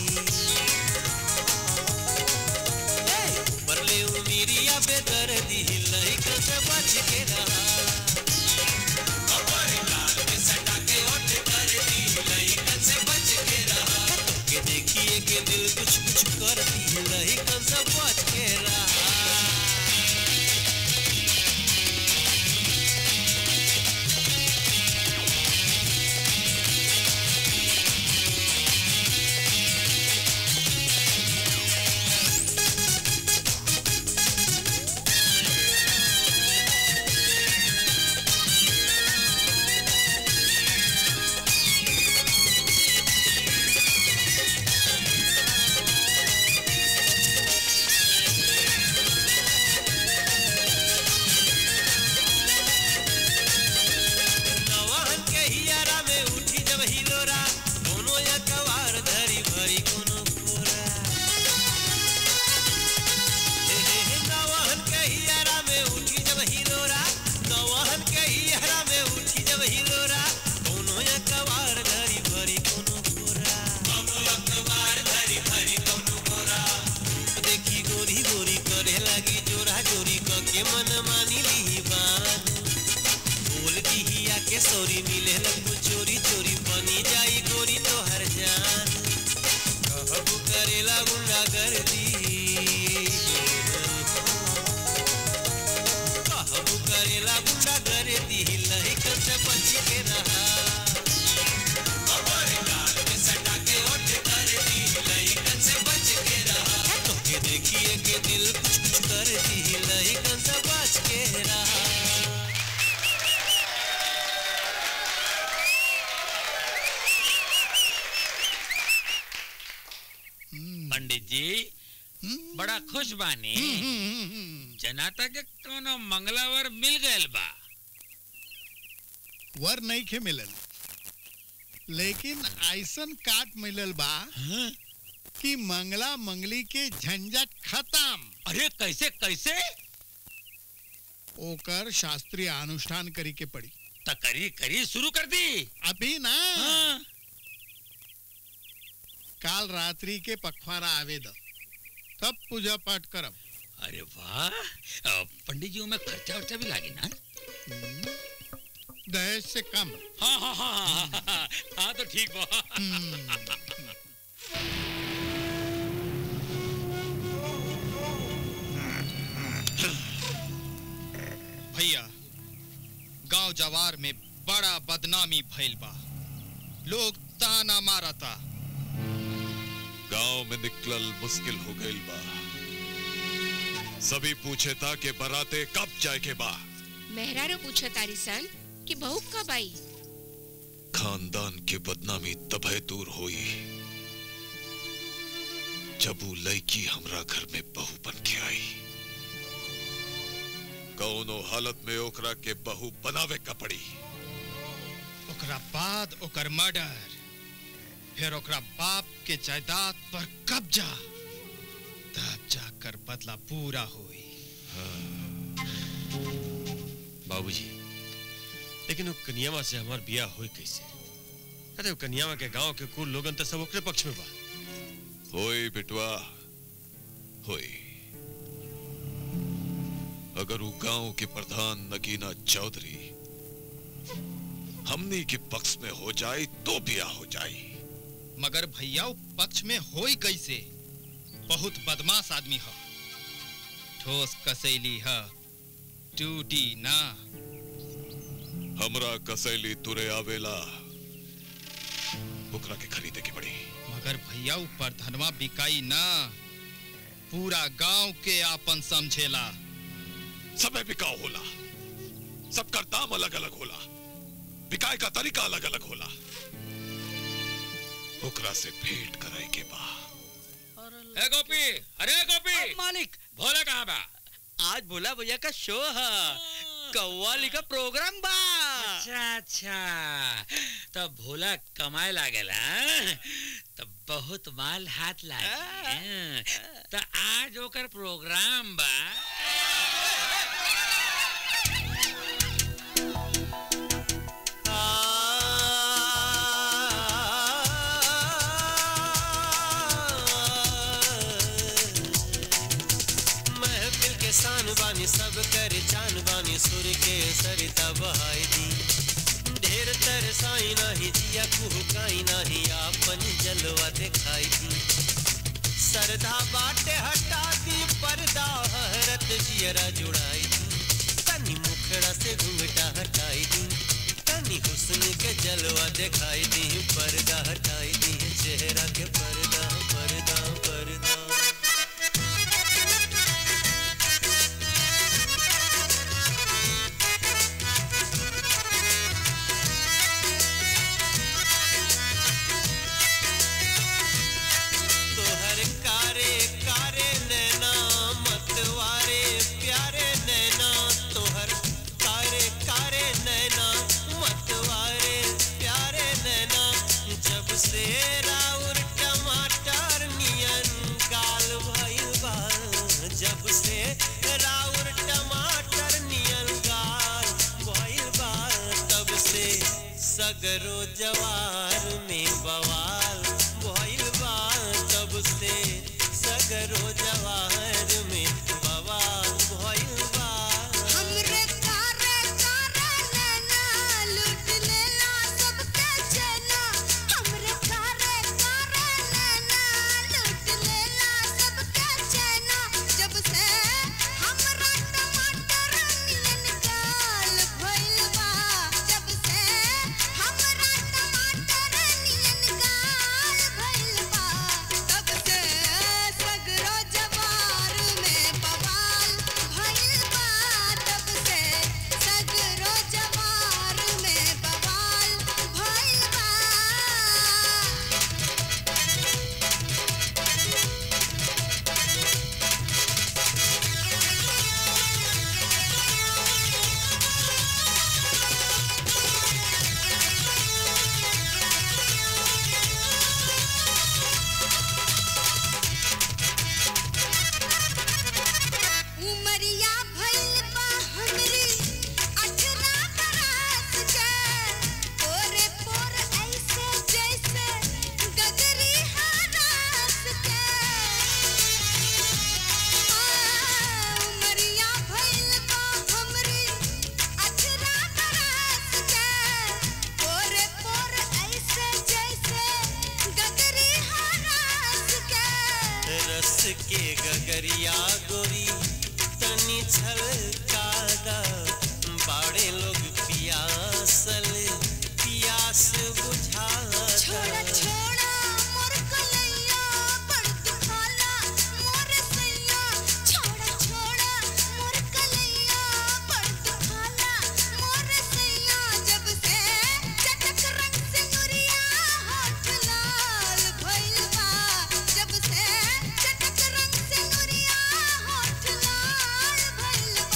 ए, बरले उमिरिया बेदर्दी लइकन से बच के रहा अबर गाल में सटा के ओठ कर दी लइकन से बच के रहा के देखिए के दिल कुछ कुछ कर दी लइकन से बच के रहा नवाहन के हियारा में उठी जब हिलोरा कोनो या कवार धरी भरी कोनो कोरा हे हे हे नवाहन के हियारा में उठी जब हिलोरा नवाहन के हियारा में उठी जब हिलोरा कोनो या कवार धरी भरी कोनो कोरा कोनो या कवार धरी भरी कोनो कोरा देखी गोरी गोरी करे लगी जोरा जोरी क के मन मानी ली बान बोल दिहिया के सौरी मिले लगू चोरी चोरी बनी जाई गोरी तोहर जान कहबू करेला गुंडा कर दी कहबू करेला गुंडा कर दी लहिकन से बच के रहा अबर गाल में सटा के ओठ कर दी लहिकन से बच के रहा तोके देखिए के दिल कुछ कुछ कर दी लहिकन से बच के रहा पंडित जी बड़ा खुश बानी जनाता के कोनो मंगलावर मिल गयल बा वर नहीं खे मिलल लेकिन ऐसन काट मिलल बा कि मंगला मंगली के झंझट खत्म अरे कैसे कैसे ओकर शास्त्रीय अनुष्ठान करी के पड़ी त करी करी शुरू कर दी अभी ना काल रात्रि के पखवाड़ा आवे द तब पूजा पाठ करब अरे वाह अ, पंडित जी में खर्चा वर्चा भी लागे ना दहेज से कम हाँ हाँ हाँ हाँ, हाँ, हाँ, हाँ तो ठीक बा भैया गांव जवार में बड़ा बदनामी भइल बा लोग ताना मारता गांव में निकलल मुश्किल हो गईल बा सभी पूछे था कि बराते कब जाए के बा मेहरारू पूछो तारी सन कि बहू कब आई खानदान के बदनामी तबे दूर होई जब वो लड़की हमरा घर में बहू बन के आई कौनो हालत में ओकरा के बहू बनावे का पड़ी ओकरा बाद ओकर मर्डर फिर ओकरा बाप के जायदाद पर कब्जा तब जाकर बदला पूरा हुई बाबूजी लेकिन वो कन्यावा से हमार बियाह होई कैसे अरे वो कन्यावा के गांव के कुल लोगन तो सब ओकरे पक्ष में बा होई बिटवा होई अगर वो गांव के प्रधान नगीना चौधरी हमनी के पक्ष में हो जाए तो ब्याह हो जाए मगर भैया वो पक्ष में होई कैसे बहुत बदमाश आदमी ह ठोस कसैली ह टूटी ना हमरा कसैली तुरे आवेला ओकरा के खरीदे के पड़ी मगर भैया वो प्रधनवा बिकाई ना पूरा गांव के आपन समझेला समय बिकाऊ होला सबका दाम अलग अलग होला बिकाए का तरीका अलग अलग होला ओकरा से भेंट कराए के बा ए गोपी अरे गोपी मालिक भोला कहाँ बा आज भोला भैया का शो है कव्वाली का प्रोग्राम बा अच्छा अच्छा तो भोला कमाए लागल हाँ? तो बहुत माल हाथ लागे तो आज ओकर प्रोग्राम बा बानी सब कर चान बानी सुर के सरिता बहाई दी ढेर तरसाई नाही जिया कुहकाई नाही आपन जलवा दिखाई दी सरधा बाटे हटा दी पर्दा हरत जियरा जुड़ाई दी तनी मुखड़ा से घूंघटा हटाई दी तनी हुस्न के जलवा दिखाई दी पर्दा हटाई दी चेहरा के पर्दा पर्दा पर्दा तोहर कारे कारे नैना मतवारे प्यारे नैना तोहर कारे कारे नैना मतवारे प्यारे नैना जब से राउर टमाटर नियन गाल भइल बा जब से राउर टमाटर नियन गाल भइल बा तब से सगरो जवार में बवाल भइल बा तब से सगरो जवार में बवाल भइल बा हमरे कारे कारे नैना लूट लेला सबके चैना हमरे कारे कारे नैना लूट लेला सबके चैना जब से हमरा टमाटर नियन गाल भइल बा जब से हमरा टमाटर नियन गाल भइल बा तब से सगरो जवार में बवाल भइल बा तब से सगरो जवार में बवाल भइल बा उमरिया भइल बा हमरी अठरा बरस के पोरे पोर ऐसे जैसे गगरी हरास के उमरिया भइल बा हमरी अठरा बरस के पोरे पोर ऐसे जैसे गगरी हरास के रस के गगरिया गोरी तनी छलकादा बाड़े लोग पियासल पियास बुझादा छोड़ा छोड़ा मोर कलैया बड़ दुखाला मोर सैया छोड़ा छोड़ा मोर कलैया बड़ दुखाला मोर सैया जब से चटक रंग से नुरिया होठ लाल भइल बा जब से चटक रंग से नुरिया होठ लाल भइल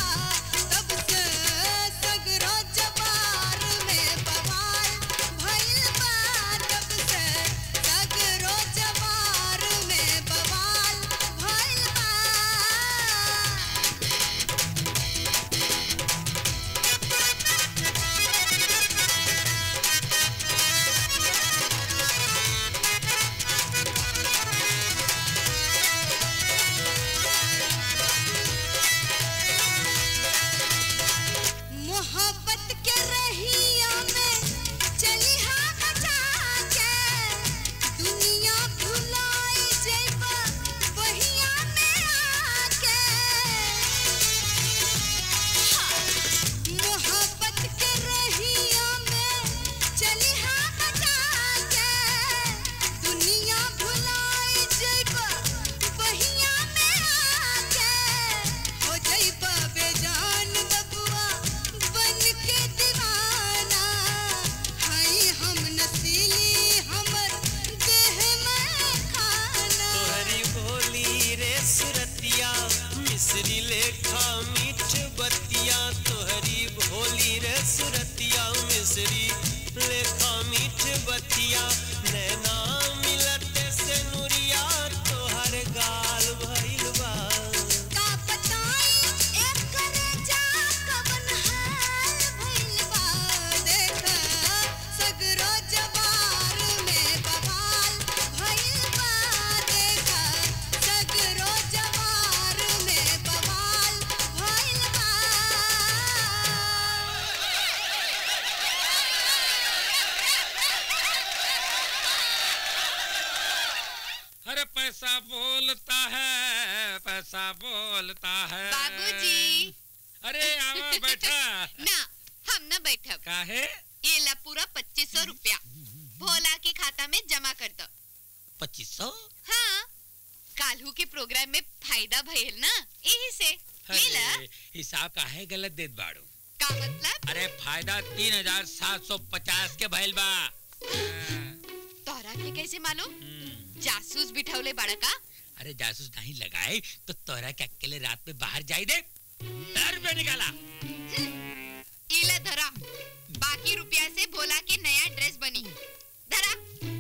बैठा ना हम ना बैठब काहे ये ला पूरा पच्चीस सौ रुपया भोला के खाता में जमा कर दो पच्चीस सौ हाँ काल्हू के प्रोग्राम में फायदा भइल ना यही से ले ला अरे हिसाब काहे गलत देत बाड़ू का मतलब अरे फायदा तीन हजार सात सौ पचास के भइल बा तोहरा के कैसे मालूम जासूस बिठौले बड़ा का अरे जासूस नहीं लगाए तो तोरा के अकेले रात में बाहर जाई दे हजार रुपया निकाला इला धरा बाकी रुपया से भोला के नया ड्रेस बनी धरा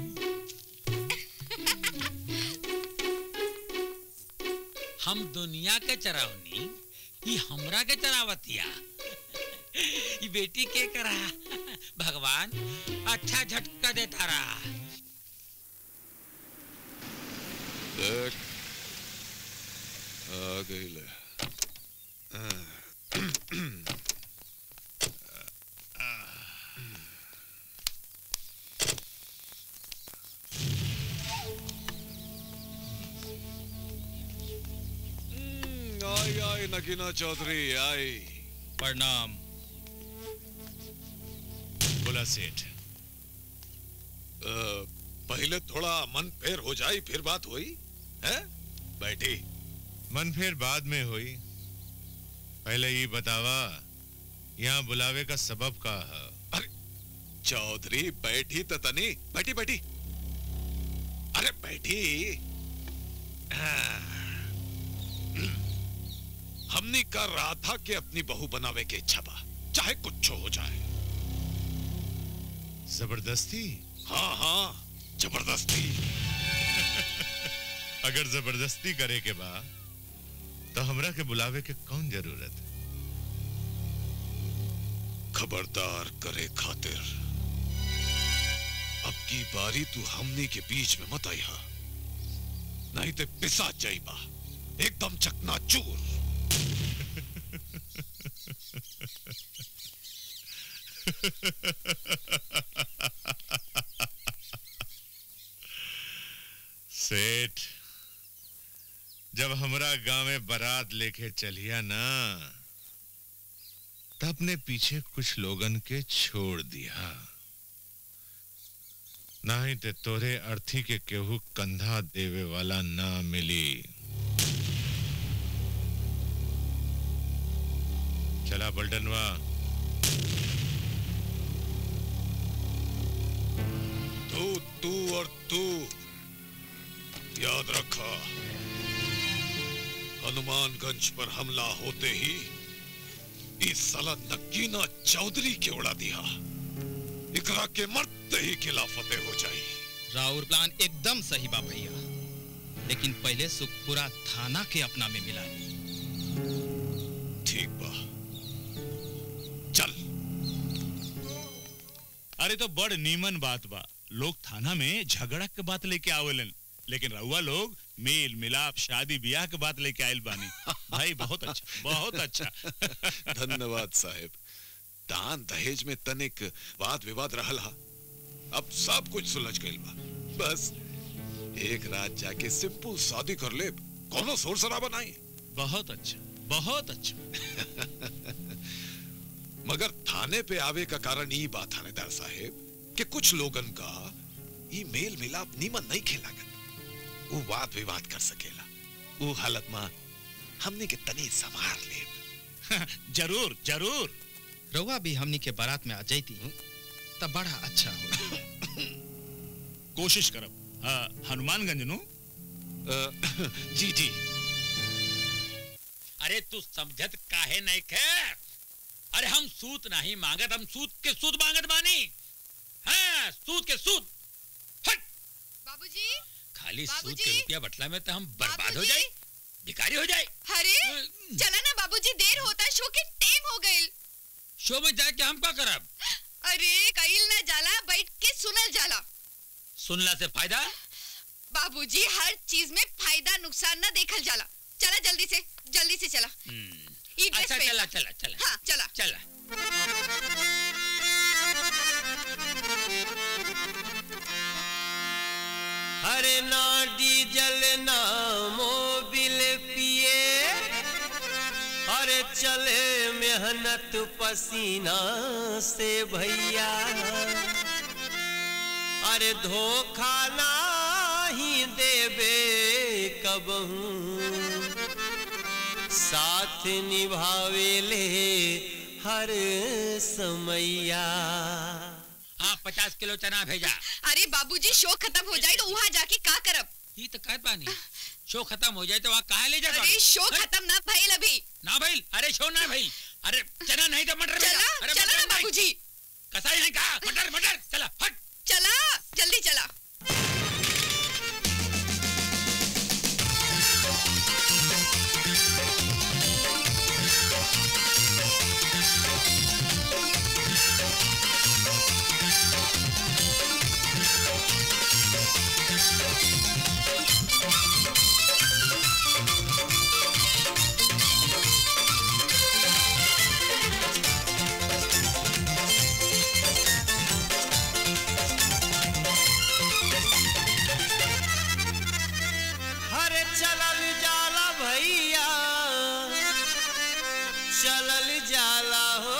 हम दुनिया के चरावनी ये हमरा के चरावतिया ये बेटी के करा भगवान अच्छा झटका देता रहा देख आ गई ले आई आई नगीना चौधरी आई प्रणाम बोला सेठ अ, पहले थोड़ा मन फेर हो जाई फिर बात हुई है बैठी मन फिर बाद में हुई पहले ये बतावा यहाँ बुलावे का सबब का है चौधरी बैठी तो तनी बैठी बैठी अरे बैठी हाँ। हमने कर रहा था कि अपनी बहू बनावे के इच्छा बा चाहे कुछ हो जाए जबरदस्ती हाँ हाँ जबरदस्ती अगर जबरदस्ती करे के बा तो हमरा के बुलावे के कौन जरूरत है खबरदार करे खातिर अब की बारी तू हमनी के बीच में मत आई हा नहीं तो पिसा जाइबा एकदम चकना चूर सेठ जब हमरा गांव में बारात लेके चलिया ना तब अपने पीछे कुछ लोगन के छोड़ दिया नहीं ते तोरे अर्थी के केहू कंधा देवे वाला ना मिली चला बल्डनवा तू तू और तू याद रखा हनुमानगंज पर हमला होते ही इस साला नकीना चौधरी के उड़ा दिया इकरा के मरते ही खिलाफते हो जाई राउर प्लान एकदम सही बा भैया लेकिन पहले सुखपुरा थाना के अपना में मिला ली ठीक बा चल अरे तो बड़ नीमन बात बा लोग थाना में झगड़ा के बात लेके आवेलन लेकिन रहुआ लोग मेल मिलाप शादी ब्याह के बात लेके आयल बानी भाई बहुत अच्छा बहुत अच्छा धन्यवाद साहेब दान दहेज में तनिक वाद विवाद रहल हा अब सब कुछ सुलझ गइल बा बस एक रात जाके सिंपल शादी कर ले कोनो शोर शराबा नहीं बहुत अच्छा बहुत अच्छा मगर थाने पे आवे का कारण ये बात थानेदार साहेब कि कुछ लोगन का ये मेल मिलाप नीमन नहीं खेलागत वो वाद विवाद कर सकेला वो हालत में हमने के तनी संभार ले जरूर जरूर रउआ भी हमनी के बारात में आ जाती तब बड़ा अच्छा हो कोशिश करब हाँ, हनुमानगंज नु जी जी अरे तू समझत काहे नहीं खे अरे हम सूत नहीं मांगत हम सूत के सूद मांगत बानी हाँ सूत के सूद बाबूजी खाली सूद बाबूजी! के रुपया बटला में तो हम बर्बाद हो बाबूजी! जाए भिखारी हो जाए अरे चला ना बाबूजी देर होता शो के टाइम हो गइल शो में जाके हम का करब अरे कईल ना जाला बैठ के सुनल जाला सुनला से फायदा बाबूजी हर चीज में फायदा नुकसान ना देखल जाला चला जल्दी से जल्दी से चला ई ड्रेस अच्छा पहन चला ला। चला चला हाँ चला चला हरे ना डीजल ना मोबिल पिए अरे चले मेहनत पसीना से भैया अरे धोखा नाही देबे कबहू साथ निभावेले हर समैया हाँ पचास किलो चना भेजा अरे बाबूजी शो खत्म हो जाए तो वहाँ जाके का करब ये तो कहत बानी शो खत्म हो जाए तो वहाँ कहा ले जाता अरे शो खत्म ना भइल अभी ना भइल अरे शो ना भइल अरे चना नहीं तो मटर भेजा चला अरे चला मटर ना नहीं। बाबूजी कसाई नहीं कहा मटर मटर चला हट चला जल्दी चला हरे चलल जाला भैया चलल जाला हो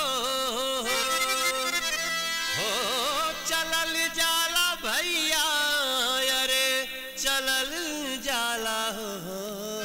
हो चलल जाला भैया अरे चलल जाला हो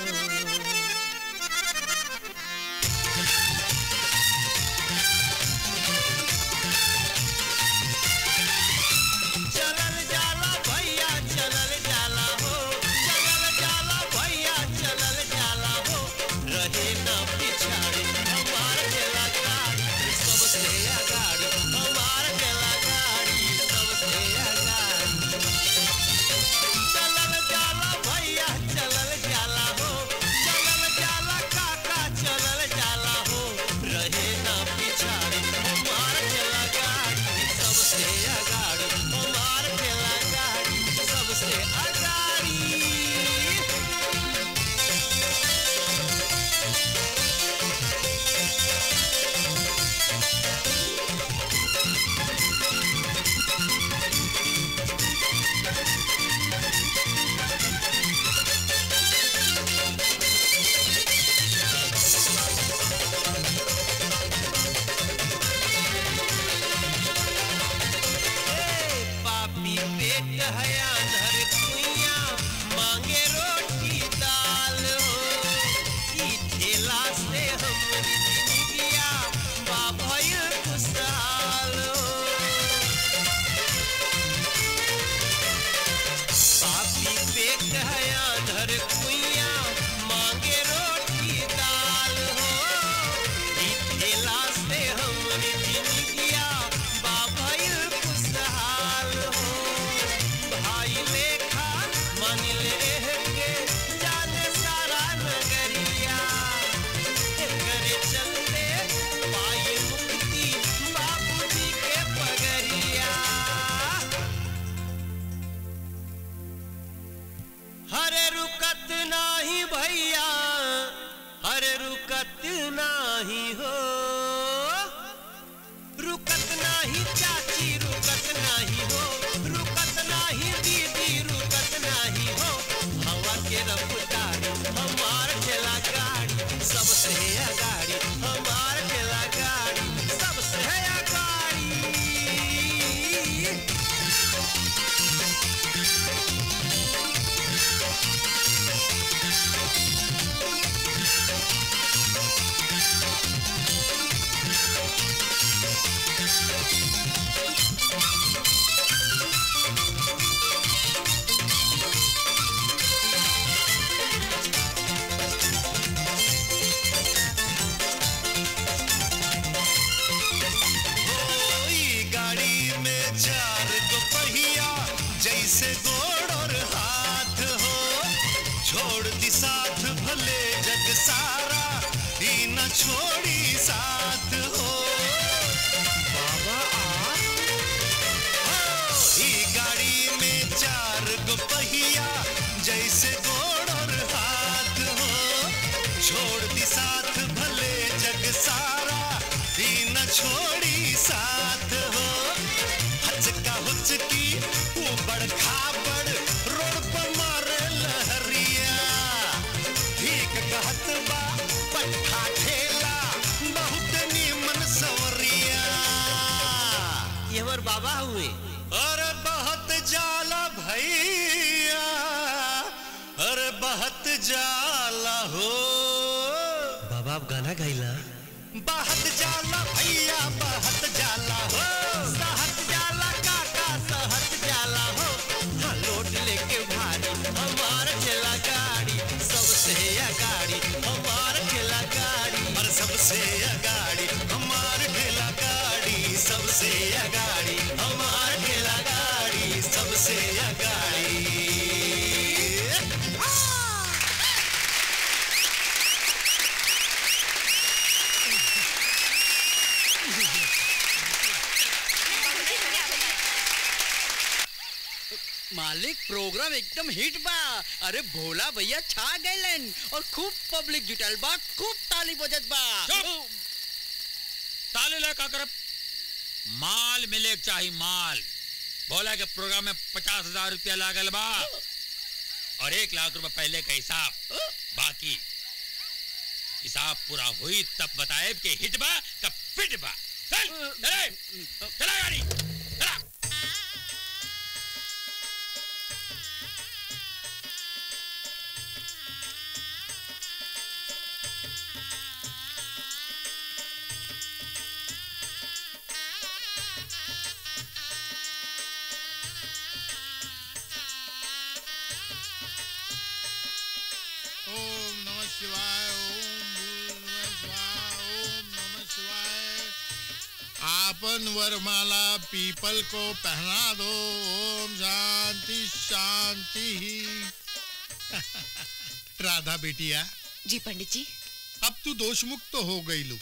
चलल जाला भैया चलल जाला हो चलल जाला भैया चलल जाला हो रहे न पिछाड़ी हमार गेला गाड़ी सबसे अगाड़ी हमार गेला गाड़ी सबसे अगाड़ी चलल जाला भैया चलल जाला हो चलल जाला काका चलल जाला हो रहे न पिछाड़ी हमार गेला गाड़ी सबसे अगाड़ी हमार गेला गाड़ी सबसे अगाड़ी पापी पेट है अनहर कुइया मांगे रोटी दाल हो ई ठेला से हमरी जिंदगिया बाभयल खुशहाल हो पापी पेट है अनहर कुइया मांगे रोटी दाल हो ई ठेला से हमरी जिंदगिया बाभयल खुशहाल हो भाई लेखा मान ले रह के जाने सारा नगरिया करे चलते पाई मुक्ति बाबूजी के पगरिया हरे रुकत नाही भैया हरे रुकत नाही हो रुकत नाही चाची रुकत नाही हो रुकत नाही दीदी रुकत नाही हो हवा के रफ्तार हमार ठेला गाड़ी सबसे अगाड़ी हमार ठेला गाड़ी सबसे अगाड़ी ई गाड़ी में चार गो पहिया जैसे गोड़ और हाथ हो छोड़ दी साथ भले जग सारा ही न छोड़ी साथ हो बाबा ई गाड़ी में चार गो पहिया जैसे गोड़ और हाथ हो छोड़ दी साथ भले जग सारा ही न छोड़ी साथ हो हचका हुचकी ऊबड़ खाबड़ रोड पर मारे लहरिया ठीक कहत बा पट्ठा ठेला बाबा हुए अरे बहुत जाला भैया अरे बहुत जाला हो बाबा आप गाना गाइला बहुत जाला भैया बहुत जाला हो सहत जाला काका सहत जाला हो हाँ लोट लेके भारी हमार ठेला गाड़ी सबसे अगाड़ी हमार ठेला गाड़ी और सबसे अगाड़ी हमार ठेला गाड़ी सबसे अगाड़ी हमार ठेला गाड़ी सबसे अगाड़ी मालिक प्रोग्राम एकदम हिट बा अरे भोला भैया छा गइलन और खूब पब्लिक जुटल बा खूब ताली बजत बा ताले ला का करब माल मिले के चाही माल बोला के प्रोग्राम में पचास हजार रुपया लागल बा और एक लाख रुपया पहले का हिसाब बाकी हिसाब पूरा हुई तब बताए कि हिट बा कब फिट बा चल चले चला गाड़ी चला ओम नमः शिवाय ओम नमः शिवाय ओम नमः शिवाय आपन वरमाला पीपल को पहना दो ओम शांति शांति राधा बेटिया जी पंडित जी अब तू दोष मुक्त हो गई लू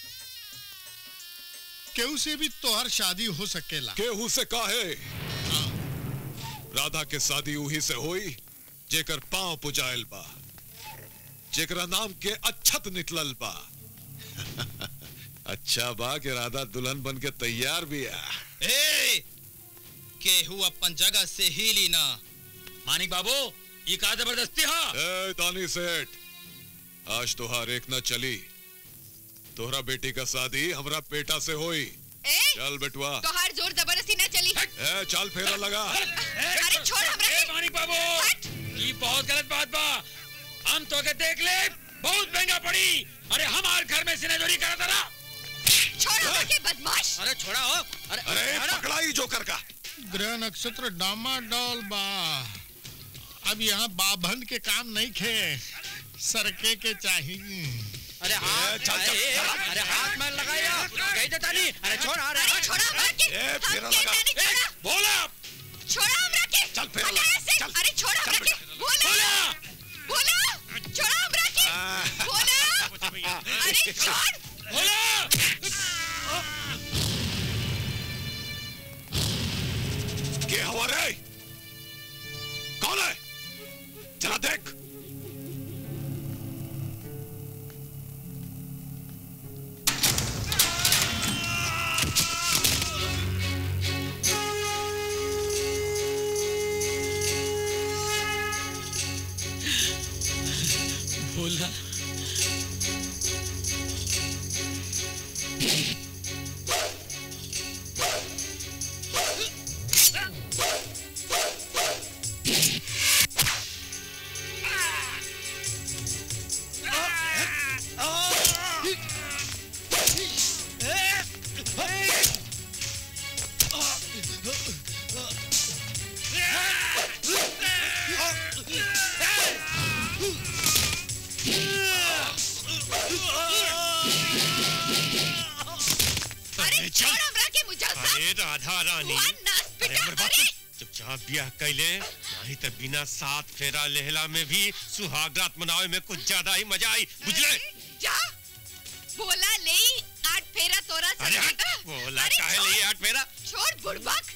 केहू से भी तोहर शादी हो सकेला केहू से काहे राधा के शादी उही से होई जेकर पांव पुजाइल बा जेकरा नाम के अच्छत निकलल बा अच्छा बा कि राधा दुल्हन बन के तैयार भी है ए केहू अपन जगह से हिली ना मानिक बाबू ये का जबरदस्ती हा ए तानी सेठ आज तोहार एक न चली तोहरा बेटी का शादी हमरा बेटा से होई ए चल बेटुआ तोहार जोर जबरदस्ती ना चली ए चल फेरा लगा अरे छोड़ हमरा ए मानिक बाबू ये बहुत गलत बात बा हम तो के देख ले बहुत महंगा पड़ी अरे हमार घर में सिनेजोरी करा था छोड़ हमरा के बदमाश अरे छोड़ा हो अरे अरे पकड़ाई जोकर का ग्रह नक्षत्र डामाडोल बा अब यहाँ बाभन के काम नहीं खे सरके के चाहिए अरे हाथ चल, चल, अरे, चल। अरे हाथ में लगाया कहीं देता नहीं अरे छोड़ अरे अरे छोड़ा हमरा के ए फेरा लगा बोला छोड़ा हमरा के चल फेरा हटा लगा ऐसे। अरे छोड़ा हमरा के बोला बोला छोड़ा हमरा के बोला अरे छोड़ बोला के हवा रे कौन है जरा देख बोला अरे छोड़ हमरा के मुजस्सा अरे राधा रानी हुआ नाच अरे पिटा हमर बात चुपचाप ब्याह कैले नहीं तो बिना सात फेरा लेहला में भी सुहागरात मनावे में कुछ ज्यादा ही मजा आई बुझले जा बोला ले आठ फेरा तोरा अरे हट, सकेगा। बोला अरे काहे छोड़, लिए आठ फेरा छोड़ बुड़बक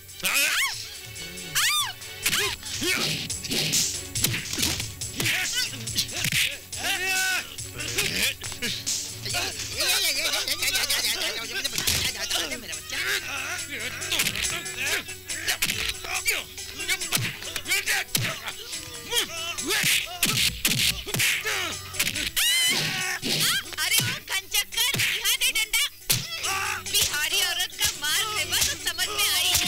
अरे वो कंचक्कर यहाँ दे डंडा बिहारी औरत का मार खेबा तो समझ में आई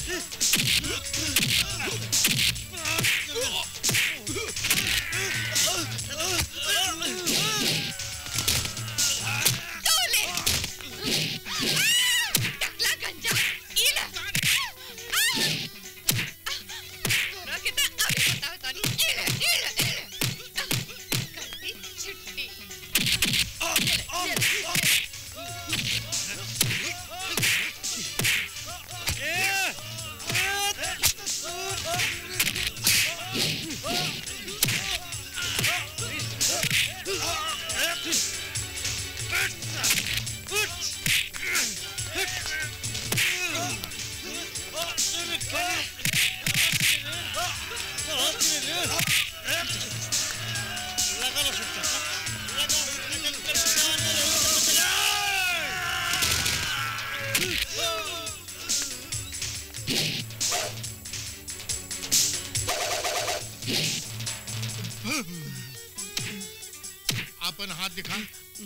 तोले टकला गंजा इला तोरा के ना अभी बताओ तानी इला इला इला कर दी छुट्टी अपन हाथ दिखा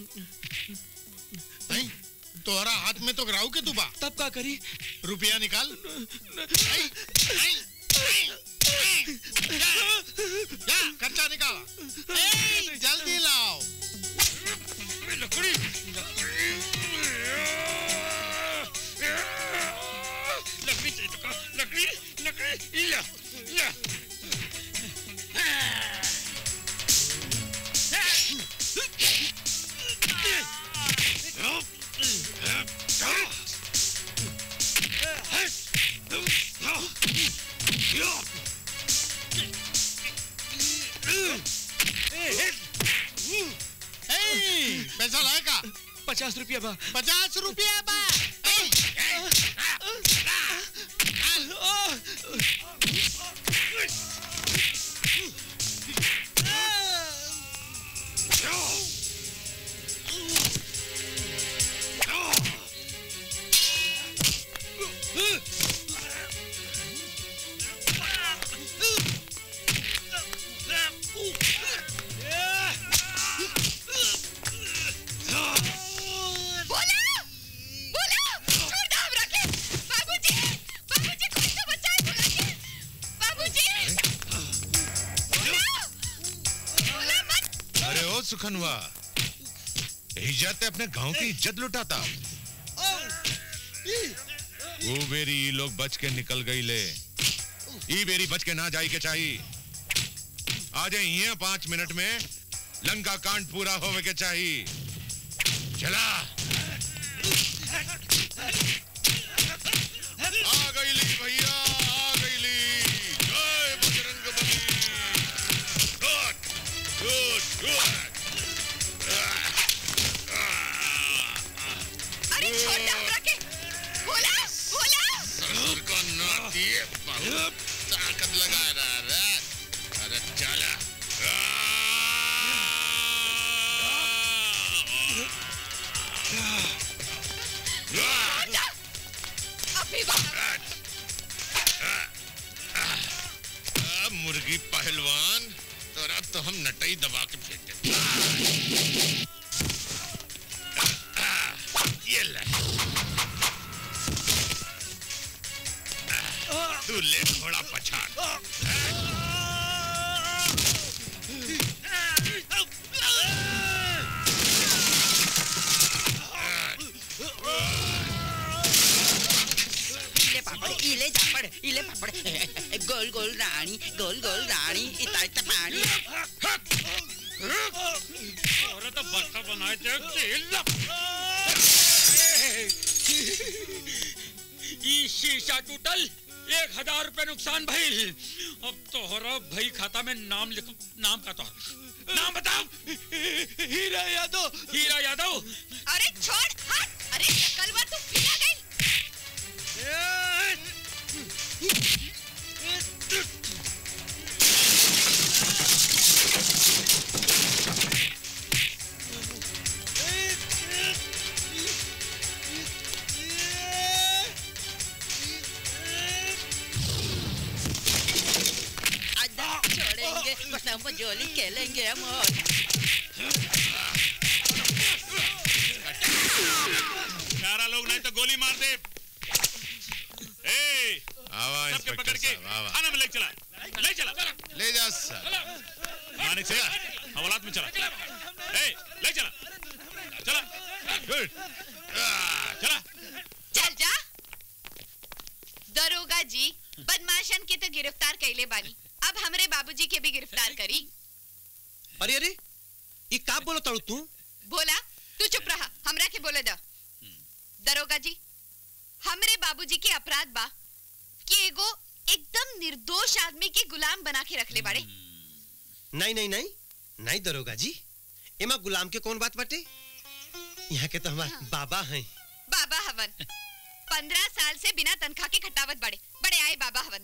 नहीं तोहरा हाथ में तो राहु के तुबा तब का करी रुपया निकाल नहीं, नहीं, नहीं, नहीं। जा, जा, खर्चा निकाल ए, जल्दी लाओ लकड़ी लकड़ी चाहिए तो का लकड़ी लकड़ी इला इला ए, पैसा लाएगा पचास रुपया बा पचास रुपया बा ए, बोला बोला छोड़ दो हमरा के बाबूजी बाबूजी कोई तो बचाए बोला के बाबूजी बोला बोला मत अरे ओ सुखनवा इज्जत अपने गांव की इज्जत लुटाता वो बेरी ई लोग बच के निकल गई ले ई बेरी बच के ना जाई के चाहिए आ जाए यहाँ पांच मिनट में लंका कांड पूरा होवे के चाहिए चला आ गई ली भैया आ गई ली जय Bajrang Bali good good good अरे छोड़ दो हमरा के बोला बोला ससुर को नोट दिए बहुत ताकत लगा रहा रे अरे चला अभी बाहर आ, मुर्गी पहलवान तोरा तो हम नटई दबा के फेंक देते आ, ये ले आ, तू ले घोड़ा पछाड़ इले पापड़ इले जापड़ इले पापड़ गोल गोल रानी गोल गोल रानी इता इता पानी अरे तो बक्का बनाए थे ई शीशा टूटल एक हजार रुपए नुकसान भइल अब तोहरा भाई खाता में नाम लिख नाम का तोहर नाम बताओ हीरा यादव हीरा यादव अरे छोड़ हट अरे कलवा तू पिला गई आजा छोड़ेंगे कसम जोली खेलेंगे हम और सारा लोग नहीं तो गोली मार दे ए के साहब, वाह, वाह। थाना में ले चला ले चला ले जा सर मानिक से हवालात में चला ए ले चला चला गुड चला चल जा दरोगा जी बदमाशन के तो गिरफ्तार कैले बानी अब हमरे बाबूजी के भी गिरफ्तार करी अरे अरे ये का बोलो ताड़ू तू बोला तू चुप रहा हमरा के बोले द दरोगा जी हमरे बाबूजी के अपराध बा कि एगो एकदम निर्दोष आदमी के गुलाम बना के रखले बाड़े नहीं नहीं नहीं नहीं दरोगा जी एमा गुलाम के कौन बात बाटे यहाँ के तो हमारे बाबा हैं बाबा हवन पंद्रह साल से बिना तनख्वाह के खटावत बड़े बड़े आए बाबा हवन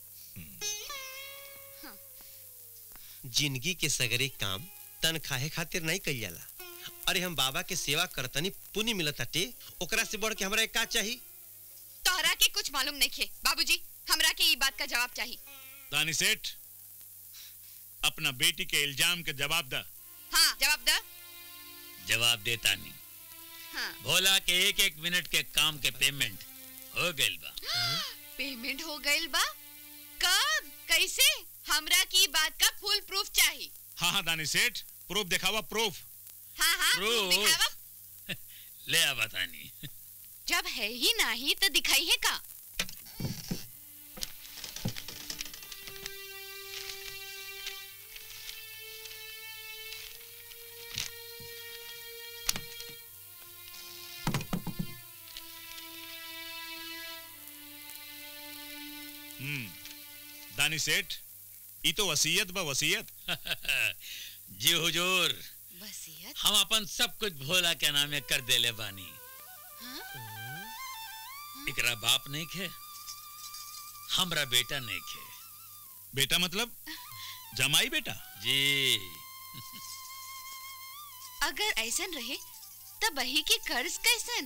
जिंदगी के सगरे काम तनखाहे खातिर नहीं कइल जाला अरे हम बाबा के सेवा करतनी पुण्य मिलत हटे ओकरा से बढ़ के हमरा का चाहिए तोहरा के कुछ मालूम नहीं खे बाबूजी हमरा के ई बात का जवाब चाहिए दानी सेठ अपना बेटी के इल्जाम के जवाब दा हाँ जवाब द जवाब देता नहीं हाँ भोला के एक एक मिनट के काम के पेमेंट हो गइल बा पेमेंट हो गइल बा कब कैसे हमरा की बात का फुल प्रूफ चाहिए हाँ हाँ दानी सेठ प्रूफ दिखावा प्रूफ हाँ हाँ proof Proof? दिखावा ले आ बतानी जब है ही नहीं तो दिखाई है का हम्म दानी सेठ ई तो वसीयत बा वसीयत जी हुजूर वसीयत हम अपन सब कुछ भोला के नामे कर देले बानी एकरा बाप नहीं खे हमरा बेटा नहीं खे बेटा मतलब जमाई बेटा जी अगर ऐसन रहे तब वही के कर्ज कैसन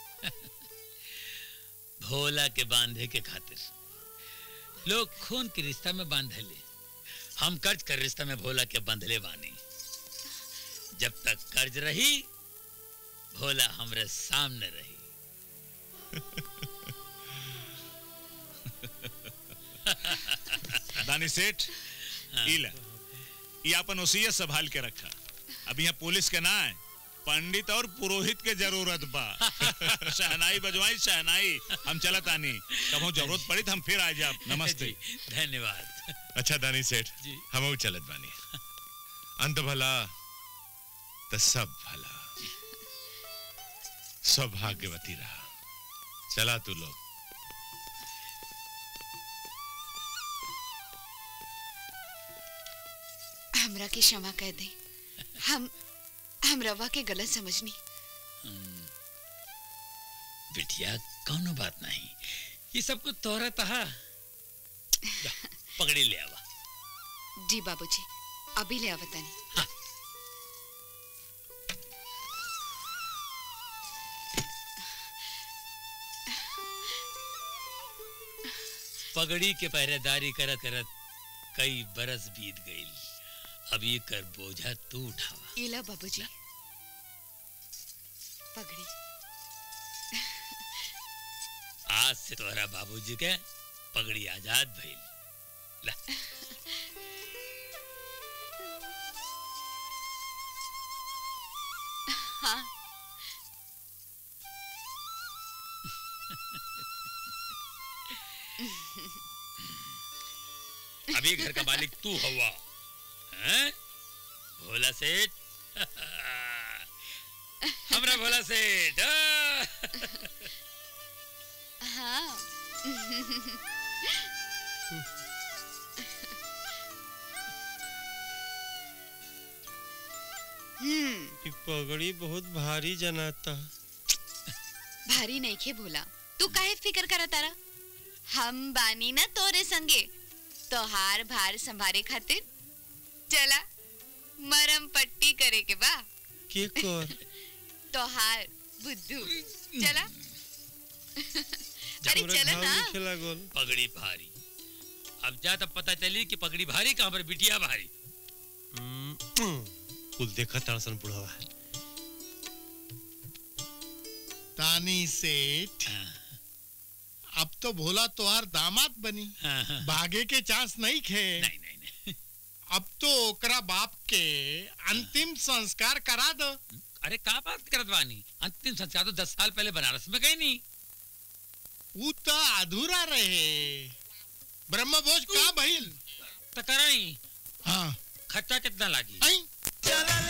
भोला के बांधे के खातिर लोग खून के रिश्ता में बांधले हम कर्ज कर रिश्ता में भोला के बांधले बानी जब तक कर्ज रही भोला हमरे सामने रही दानी सेठ इला ये अपन वसीयत संभाल के रखा अब यहाँ पुलिस के ना है पंडित और पुरोहित के जरूरत बा शहनाई बजवाई शहनाई हम चलत आनी कभो जरूरत पड़ी तो हम फिर आ जाब नमस्ते धन्यवाद अच्छा दानी सेठ हम चलत बानी अंत भला तो सब भला सौभाग्यवती रहा चला तू लोग हमरा के क्षमा कर दे हम हम रवा के गलत समझनी बिटिया कौनो बात नहीं ये सब कुछ तोहरा तहा जा, पकड़ी ले आवा जी बाबूजी अभी ले आवतानी पगड़ी के पहरेदारी करत करत कई बरस बीत गई अब ये कर बोझा तू उठावा इला बाबूजी पगड़ी आज से तोहरा बाबूजी के पगड़ी आजाद भइल ला हाँ अभी घर का मालिक तू हवा हैं भोला सेठ हमरा भोला सेठ हाँ। हाँ हम्म ये पगड़ी बहुत भारी जनाता भारी नहीं खे भोला तू काहे फिकर करा तारा हम बानी ना तोरे संगे तोहार भार संभारे खातिर चला मरम पट्टी करे के बा के कर तोहार बुद्धू चला अरे हमरा चला घाव ना लिखे लागल पगड़ी भारी अब जा तब पता चली कि पगड़ी भारी कहाँ पर बिटिया भारी कुल देखा तारसन बुढ़वा तानी सेठ अब तो भोला तोहार दामाद बनी भागे के चांस नहीं खे नहीं नहीं नहीं अब तो ओकरा बाप के अंतिम संस्कार करा दो अरे का बात करत बानी अंतिम संस्कार तो दस साल पहले बनारस में गए नहीं ऊ तो अधूरा रहे ब्रह्मभोज का भइल तो कराई हाँ खर्चा कितना लागी आई चलल